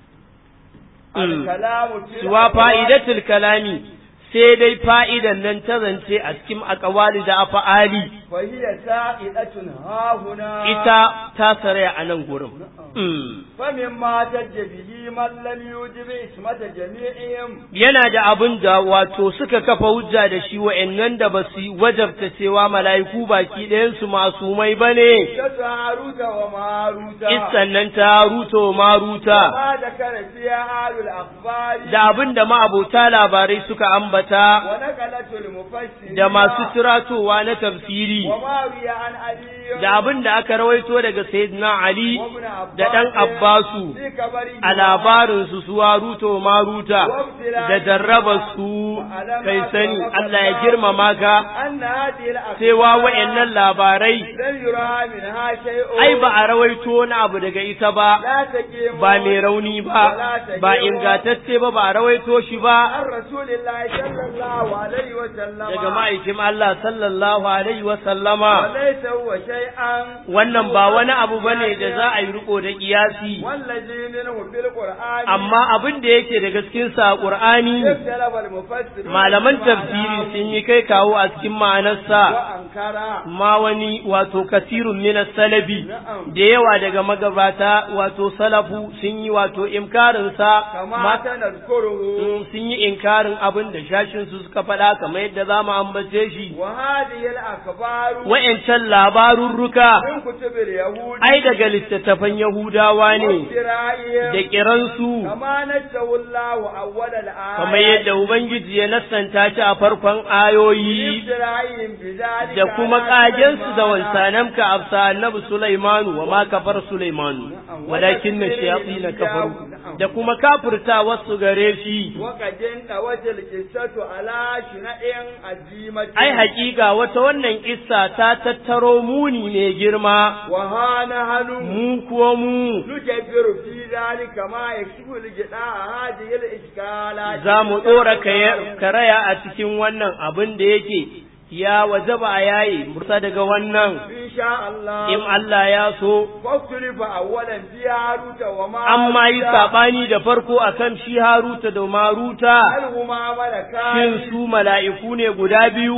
Mm. الكلام في suwa الأقوال fa'idatul kalami sai dai fa'idan nan ta zance a cikin akawali da afa'ali فهي سائلة ها هنا ita ta saraya a nan gurin. Mm. فمما تج به من لم يوجب اسمة جميعهم Yana da abin da wato suka kafa hujja da shi wa'yannan da ba su wajabta cewa mala'iku baki ɗayansu masumai ba ne, قصة هاروت وماروت issan nan ta ruto maruta, ما ذكر فيها أهل الأخبار da abin da ma'abota labarai suka ambata, ونقلت المفسرين da masu turatowa na tafsiri, وما روي عن علي da abin da aka rawaito daga Sayyidina Ali وابن عباس da ɗan Abbasu. في كبره a labarinsu su waruto maruta da jarrabarsu kai sani Allah ya girmama ka أن هذه الأخبار cewa wa'yannan labarai لم يرى منها شيء ai ba a rawaito wani abu daga ita ba لا تقيم ba mai rauni ba ba ingantacce ba ba a rawaito shi ba عن رسول الله صلى الله عليه وسلم daga ma'aikin Allah sallallahu alaihi wa sallama وليس هو شيئا wannan ba wani abu bane da za a yi riko da kiyasi والذي منه في القرآن amma abin da yake daga cikin sa Qur'ani اختلف المفسرون malaman في tafsiri معناه sun yi kai kawo a cikin ma'anarsa وأنكر ma wani wato kasirun min salabi da yawa daga magabata wato salafu sun yi wato inkarin sa كما ma سنذكره Mm, sun yi inkarin abin da shashin su suka faɗa kamar yadda za mu ambace shi وهذه الأخبار wa'yancan labarurruka من كتب اليهود ai daga littattafan yahudawa ne وافترائهم da kiransu كما نزه الله أول الآية kamar yadda ubangiji ya nassanta shi a farkon ayoyi افترائهم بذلك da kuma على kagensu da سليمان. wansanamka afsa annabi Sulaimanu wa ma kafar Sulaimanu walakin na shayatsi na kafaru da kuma kafirta wasu gare shi وقد انتوت القصة على شنع عزيمة ai hakika wata wannan kissa ta tattaro muni ne girma وها نحن mu kuwa mu نجبر في ذلك ما يكشف الجداء هذه الإشكالات za mu ɗora kaya- karaya a cikin wannan abin da yake ya wajaba a yayi mursa daga wannan إن شاء الله in Allah ya so فاختلف أولا في هاروت وما amma yi saɓani da farko akan shi Haruta da Maruta هل هما ملكان shin su mala'iku ne guda أو biyu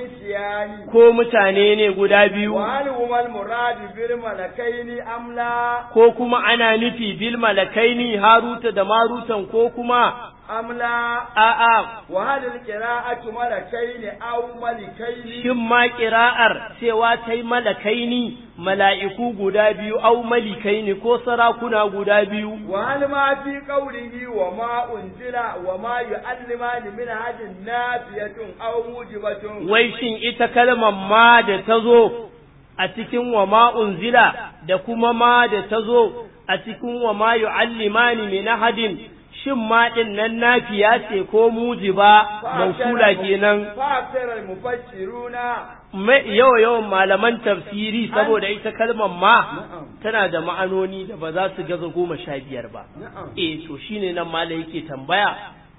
إنسيان ko mutane ne guda biyu وهل هما المراد بالملكين أم لا ko kuma ana nufi bil malakaini Haruta da Marutan ko kuma أم لا a'a وهل القراءة ملكين أو ملكين shin ma ƙira'ar cewa ta yi malakaini mala'iku guda biyu au malikaini ko sarakuna guda biyu وهل ما في قوله وما أنزل وما يعلمان من هذه نافية أو موجبة wai shin ita kalmar ma da ta zo a cikin wa ma unzila da kuma ma da ta zo a cikin wa ma yu'allimani min ahadin shin ma din nan nafiya ce ko mujiba mausula kenan فأكثر المفسرون mai yawa yawan malaman tafsiri saboda ita kalmar ma tana da ma'anoni da ba za su gaza goma sha biyar ba نعم eh to shine nan mala yake tambaya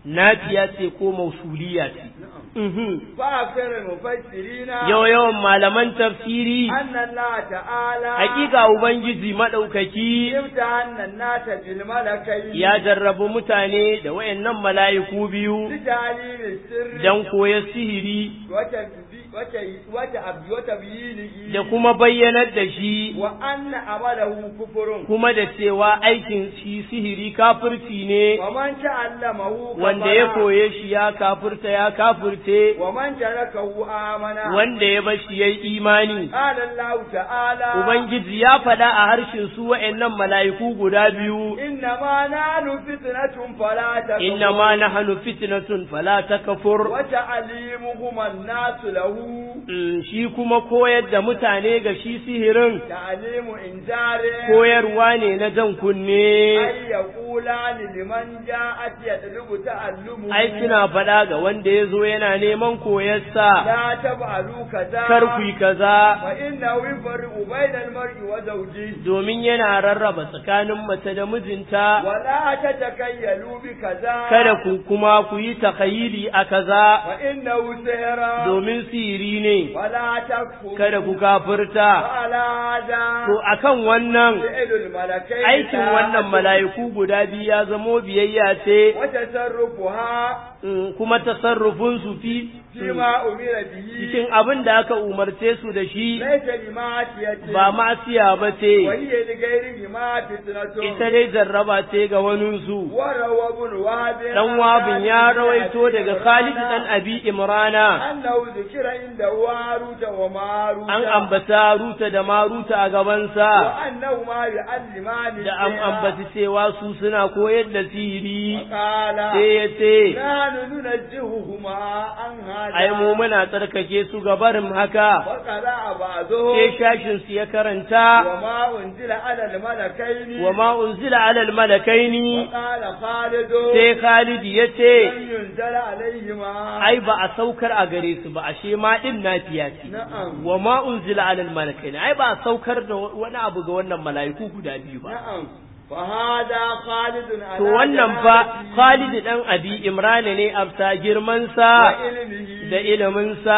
nafiya ce ko mausuliya ce Mhm. فأكثر المفسرين yau yawan malaman tafsiri أن الله تعالى hakika ubangiji madaukaki امتحن الناس بالملكين ya jarrabu mutane da wayannan mala'iku biyu لتعليم السر dan koya sihiri وتبي- وت- وتأب- وتبيينه da kuma bayyanar da shi وأن عمله كفر kuma da cewa aikin shi sihiri kafirci ne ومن تعلمه wanda ya كفر koye shi ya kafirta ya kafirce ومن تركه آمن wanda ya bashi yayi imani قال الله تعالى ubangiji ya faɗa a harshen su wa'annan mala'iku guda biyu إنما نحن فتنة فلا تكفر inna ma nahnu fitnatun fala takfur وتعليمهما الناس له Mm, shi kuma koyar da mutane ga shi sihirin تعليم إنذار koyarwa ne na jan kunne أن يقولان لمن جاءت يطلب تعلمه ai suna faɗa ga wanda ya zo yana neman koyarsa لا تفعلوا كذا kar ku yi kaza فإنه يفرق بين المرء وزوجه domin yana rarraba tsakanin mace da mijinta ولا تتكيلوا بكذا kada ku kuma ku yi takayili a kaza فإنه سهر domin sihiri ne ولا تكفر kada ku kafirta وعلى هذا to akan wannan فعل الملكين aikin wannan mala'iku guda biyu ya zamo biyayya ce وتصرفها mm, kuma tasarrufin su fi فيما أمر به cikin abin da aka umarce su da shi ليس لمعصية ba ma'asiya ba ce وهي لغيرهما فتنة ita dai jarraba ce ga waninsu وروى ابن وهب dan wabin ya rawaito daga Khalid dan Abi Imrana أنه ذكر عنده هاروت وماروت an ambata Ruta da Maruta a gabansa وأنهما يعلمان da an ambaci cewa su suna koyar da sihiri قال sai ya ce نحن ننزههما عن هذا ai mu muna tsarkake su ga barin haka وقرأ بعضهم sai shashin su ya karanta وما أنزل على الملكين wa ma unzila ala al-malakaini وقال خالد sai Khalid ya ce لم ينزل عليهما ai ba a saukar a gare su ba ashe ma din nafiya ce نعم wa ma unzila ala al-malakaini ai ba a saukar da wani abu ga wannan mala'iku guda biyu ba نعم فهذا خالد على to wannan fa جلالته Khalid dan Abi Imran ne afta girman sa وعلمه da ilimin sa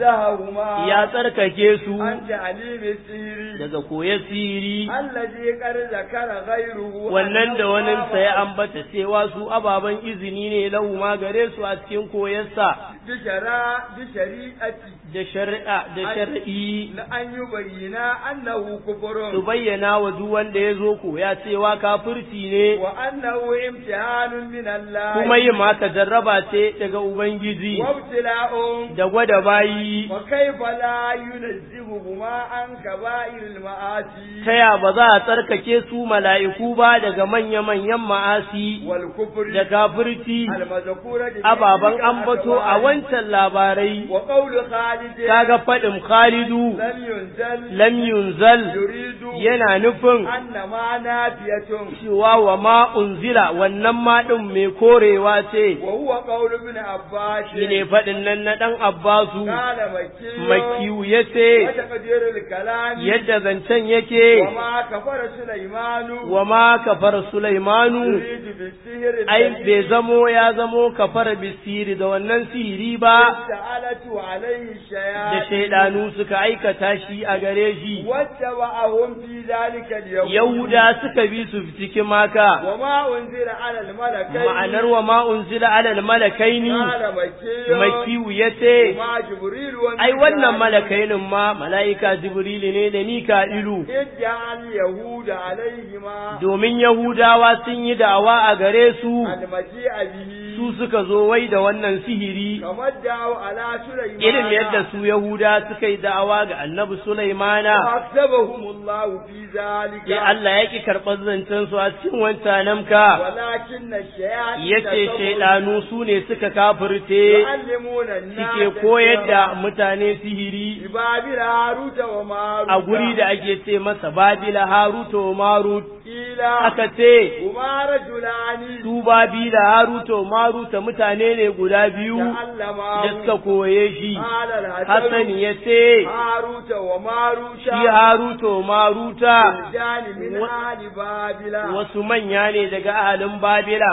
نزههما ya tsarkake su عن تعليم السير daga koya siri الذي قد ذكر غيره wannan da أنه waninsa ya باب ambata cewa su ababen izini ne lahu ma gare su a cikin koyarsa بشرا بشريعة da shari'a da shar'i لأن يبين أنه su كفر bayyana wa duk wanda ya zo koya cewa kafirci ne وأنه امتحان من الله kuma yin haka jarraba ce daga ubangiji وابتلاء da gwada bayi وكيف لا ينزههما عن كبائر المعاصي ta ya ba za a tsarkake su mala'iku ba daga manya-manyan ma'asi والكفر da kafirci المذكورة في ababen تلك ambato a الأخبار. wancan labarai وقول خالد kaga faɗin Khalidu لم ينزل lam yunzal يريد yana nufin أن ما نافية cewa wa ma unzila wannan ma ɗin mai korewa ce وهو قول ابن عباس shine faɗin nan na ɗan Abbasu قال مكي makiyu ya ce وتقدير الكلام yadda zancen yake وما كفر سليمان wa ma kafar Sulaimanu يريد بالسهر ai الذي bai zamo ya zamo kafar bisiri da wannan sihiri ba سألت عليه da الشياطين shaidanu suka aikata shi a gare shi واتبعهم في ذلك اليوم Yahuda suka bi su cikin maka وما أنزل على الملكين ma'anar wa ma unzila alal malakaini قال مكي makiyu ya ce وما جبريل وميكائيل ai wannan malakainin ma mala'ika jibrilu ne da mika'ilu ادعى اليهود عليهما domin yahudawa sun yi da'awa a gare su المجيء به su suka zo wai da wannan sihiri كما ادعوا على سليمان irin yadda su yahuda suka yi da'awa ga annabi sulaimana فأكتبهم الله في ذلك sai Allah ya ki karɓar zancen su a cikin wancanamka ولكن الشياطين yace كفروا shaidanu su ne suka kafirce يعلمون الناس suke koyar da mutane sihiri ببابل هاروت وماروت a guri da ake ce masa babila haruta wa marut قيل aka ce هما رجلان su babila haruta maruta mutane ne guda biyu da تعلما suka koye shi قال Hassan الحسن ya ce هاروت وماروت shi haruta maruta رجال من و- أهل بابل wasu manya ne daga ahalin babila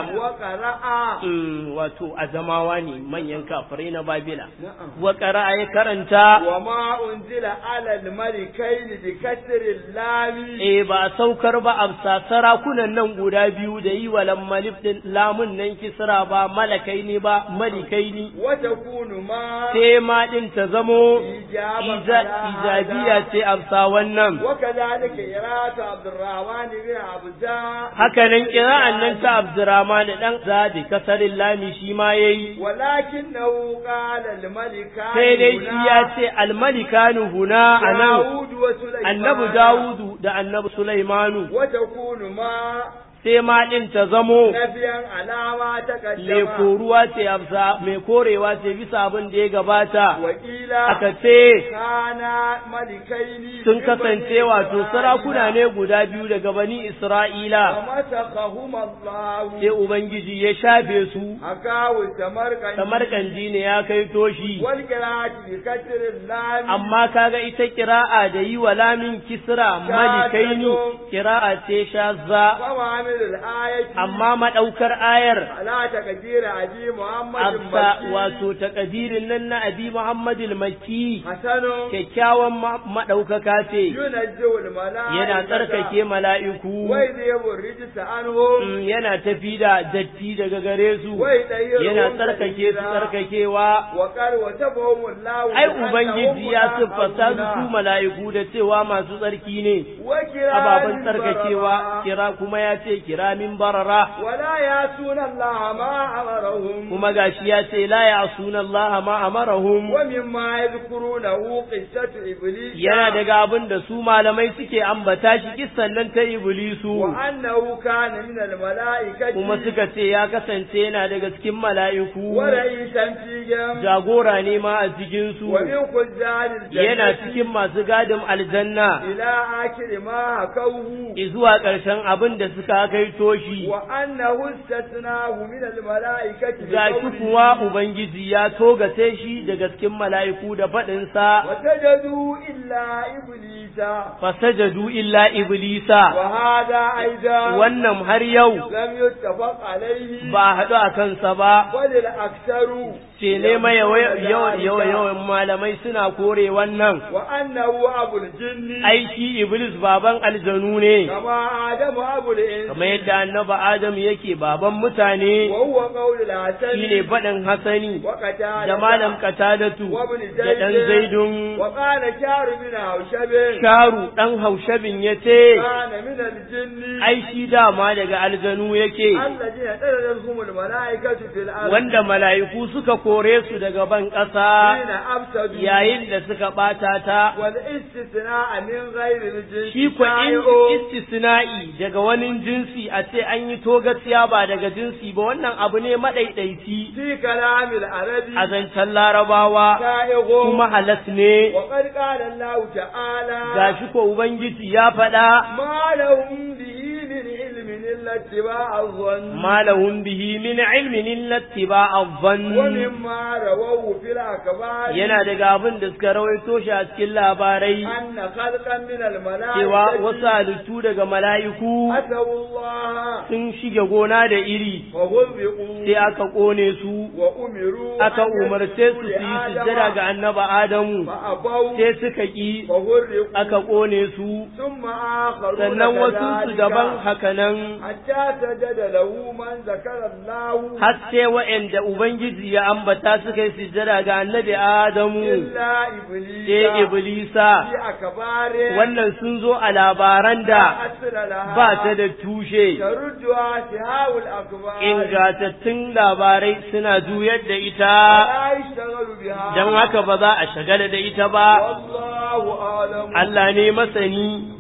وقرأ Mm, wato azamawa ne manyan kafirai na babila نعم wa ƙara'a ya karanta وما أنزل على الملكين بكسر اللام eh ba a saukar ba a sarakunan nan guda biyu da yi wa lammalif din lamun nan kisra ba malakai ne ba malikai ne وتكون ما sai ma din ta zamo إجابة iza- على ijabiya هذا. ce amsa wannan وكذلك قراءة عبد الرحمن بن عبدان haka nan kira'an nan ta abdurrahman dan zadi kasarin lami shi ma yayi ولكنه قال الملكان sai dai shi هنا ya ce almalikanu huna anan داود وسليمان annabi dawudu da annabi sulaimanu وتكون ما sai ma din ta zamo نبيا على ما mai تقدم koruwa ce amsa mai korewa ce bisa abin da ya gabata وقيل aka ce كان ملكين sun من kasance بني wato إسرائيل sarakuna ne guda biyu daga bani Isra'ila ومسخهما الله sai Ubangiji ya shafe su حكاه السمرقندي kamar kanji ne ya kai toshi والقراءة بكسر اللام amma kaga ita kira'a da yi wa lamin kisra malikaini kira'a ce shazza ومعامل الآية amma madaukar ayar على تقدير أبي محمد absa المكي wato takadirin nan na abi Muhammad al-Makki حسن kyakkyawan ma- madaukaka ce ينزه الملائكة yana tsarkake mala'iku ويذهب الرجس عنهم Mm, yana tafi da datti daga gare su ويطهرهم yana tsarkake su تطهيرا. tsarkakewa وقال وتبهم الله ai بأنهم ubangiji ya siffata su su متعهدون. mala'iku da cewa masu tsarki ne وكرام ababen tsarkakewa بررا. kira kuma ya ce kiramin barara ولا يعصون الله ما أمرهم kuma gashi ya ce la ya'suna Allah ma amarahum ومما يذكرونه قصة إبليس yana daga abin da su malamai suke ambata shi kissan nan ta iblisu وأنه كان من الملائكة kuma suka ce ya kasance yana daga cikin mala'iku ورئيسا فيهم jagora ne ma a cikin su ومن خزان الجنة yana cikin masu gadin aljanna إلى آخر ما حكوه zuwa ƙarshen abin da suka kai toshi وأنه استثناه من الملائكة ga shi بقوله kuwa ubangiji ya togace shi daga cikin mala'iku da faɗinsa وسجدوا إلا إبليس fasajadu illa iblisa وهذا أيضا wannan har yau لم يتفق عليه ba a haɗu a kansa ba وللأكثر ce ne mai yawan yawan malamai suna kore wannan وأنه أبو الجن ai shi iblis baban aljanu ne كما آدم أبو الإنس kamar yadda annaba adam yake baban mutane وهو قول الحسن shine faɗin hasani وقتال da malam katadatu da ɗan zaidun وقال شعر من هوشب sharu ɗan haushabin ya ce كان من الجن ai shi dama daga aljanu yake الذين تلدهم الملائكة في الأرض wanda mala'iku suka kore su daga ban ƙasa حين أفسدوا yayin da suka ɓata ta والاستثناء من غير الجنس shi ko in شائع istisna'i daga wani jinsi a ce an yi togaciya ba daga jinsi ba wannan abu ne maɗaiɗaici في كلام العربي a zancen larabawa شائع kuma halas ne وقد قال الله تعالى gashi ko ubangiji ya faɗa ما لهم به من علم إلا اتباع الظن ma lahum bihi min ilmin illa ittiba'a dhann ومما رووا في الأخبار yana daga abin da suka rawaito shi a cikin labarai أن خلقا من cewa wasu الملائكة halittu daga mala'iku أتوا الله sun shige gona da iri وغلبوا sai aka ƙone su وأمروا aka أن umarce su يسجدوا su yi لآدم sujjada ga annaba Adamu فأبوا sai suka ƙi وغرقوا aka ƙone su ثم آخرون sannan wasu su كذلك daban hakanan حتى سجد له من ذكر الله har sai wa'anda Ubangiji ya ambata suka yi sujjada ga annabi Adamu إلا إبليس sai Iblisa في أكبار wannan sun zo a labaran da أصل لها ba ta da tushe تردها سهاو الأكبار ingantattun labarai suna juyar da ita لا يشتغل بها don haka ba za a shagala da ita ba والله أعلم Allah ne masani